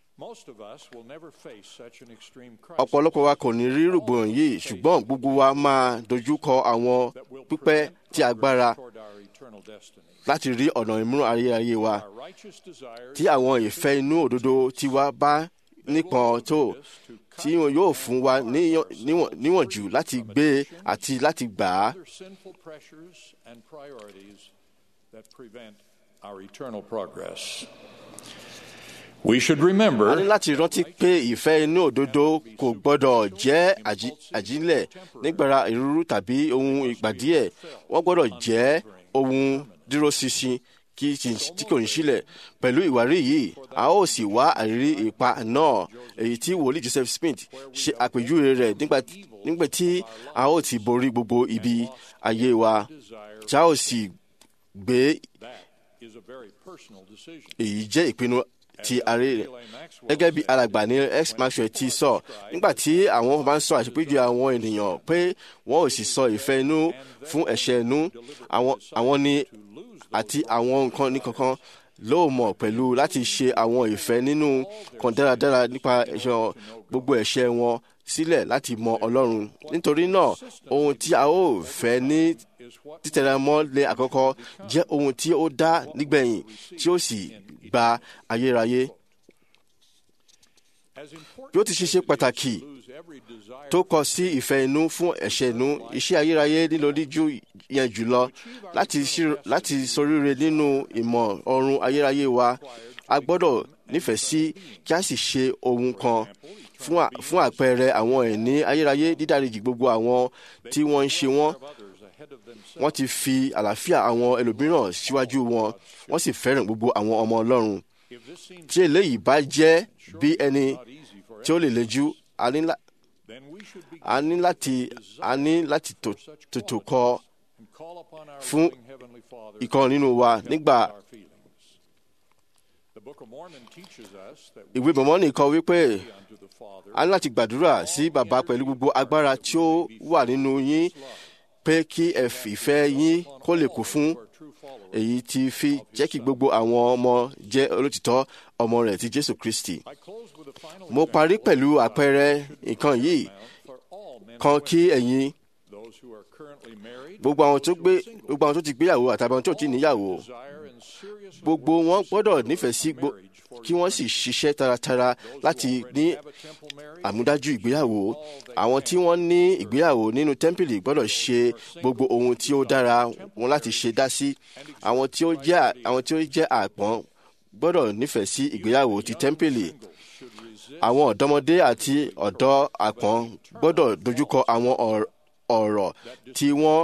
ọ̀pọ̀lọpọ̀ wa kò ní rí rògbòdìyàn yìí ṣùgbọ́n gbogbo wa máa dojú kọ àwọn pípẹ́ tí agbára láti rí ọ̀nà ìmúràn ayérayé wa tí àwọn ìfẹ́ inú òdodo tiwa bá nípọn tó tí wọn yóò fún wa níwọ̀njú láti gbé àti láti gbà á. We should remember a ní láti rántí pé ìfẹ́ inú òdodo kò gbọ́dọ̀ jẹ́ àjílẹ̀ nígbàrá ìrúrú tàbí ohun ìgbà díẹ̀ wọ́n gbọ́dọ̀ jẹ́ ohun dúró ṣinṣin tí kò ní sílẹ̀ pẹ̀lú ìwárí yìí a ó sì wá àrírí ipa náà èyí tí wòlíì Joseph Smith ṣe àpèjúwe rẹ̀ nígbà tí a ó ti borí gbogbo ibi ayé wa tí a ó sì gbé èyí jẹ́ ìpinnu ti ààrẹ rẹ̀ gẹ́gẹ́ bí alàgbà ní x maxwell ti sọ nígbà tí àwọn bá ń sọ àṣepéjọ àwọn ènìyàn pé wọ́n ò sì sọ ìfẹ́ inú fún ẹ̀ṣẹ̀ inú àwọn ni àti àwọn nǹkan ní kankan ló mọ̀ pẹ̀lú láti ṣe àwọn ìfẹ́ nínú kan dáradára nípa ẹ̀ṣẹ̀ gbogbo ẹ̀ṣẹ̀ wọn sílẹ̀ láti mọ Ọlọ́run nítorí náà ohun tí a ó fẹ́ ní títẹ̀ramọ́ lé àkọ́kọ́ jẹ́ ohun tí ó dá nígbẹ̀yìn tí ó sì gba ayérayé. bí ó ti ṣe ṣe pàtàkì tó kọ sí ìfẹ́ inú fún ẹ̀ṣẹ̀ inú iṣẹ́ ayérayé nílò díjú yẹn jùlọ láti ṣoríire nínú ìmọ̀ ọ̀run ayérayé wa a gbọ́dọ̀ nífẹ̀ẹ́ sí kí a sì ṣe ohun kan fún àpẹẹrẹ àwọn ẹ̀ní ayérayé dídáríjì gbogbo àwọn tí wọ́n ń ṣe wọ́n wọ́n ti fi àlàáfíà àwọn ẹlòmíràn síwájú wọn wọ́n sì fẹ́ràn gbogbo àwọn ọmọ Ọlọ́run tí eléyìí bá jẹ́ bí ẹni tí ó lè lejú a ní láti a ní láti tètò kọ fún ìkan nínú wa nígbà ìwé Mọ́mọ́nì kọ wípé a ní láti gbàdúrà sí bàbá pẹ̀lú gbogbo agbára tí ó wà nínú yín pé kí ẹ fìfẹ́ yín kó lè kú fún èyí tí fi jẹ́ kí gbogbo àwọn ọmọ jẹ́ olótìtọ́ ọmọ rẹ̀ ti Jésù Kristi. mo parí pẹ̀lú àpẹẹrẹ nǹkan yìí kan kí ẹ̀yin gbogbo àwọn tó gbé gbogbo àwọn tó ti gbéyàwó àtàbí àwọn tó ti níyàwó gbogbo wọn gbọ́dọ̀ nífẹ̀ẹ́ sí kí wọ́n sì ṣiṣẹ́ taratara láti ní àmúdájú ìgbéyàwó àwọn tí wọ́n ní ìgbéyàwó nínú tẹ́ḿpìlì gbọ́dọ̀ ṣe gbogbo ohun tí ó dára wọn láti ṣe dá sí àwọn tí ó jẹ́ àwọn tí ó jẹ́ àpọ́n gbọ́dọ̀ nífẹ̀ẹ́ sí ìgbéyàwó ti tẹ́ḿpìlì àwọn ọ̀dọ́mọdé àti ọ̀dọ́ àpọ́n gbọ́dọ̀ dojúkọ àwọn ọ̀rọ̀ tí wọ́n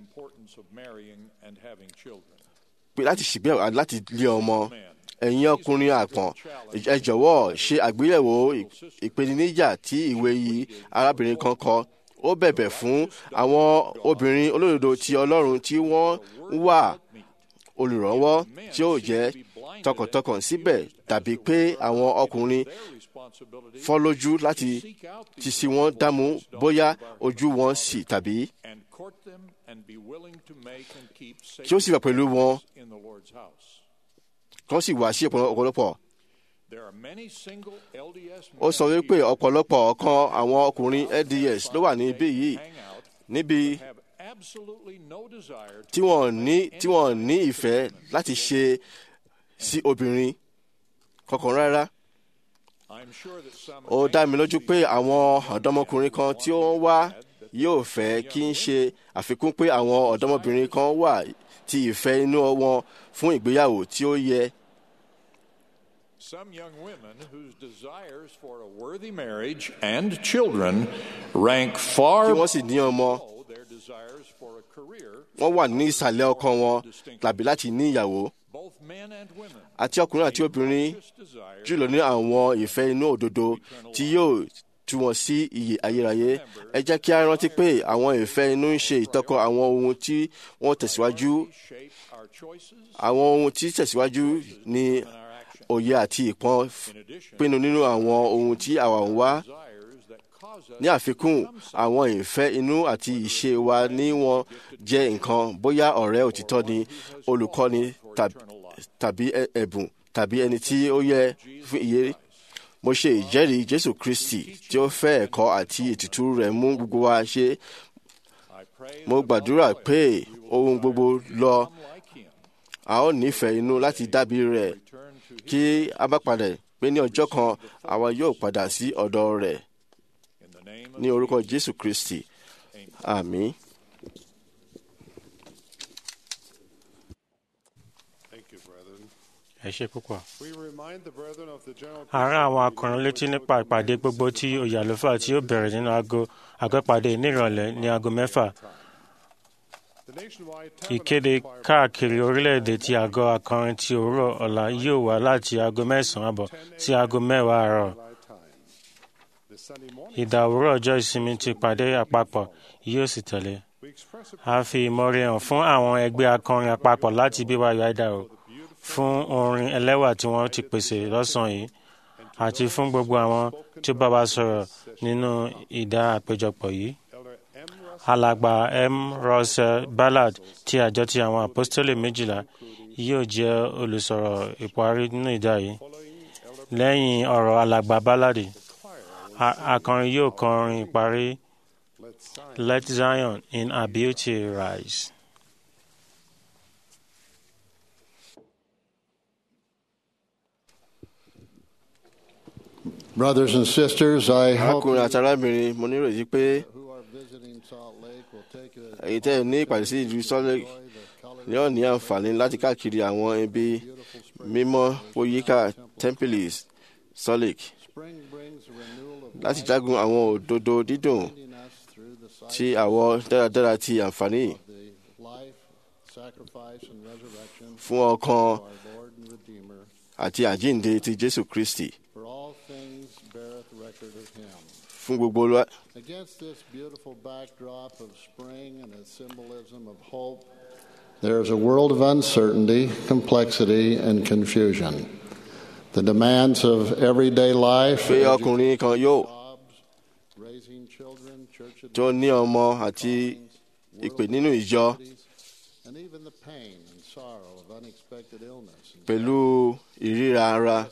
pé láti ṣègbéyàwó àti láti lé ọmọ ẹ̀yin ọkùnrin àpọ̀n ẹ jọ̀wọ́ ṣe àgbéyẹ̀wò ìpèníjà tí ìwé yìí arábìnrin kan kọ ó bẹ̀bẹ̀ fún àwọn obìnrin olódodo ti Ọlọ́run tí wọ́n wà olùrànwọ́ tí ó jẹ́ tọkàntọkàn síbẹ̀ tàbí pé àwọn ọkùnrin fọ́ lójú láti ti sí wọn dámú bóyá ojú wọn sì tàbí kí ó sì wà pẹ̀lú wọn kán sì wá sí ọ̀pọ̀lọpọ̀. ó sọ wípé ọ̀pọ̀lọpọ̀ ọ̀kan àwọn ọkùnrin LDS ló wà níbí yìí níbi tí wọ́n ní tí wọ́n ní ìfẹ́ láti ṣe sí obìnrin kankan rárá. ó dá mi lójú pé àwọn ọ̀dọ́mọkùnrin kan tí ó ń wá yóò fẹ́ kí n ṣe àfikún pé àwọn ọ̀dọ́mọbìnrin kan wà tí ìfẹ́ inú wọn fún ìgbéyàwó tí ó yẹ. Some young women whose desires for a worthy marriage and children rank far kí wọ́n sì ní ọmọ below their desires for a career. wọ́n wà ní ìsàlẹ̀ ọkàn wọn tàbí láti ní ìyàwó Both men and women àti ọkùnrin àti obìnrin jùlọ ní àwọn ìfẹ́ inú òdodo tí yóò tú wọn sí iyè ayérayé ẹ jẹ́ kí a rántí pé àwọn ìfẹ́ inú ń ṣe ìtọ́kọ àwọn ohun tí wọ́n tẹ̀síwájú shape our choices. àwọn ohun tí tẹ̀síwájú ní òye àti ìpọ́n pinnu nínú àwọn ohun tí àwa ń wá ní àfikún àwọn ìfẹ́ inú àti ìṣe wa ní wọn jẹ́ nǹkan bóyá ọ̀rẹ́ òtítọ́ ni olùkọ́ni tàbí ẹ̀bùn tàbí ẹni tí ó yẹ fún iye mo ṣe ìjẹ́rìí jésù kristi tí ó fẹ́ ẹ̀kọ́ àti ètùtù rẹ̀ mú gbogbo wa ṣe mo gbàdúrà pé ohun gbogbo lọ a ó nífẹ̀ẹ́ inú láti dábìí rẹ̀ kí a bá padà pé ní ọjọ́ kan àwa yóò padà sí ọ̀dọ̀ rẹ̀ ní orúkọ jésù kristi àmín. ẹ ṣe púpọ̀. àárín àwọn akọrin létí nípa ìpàdé gbogbo tí oyè àlùfáà tí ó bẹ̀rẹ̀ nínú aago àgọ́pàdé nírọ̀lẹ́ ní aago mẹ́fà. ìkéde káàkiri orílẹ̀-èdè tí àgọ́ akọrin ti òwúrọ̀ ọ̀la yóò wá láti aago mẹ́sàn-án àbọ̀ sí aago mẹ́wàá àárọ̀. ìdá òwúrọ̀ ọjọ́ ìsinmi ti ìpàdé àpapọ̀ yóò sì tẹ̀lé. a fi ìmọ̀re hàn fún àwọn ẹgbẹ́ akọrin àpapọ̀ láti BYU Idaho fún orin ẹlẹ́wà tí wọ́n ti pèsè lọ́sàn-án yìí àti fún gbogbo àwọn tí ó bá wa sọ̀rọ̀ nínú ìdá àpéjọpọ̀ yìí. alàgbà m. Russell Ballard ti àjọ ti àwọn apostoli méjìlá yóò jẹ́ olùsọ̀rọ̀ ìparí nínú ìdá yìí. lẹ́yìn ọ̀rọ̀ alàgbà Ballard akọrin yóò kọrin ìparí Let Zion in her beauty rise. Brothers and sisters, I hope arákùnrin àti arábìnrin mo nírètí pé èyí tẹ́ ẹ ní ìpàdé sí ìlú Salt Lake yóò ní àǹfààní láti káàkiri àwọn ibi mímọ́ oyíká tẹ́ḿpìlì Salt Lake láti jágun àwọn òdodo dídùn tí àwọ̀ dáradára ti àǹfààní fún ọkàn àti àjíǹde ti Jésù Kristi fún gbogbo olúwa. Against this beautiful backdrop of spring and its symbolism of hope, there is a world of uncertainty, complexity, and confusion. The demands of everyday life, pé ọkùnrin kan yóò tó ní ọmọ àti ìpè nínú ìjọ and even the pain and sorrow of unexpected illness and pẹ̀lú ìríra ara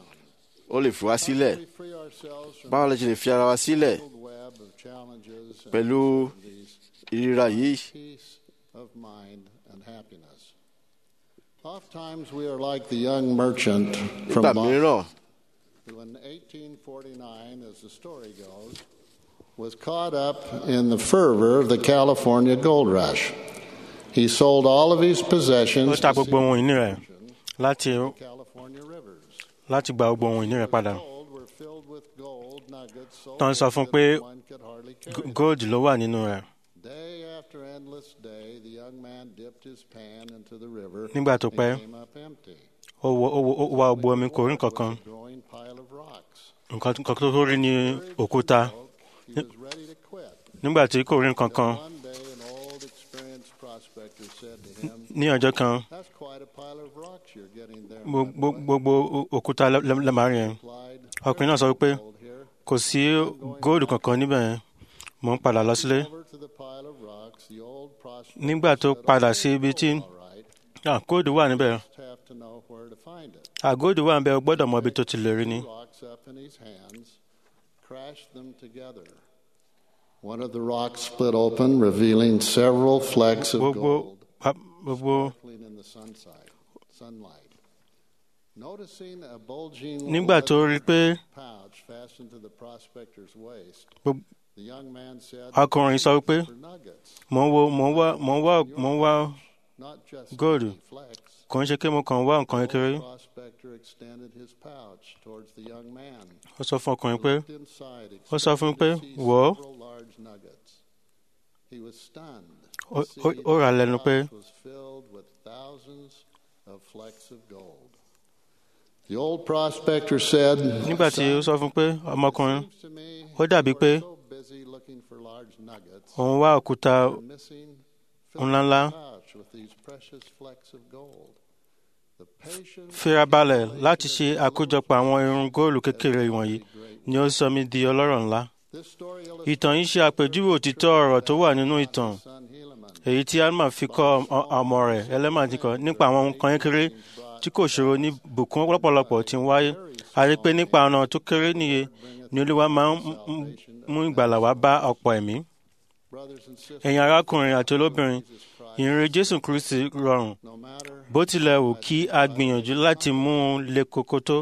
ó lè fi wá sílẹ̀ báwo la ṣe lè fi ara wa sílẹ̀ web of challenges and pẹ̀lú ìríra yìí peace of mind and happiness. Oftentimes we are like the young merchant from nígbà Boston mìíràn who in 1849, as the story goes, was caught up in the fervor of the California gold rush. He sold all of his ó possessions ta to gbogbo ohun ìní rẹ̀ láti California rivers. láti gba gbogbo ohun ìní rẹ̀ padà. Gold were filled with gold nuggets so tán sọ fún un pé one could hardly carry them. gold ló wà nínú rẹ̀. Day after endless day, the young man dipped his pan into the river Nígbà tó and pẹ́, came up empty. ó wo- ó wo- ó wá gbogbo omi kò rí nǹkan kan Growing pile of rocks. nǹkan nǹkan tó rí ní òkúta He was ready to quit. nígbà tí kò rí nǹkan kan One day, an old, experienced prospector said to him, ní ọjọ́ kan That's quite a pile of rocks you're getting there. gbo- my gbo- boy." gbogbo òkúta lẹ́màá yẹn ọkùnrin náà sọ wípé kò sí góòlù kankan níbẹ̀ yẹn mò ń padà lọ sílé Over to the pile of rocks, the old prospector nígbà tó padà sí ibi tí ah, góòlù wà níbẹ̀ just have to know where to find it. ah, góòlù wà níbẹ̀ o gbọ́dọ̀ mọ ibi tó ti lè rí ni. Rocks up in his hands, crashed them together. One of the rocks split open, revealing several flecks of gbogbo gold pa- gbogbo sparkling in the sunside, sunlight. Noticing a bulging nígbà tó rí i pé pouch fastened to the prospector's waist, gbogbo the young man said, ọkùnrin sọ wípé "For nuggets, mò ń wo mò ń wá mò ń wá mò ń wá not just góòlù tiny flecks." kò ń ṣe pé mo kàn ń wá nǹkan The kékeré old prospector extended his pouch towards the young man. ó sọ fún ọkùnrin pé Looked inside, ó sọ fún un pé expecting to see wò ó several large nuggets. He was stunned. Ó- to ó- see ó rà á that lẹ́nu the pé pouch was filled with thousands of flecks of gold. The old prospector said, nígbà tí ó sọ fún un pé ọmọkùnrin "Seems to me ó dàbí you pé are so busy looking for large nuggets, òun wá òkúta you're missing filling ńláńlá the pouch with these precious flecks of gold." The patient firabalẹ̀ láti ṣe àkójọpọ̀ àwọn irun góòlù kékeré wọ̀nyí ni ó sọ mí di ọlọ́rọ̀ ńlá ìtàn yìí ṣe àpèjúwe òtítọ́ ọ̀rọ̀ tó wà nínú ìtàn èyí tí alma fi kọ́ ọmọ rẹ̀ ẹlẹ́mà ti kọ́ nípa àwọn nǹkan kékeré tí kò ṣòro ní bùkún lọ́pọ̀lọpọ̀ tí ń wáyé a rí pé nípa ọ̀nà tó kéré níye ni olúwa máa ń mú ìgbàlà wá bá ọ̀pọ̀ ẹ̀mí. ẹ̀yin arákùnrin àti olóbìnrin ìrìn jésù kristi rọrùn bó tilẹ̀ wù kí a gbìyànjú láti mú un le koko tó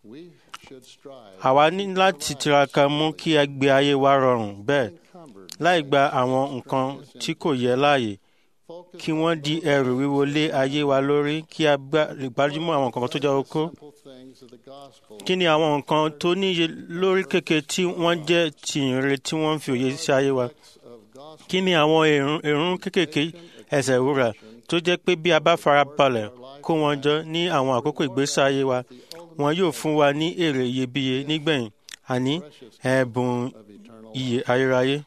àwa ní láti tiraka mú kí a gbé ayé wa rọrùn bẹ́ẹ̀ láì gba àwọn nǹkan tí kò yẹ láàyè kí wọ́n di ẹrù wíwo lé ayé wa lórí kí a lè gbájúmọ́ àwọn nǹkan tó jẹ́ okó. kí ni àwọn nǹkan tó níye lórí kékeré tí wọ́n jẹ́ ti ìrere tí wọ́n ń fi òye sí ayé wa? kí ni àwọn èrún kékèké ẹsẹ̀ wúrà tó jẹ́ pé bí a bá fara balẹ̀ kó wọn jọ ní àwọn àkókò ìgbésí ayé wa wọn yóò fún wa ní èrè iyebíye nígbẹ̀yìn àní ẹ̀bùn iyè ayérayé.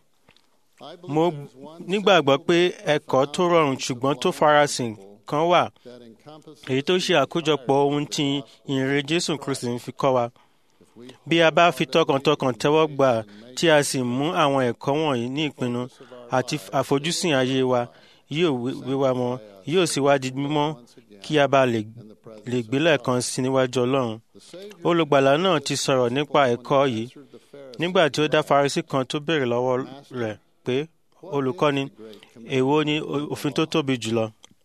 mo nígbàgbọ́ pé ẹ̀kọ́ tó rọrùn ṣùgbọ́n tó farasin kan wà èyí tó ṣe àkójọpọ̀ ohun tí ìrere Jésù Kristi ń fi kọ́ wa. bí a bá fi tọkàntọkàn tẹ́wọ́ gbà tí a sì mú àwọn ẹ̀kọ́ wọ̀nyí ní ìpinnu àti àfojúsùn ayé wa yóò wíwá mọ́ yóò sì wá di mímọ́ kí a bá lè gbé lẹ́ẹ̀kan sí níwájú Ọlọ́run. olùgbàlà náà ti sọ̀rọ̀ nípa ẹ̀kọ́ yìí nígbà tí ó dá Farisí kan tó béèrè lọ́wọ́ rẹ̀ pé olùkọ́ni èwo ni òfin tó tóbi jùlọ.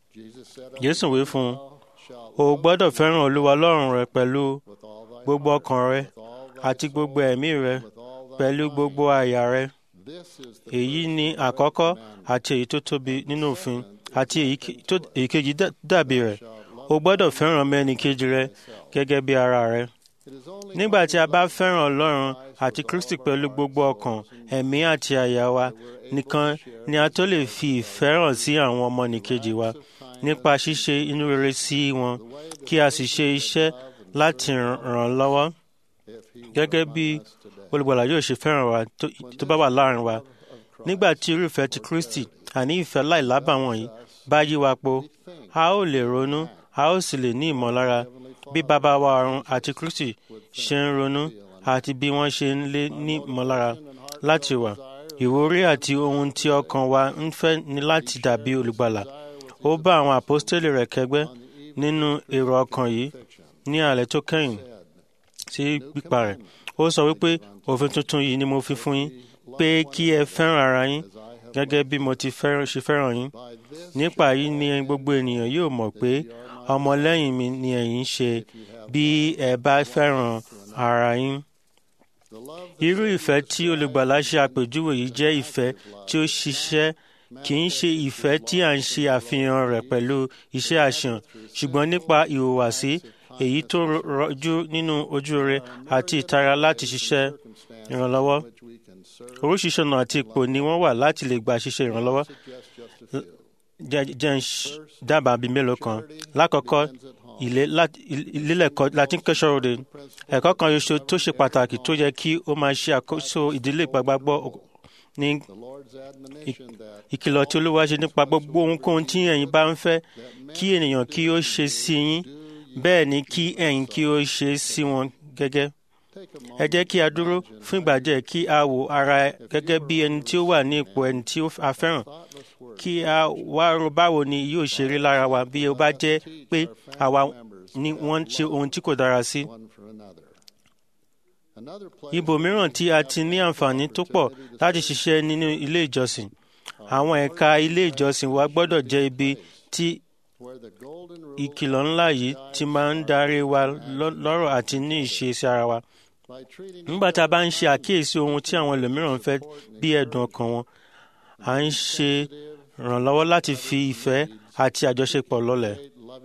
Jésù wí fún un o gbọ́dọ̀ fẹ́ràn Olúwa Ọlọ́run rẹ pẹ̀lú gbogbo ọkàn rẹ àti gbogbo ẹ̀mí rẹ pẹ̀lú gbogbo àyà rẹ. èyí ni àkọ́kọ́ àti èyí tó tóbi nínú òfin àti èyí kejì dàbí rẹ̀ o gbọ́dọ̀ fẹ́ràn mẹ́nìkejì rẹ gẹ́gẹ́ bí ara rẹ. nígbà tí a bá fẹ́ràn Ọlọ́run àti Kristi pẹ̀lú gbogbo ọkàn ẹ̀mí àti àyà wa nìkan ni a tó lè fi ìfẹ́ hàn sí àwọn ọmọnìkejì wa nípa ṣíṣe inú rere sí wọn kí a sì ṣe iṣẹ́ láti ràn lọ́wọ́ gẹ́gẹ́ bí olùgbàlà yóò ṣe fẹ́ràn wa tó bá wà láàrin wa nígbà tí irúfẹ́ ti Kristi àní ìfẹ́ láìlábàwọ̀n yìí bá yí wa po a ó lè ronú a ó sì lè ní ìmọ̀lára bí bàbá wa ọ̀run àti Kristi ṣe ń ronú àti bí wọ́n ṣe ń lé ní ìmọ̀lára láti wà ìwúrí àti ohun tí ọkàn wa ń fẹ́ ni láti dàbí olùgbàlà ó bá àwọn àpọ́stélì rẹ̀ kẹgbẹ́ nínú èrò ọkàn yìí ní alẹ́ tó kẹ́yìn sí pípa rẹ̀ ó sọ wípé òfin tuntun yìí ni mo fi fún yín pé kí ẹ fẹ́ràn ara yín gẹ́gẹ́ bí mo ti ṣe fẹ́ràn yín nípa yìí ni gbogbo ènìyàn yóò mọ̀ pé ọmọlẹ́yìn mi ni ẹ̀yin ṣe bí ẹ bá fẹ́ràn ara yín. irú ìfẹ́ tí olùgbàlà ṣe àpèjúwe yìí jẹ́ ìfẹ́ tí ó ṣiṣẹ́ kì í ṣe ìfẹ́ tí à ń ṣe àfihàn rẹ̀ pẹ̀lú iṣẹ́ àṣàn ṣùgbọ́n nípa ìhùwàsí èyí tó rọjú nínú ojú rere àti ìtara láti ṣiṣẹ́ ìrànlọ́wọ́. oríṣiríṣi ọ̀nà àti ipò ni wọ́n wà láti lè gba ṣiṣẹ́ ìrànlọ́wọ́. jẹ́ ń dábàá bíi mélòó kan. lákọ̀ọ́kọ́ ìlélẹ̀kọ́ latin kẹ́sọ̀rọ̀dẹ ẹ̀kọ́ kan ṣoṣo tó ṣe pàtàkì tó yẹ kí ó máa ṣe àkóso ìdílé ìgbàgbọ́ ní ìkìlọ̀ tí olúwa ṣe nípa gbogbo ohunkóhun tí ẹ̀yin bá ń fẹ́ kí ènìyàn kí ó ṣe sí yín bẹ́ẹ̀ ni kí ẹ̀yin kí ó ṣe sí wọn gẹ́gẹ́. ẹ jẹ́ kí a dúró fún ìgbà díẹ̀ kí a wo ara gẹ́gẹ́ bí ẹni tí ó wà ní ipò ẹni tí a fẹ́ràn kí a wá ro báwo ni yóò ṣe rí lára wa bí ó bá jẹ́ pé àwa ni wọ́n ń ṣe ohun tí kò dára sí. ibòmíràn tí a ti ní àǹfààní tó pọ̀ láti ṣiṣẹ́ nínú ilé ìjọsìn àwọn ẹ̀ka ilé ìjọsìn wa gbọ́dọ̀ jẹ́ ibi tí ìkìlọ̀ ńlá yìí ti máa ń darí wa lọ́rọ̀ àti ní ìṣesí ara wa. nígbà tá a bá ń ṣe àkíyèsí ohun tí àwọn ẹlòmíràn ń fẹ́ bí ẹ̀dùn ọkàn wọn à ń ṣe ìrànlọ́wọ́ láti fi ìfẹ́ àti àjọṣepọ̀ lọ́lẹ̀.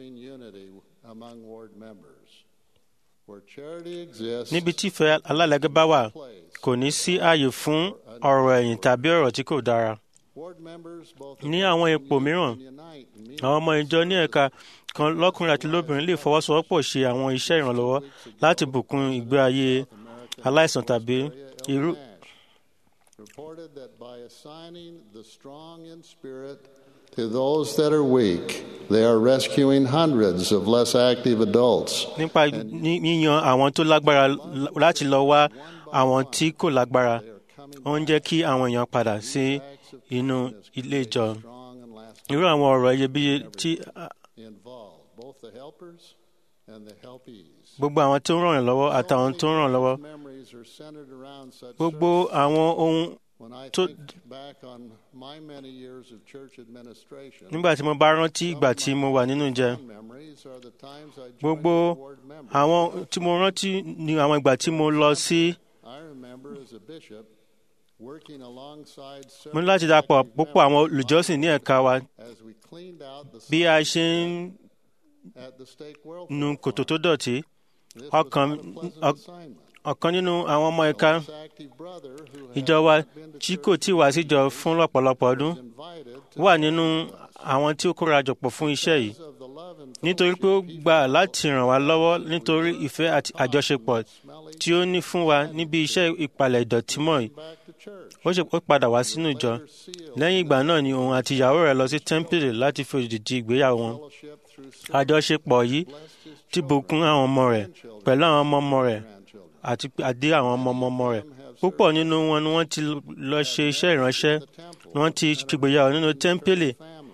níbi tí ìfẹ́ alálẹ́gẹ́ bá wà kò ní sí ààyè fún ọ̀rọ̀ ẹ̀yìn tàbí ọ̀rọ̀ tí kò dára. ní àwọn ipò mìíràn àwọn ọmọ ìjọ ní ẹ̀ka kan lọ́kùnrin àti lóbìnrin lè fọwọ́sowọ́pọ̀ ṣe àwọn iṣẹ́ ìrànlọ́wọ́ láti bùkún ìgbé ayé aláìsàn tàbí irú. reported that by assigning the strong in spirit to those that are weak, they are rescuing hundreds of less active adults. nípa yíyan àwọn tó lágbára láti lọ wá àwọn tí kò lágbára ó ń jẹ́ kí àwọn èèyàn padà sí inú ilé ìjọ irú àwọn ọ̀rọ̀ iyebíye tí involved, both the helpers and the helpees. gbogbo àwọn tó ń ràn yàn lọ́wọ́ àtàwọn tó ń ràn lọ́wọ́ Memories are centered around such gbogbo àwọn ohun When I tó think back on my many years of church administration, nígbà tí mo bá rántí ìgbà tí mo wà nínú ìjẹ memories are the times I joined gbogbo the board members. àwọn tí mo rántí ni àwọn ìgbà tí mo lọ sí I remember as a bishop working alongside mo ní láti dapọ̀ púpọ̀ àwọn olùjọ́sìn ní ẹ̀ka wa as we cleaned out the bí a ṣe ń at the stake well nu kòtò tó dọ̀tí ọkàn ọ- ọ̀kan nínú àwọn ọmọ ẹ̀ka ìjọ wa tí kò tí wá síjọ fún lọ́pọ̀lọpọ̀ ọdún wà nínú àwọn tí ó kóra jọpọ̀ fún iṣẹ́ yìí nítorí pé ó gbà láti ràn wá lọ́wọ́ nítorí ìfẹ́ àti àjọṣepọ̀ tí ó ní fún wa níbi iṣẹ́ ìpalẹ̀ ìdọ̀tí mọ́ yìí ó ṣe ó padà wá sínú ìjọ lẹ́yìn ìgbà náà ni òun àti ìyàwó rẹ̀ lọ sí tẹ́ḿpìlì láti fi òdìdí ìgbéyàwó wọn àjọṣepọ̀ yìí ti bùkún àwọn ọmọ rẹ̀ pẹ̀lú àwọn ọmọ ọmọ rẹ̀ àti àdé àwọn ọmọ ọmọ ọmọ rẹ̀ púpọ̀ nínú wọn ni wọ́n ti lọ ṣe iṣẹ́ ìránṣẹ́ ni wọ́n ti ṣègbéyàwó nínú tẹ́ḿpìlì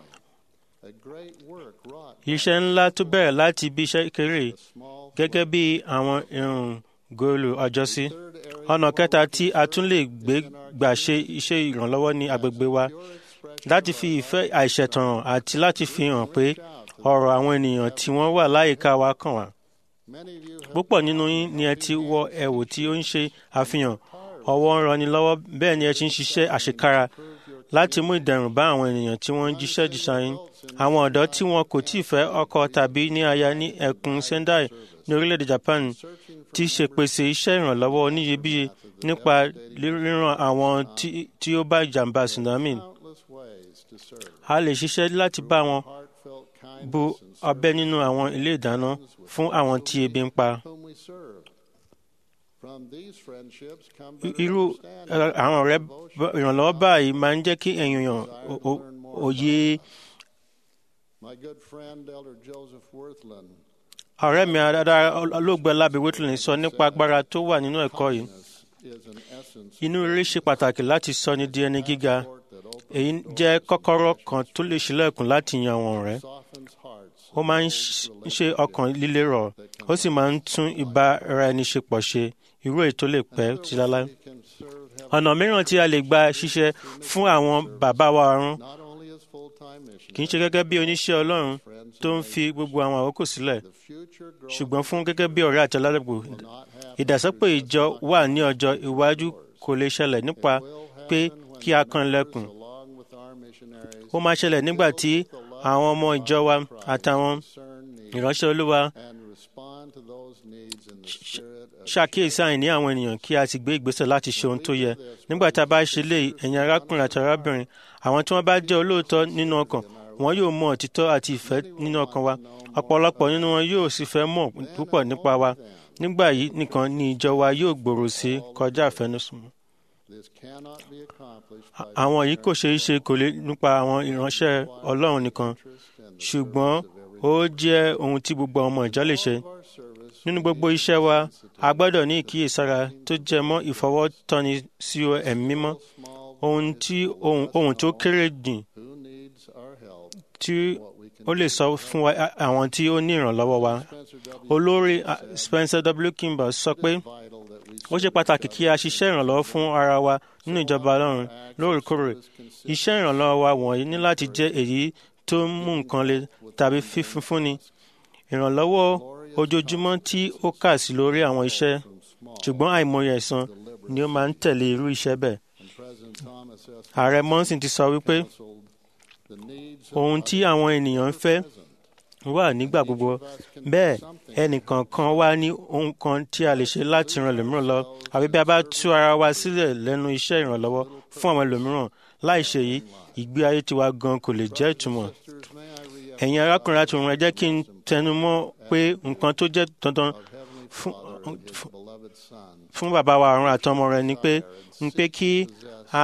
iṣẹ́ ńlá tó bẹ̀rẹ̀ láti ibi iṣẹ́ kéré gẹ́gẹ́ bí àwọn irun góòlù ọjọ́sí ọ̀nà kẹta tí a tún lè gbé gbà ṣe iṣẹ́ ìrànlọ́wọ́ ní agbègbè wa láti fi ìfẹ́ àìṣẹ̀tàn hàn àti láti fi hàn pé ọ̀rọ̀ àwọn ènìyàn tí wọ́n wà láyìíká wa kàn wá. púpọ̀ nínú yín ni ẹ ti wọ ẹ̀wù tí ó ń ṣe àfihàn ọwọ́ ń ranni lọ́wọ́ bẹ́ẹ̀ ni ẹ ti ń ṣiṣẹ́ àṣekára láti mú ìdẹ̀rùn bá àwọn ènìyàn tí wọ́n ń jíṣẹ́ jíṣẹ́ yín. àwọn ọ̀dọ́ tí wọn kò tíì fẹ́ ọkọ tàbí ní aya ní ẹkùn Sendai ní orílẹ̀-èdè Japan ti ṣèpèsè iṣẹ́ ìrànlọ́wọ́ oníyebíye nípa ríran àwọn tí ó bá ìjàmbá tsunami. a lè ṣiṣẹ́ láti bá wọn bu ọbẹ̀ nínú àwọn ilé ìdáná fún àwọn tí ebi ń pa. irú àwọn ọ̀rẹ́ ìrànlọ́wọ́ báyìí máa ń jẹ́ kí èèyàn òye. ọ̀rẹ́ mi adára olóògbé Lábí Whitland sọ nípa agbára tó wà nínú ẹ̀kọ́ yìí. inú rere ṣe pàtàkì láti sọ ní di ẹni gíga èyí jẹ́ kọ́kọ́rọ́ kan tó lè ṣílẹ̀kùn láti yan àwọn ọ̀rẹ́ ó máa ń ṣe ọkàn líle rọ̀ ó sì máa ń tún ìbáraẹniṣepọ̀ ṣe irú èyí tó lè pẹ́ ti láláí. ọ̀nà mìíràn tí a lè gba ṣiṣẹ́ fún àwọn bàbá wa ọ̀run kì í ṣe gẹ́gẹ́ bí oníṣẹ́ Ọlọ́run tó ń fi gbogbo àwọn àkókò sílẹ̀ ṣùgbọ́n fún gẹ́gẹ́ bí ọ̀rẹ́ àti aládùúgbò ìdàsọ́pọ̀ ìjọ wà ní ọjọ́ iwájú kò lè ṣẹlẹ̀ nípa pé kí a kan lẹ́kùn ó máa ṣẹlẹ̀ nígbà tí àwọn ọmọ ìjọ wa àtàwọn ìránṣẹ́ Olúwa ṣàkíyèsí àìní àwọn ènìyàn kí a sì gbé ìgbésẹ̀ láti ṣe ohun tó yẹ nígbà tá a bá ṣe lè ẹ̀yin arákùnrin àti arábìnrin àwọn tí wọ́n bá jẹ́ olóòótọ́ nínú ọkàn wọn yóò mọ òtítọ́ àti ìfẹ́ nínú ọkàn wa ọ̀pọ̀lọpọ̀ nínú wọn yóò sì fẹ́ mọ̀ púpọ̀ nípa wa nígbà yìí nìkan ni ìjọ wa yóò gbòòrò sí kọjá àfẹnusùn àwọn yìí kò ṣeé ṣe kò lè nípa àwọn ìránṣẹ́ Ọlọ́run nìkan ṣùgbọ́n ó jẹ́ ohun tí gbogbo ọmọ ìjọ lè ṣe nínú gbogbo iṣẹ́ wa a gbọ́dọ̀ ní ìkíyèsára tó jẹ mọ́ ìfọwọ́tọ́ni sí ẹ̀mí mímọ́ ohun tí ohun tó kéré jìn tí ó lè sọ fún wa àwọn tí ó ní ìrànlọ́wọ́ wa olórí Spencer W. Kimball sọ pé ó ṣe pàtàkì kí a ṣiṣẹ́ ìrànlọ́wọ́ fún ara wa nínú ìjọba Ọlọ́run lóòrèkóòrè iṣẹ́ ìrànlọ́wọ́ wa wọ̀nyí ní láti jẹ́ èyí tó ń mú nǹkan le tàbí fífúnni ìrànlọ́wọ́ ojoojúmọ́ tí ó kà sí lórí àwọn iṣẹ́ ṣùgbọ́n àìmọye ẹ̀san ni ó máa ń tẹ̀lé irú iṣẹ́ bẹ́ẹ̀. ààrẹ Monson ti sọ wípé ohun tí àwọn ènìyàn ń fẹ́ wà nígbà gbogbo bẹ́ẹ̀ ẹnìkọ̀ọ̀kan wá ní ohun kan tí a lè ṣe láti ran ẹlòmíràn lọ àbí bí a bá tú ara wa sílẹ̀ lẹ́nu iṣẹ́ ìrànlọ́wọ́ fún àwọn ẹlòmíràn láì ṣe yìí ìgbé ayé tiwa gan kò lè jẹ́ ìtumọ̀. ẹ̀yin arákùnrin àti òun ẹ jẹ́ kí n tẹnu mọ́ pé nǹkan tó jẹ́ dandan fún bàbá wa ọ̀run àtọmọ rẹ̀ ni pé ni pé kí a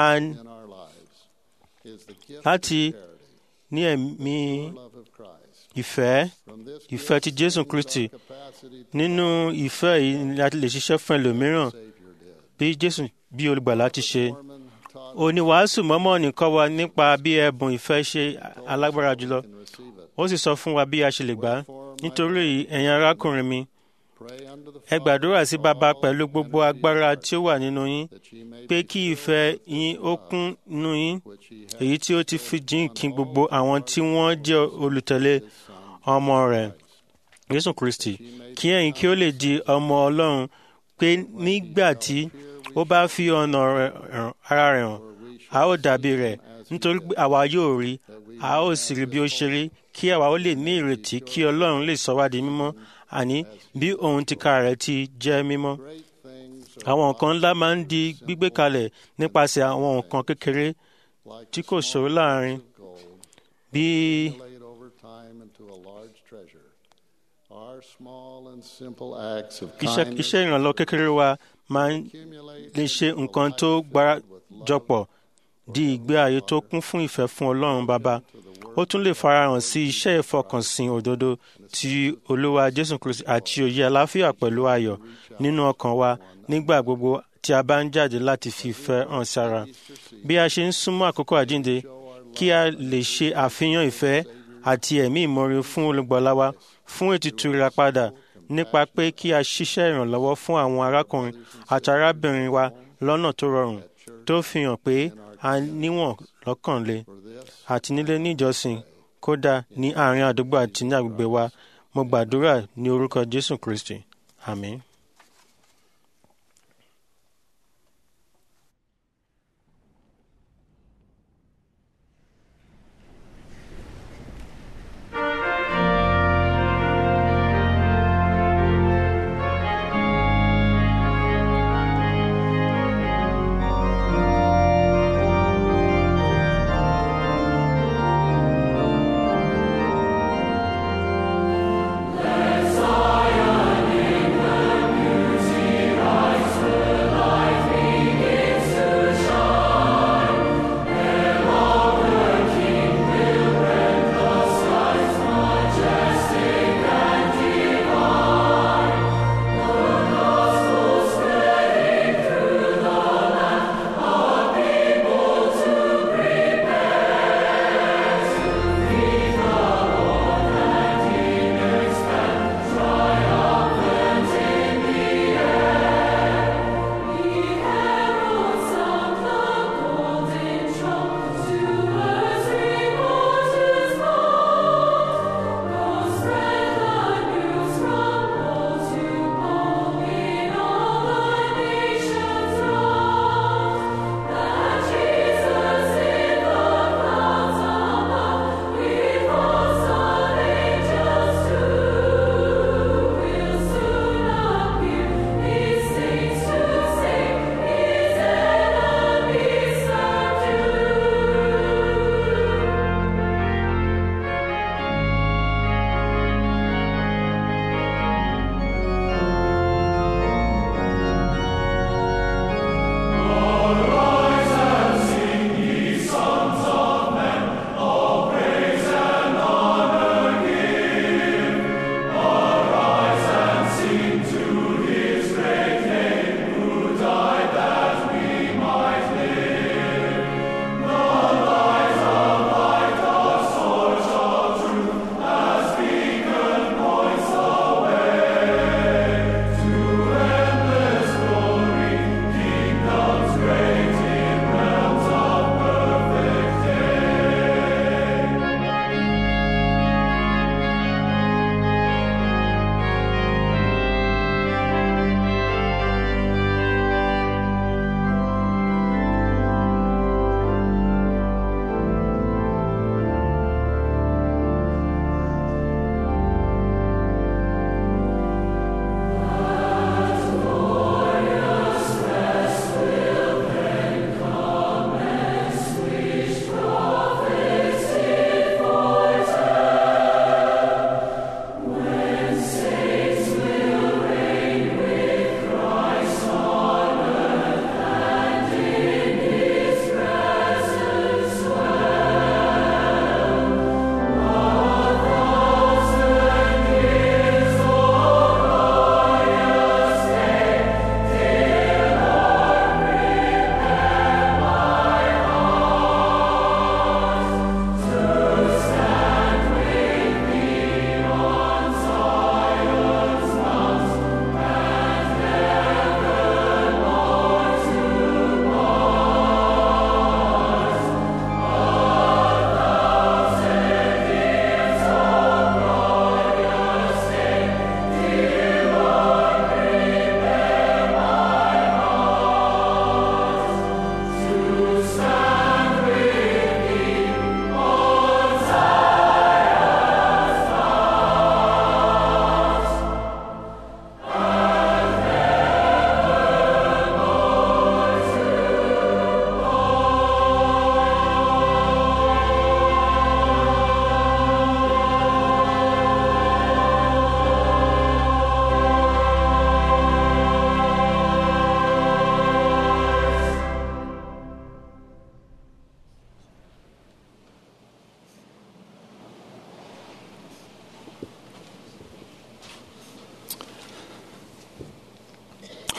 láti ní ẹ̀mí ìfẹ́ ìfẹ́ ti Jésù Kristi nínú ìfẹ́ yìí ni a ti lè ṣiṣẹ́ fún ẹlòmíràn bí jésù bí olùgbàlà ti ṣe oníwàásù mọ́mọ́nì kọ́ wa nípa bí ẹ̀bùn ìfẹ́ ṣe alágbára jùlọ ó sì sọ fún wa bí a ṣe lè gbà á nítorí èyí ẹ̀yin arákùnrin mi ẹ gbàdúrà sí bàbá pẹ̀lú gbogbo agbára tí ó wà nínú yín pé kí ìfẹ́ yín ó kún nínú yín èyí tí ó ti fi jìn kí gbogbo àwọn tí wọ́n jẹ́ olùtẹ̀lé ọmọ rẹ̀ Jésù Kristi kí ẹ̀yin kí ó lè di ọmọ Ọlọ́run pé nígbà tí ó bá fi ọ̀nà ara rẹ̀ hàn a ó dàbí rẹ̀ nítorí pé àwa yóò rí a ó sì rí bí ó ṣe rí kí àwa ó lè ní ìrètí kí Ọlọ́run lè sọ wá di mímọ́ àní bí òun tìka rẹ̀ ti jẹ́ mímọ́. àwọn nǹkan ńlá máa ń di gbígbé kalẹ̀ nípasẹ̀ àwọn nǹkan kékeré tí kò ṣòro láàrin bí iṣẹ́ ìrànlọ́ kékeré wa máa ń lè ṣe nǹkan tó gbárajọpọ̀ di ìgbé ayé tó kún fún ìfẹ́ fún Ọlọ́run Baba ó tún lè farahàn sí iṣẹ́ ìfọkànsìn òdodo ti Olúwa Jésù Kristi àti òye àlàáfíà pẹ̀lú ayọ̀ nínú ọkàn wa nígbà gbogbo tí a bá ń jáde láti fi ìfẹ́ hàn sára bí a ṣe ń súnmọ́ àkókò àjíǹde kí a lè ṣe àfihàn ìfẹ́ àti ẹ̀mí ìmoore fún olùgbàlà wa fún ètùtù ìràpadà nípa pé kí a ṣiṣẹ́ ìrànlọ́wọ́ fún àwọn arákùnrin àti arábìnrin wa lọ́nà tó rọrùn tó fi hàn pé a níwọ̀n lọ́kànlé àti nílé níjọsìn kódà ní àárín àdúgbò àti ní agbègbè wa mo gbàdúrà ní orúkọ Jésù Kristi àmín. Zion, England.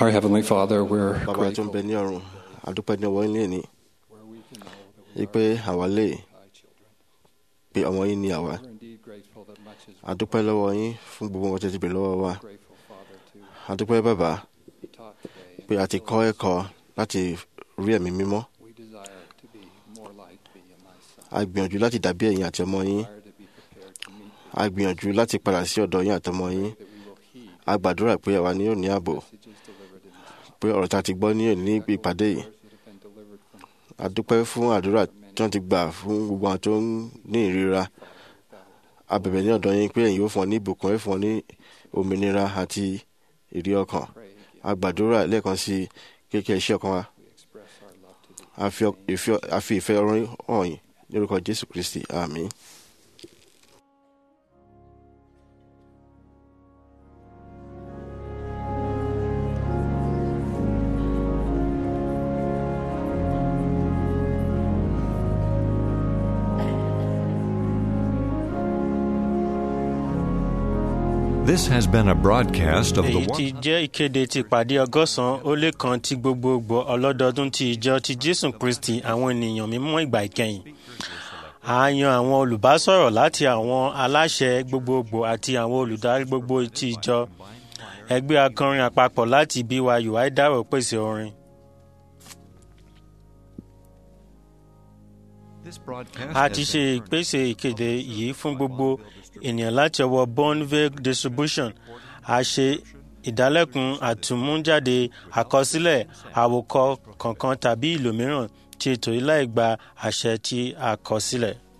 Our Heavenly Father, we're bàbá tó ń bẹ ní ọ̀run àdúpẹ́ ní ọwọ́ yín ní wípé àwa lè pé ọmọ yín ní àwa àdúpẹ́ lọ́wọ́ yín fún gbogbo wọn tẹ́tí bèrè lọ́wọ́ wa àdúpẹ́ bàbá pé a ti kọ́ ẹ̀kọ́ láti rí ẹ̀mí mímọ́ a gbìyànjú láti dàbí ẹ̀yin àti ọmọ yín a gbìyànjú láti padà sí ọ̀dọ̀ yín àtọmọ yín a gbàdúrà pé àwa ni yóò ní ààbò pé ọ̀rọ̀ tá a ti gbọ́ ní òní ní ìpàdé yìí a dúpẹ́ fún àdúrà tí wọ́n ti gbà fún gbogbo àwọn tó ń ní ìríra a bẹ̀bẹ̀ ní ọ̀dọ̀ yín pé ẹ̀yin yóò fún ọ ní ìbùkún ẹ̀ fún ọ ní òmìnira àti ìrí ọkàn a gbàdúrà lẹ́ẹ̀kan sí kékeré iṣẹ́ ọkàn wa a fi ọ- ìfẹ́- a fi ìfẹ́ ọ̀run hàn yín ní orúkọ Jésù Kristi àmín. This has been a broadcast of the èyí ti jẹ́ ìkéde ti ìpàdé ọgọ́sàn-án ó lé kan ti gbogbogbò ọlọ́dọọdún ti ìjọ ti jésù kristi àwọn ènìyàn mímọ́ ìgbà ìkẹyìn a yan àwọn olùbásọ̀rọ̀ láti àwọn aláṣẹ gbogbogbò àti àwọn olùdarí gbogbo ti ìjọ ẹgbẹ́ akọrin àpapọ̀ láti byu àìdárò pèsè orin. a ti ṣe ìpèsè ìkéde yìí fún gbogbo ènìyàn láti ọwọ́ bonville distribution a ṣe ìdálẹ́kun àtúmújáde àkọsílẹ̀ àwòkọ kankan tàbí ìlò mìíràn tí ètò yìí láì gba àṣẹ tí a kọ sílẹ̀.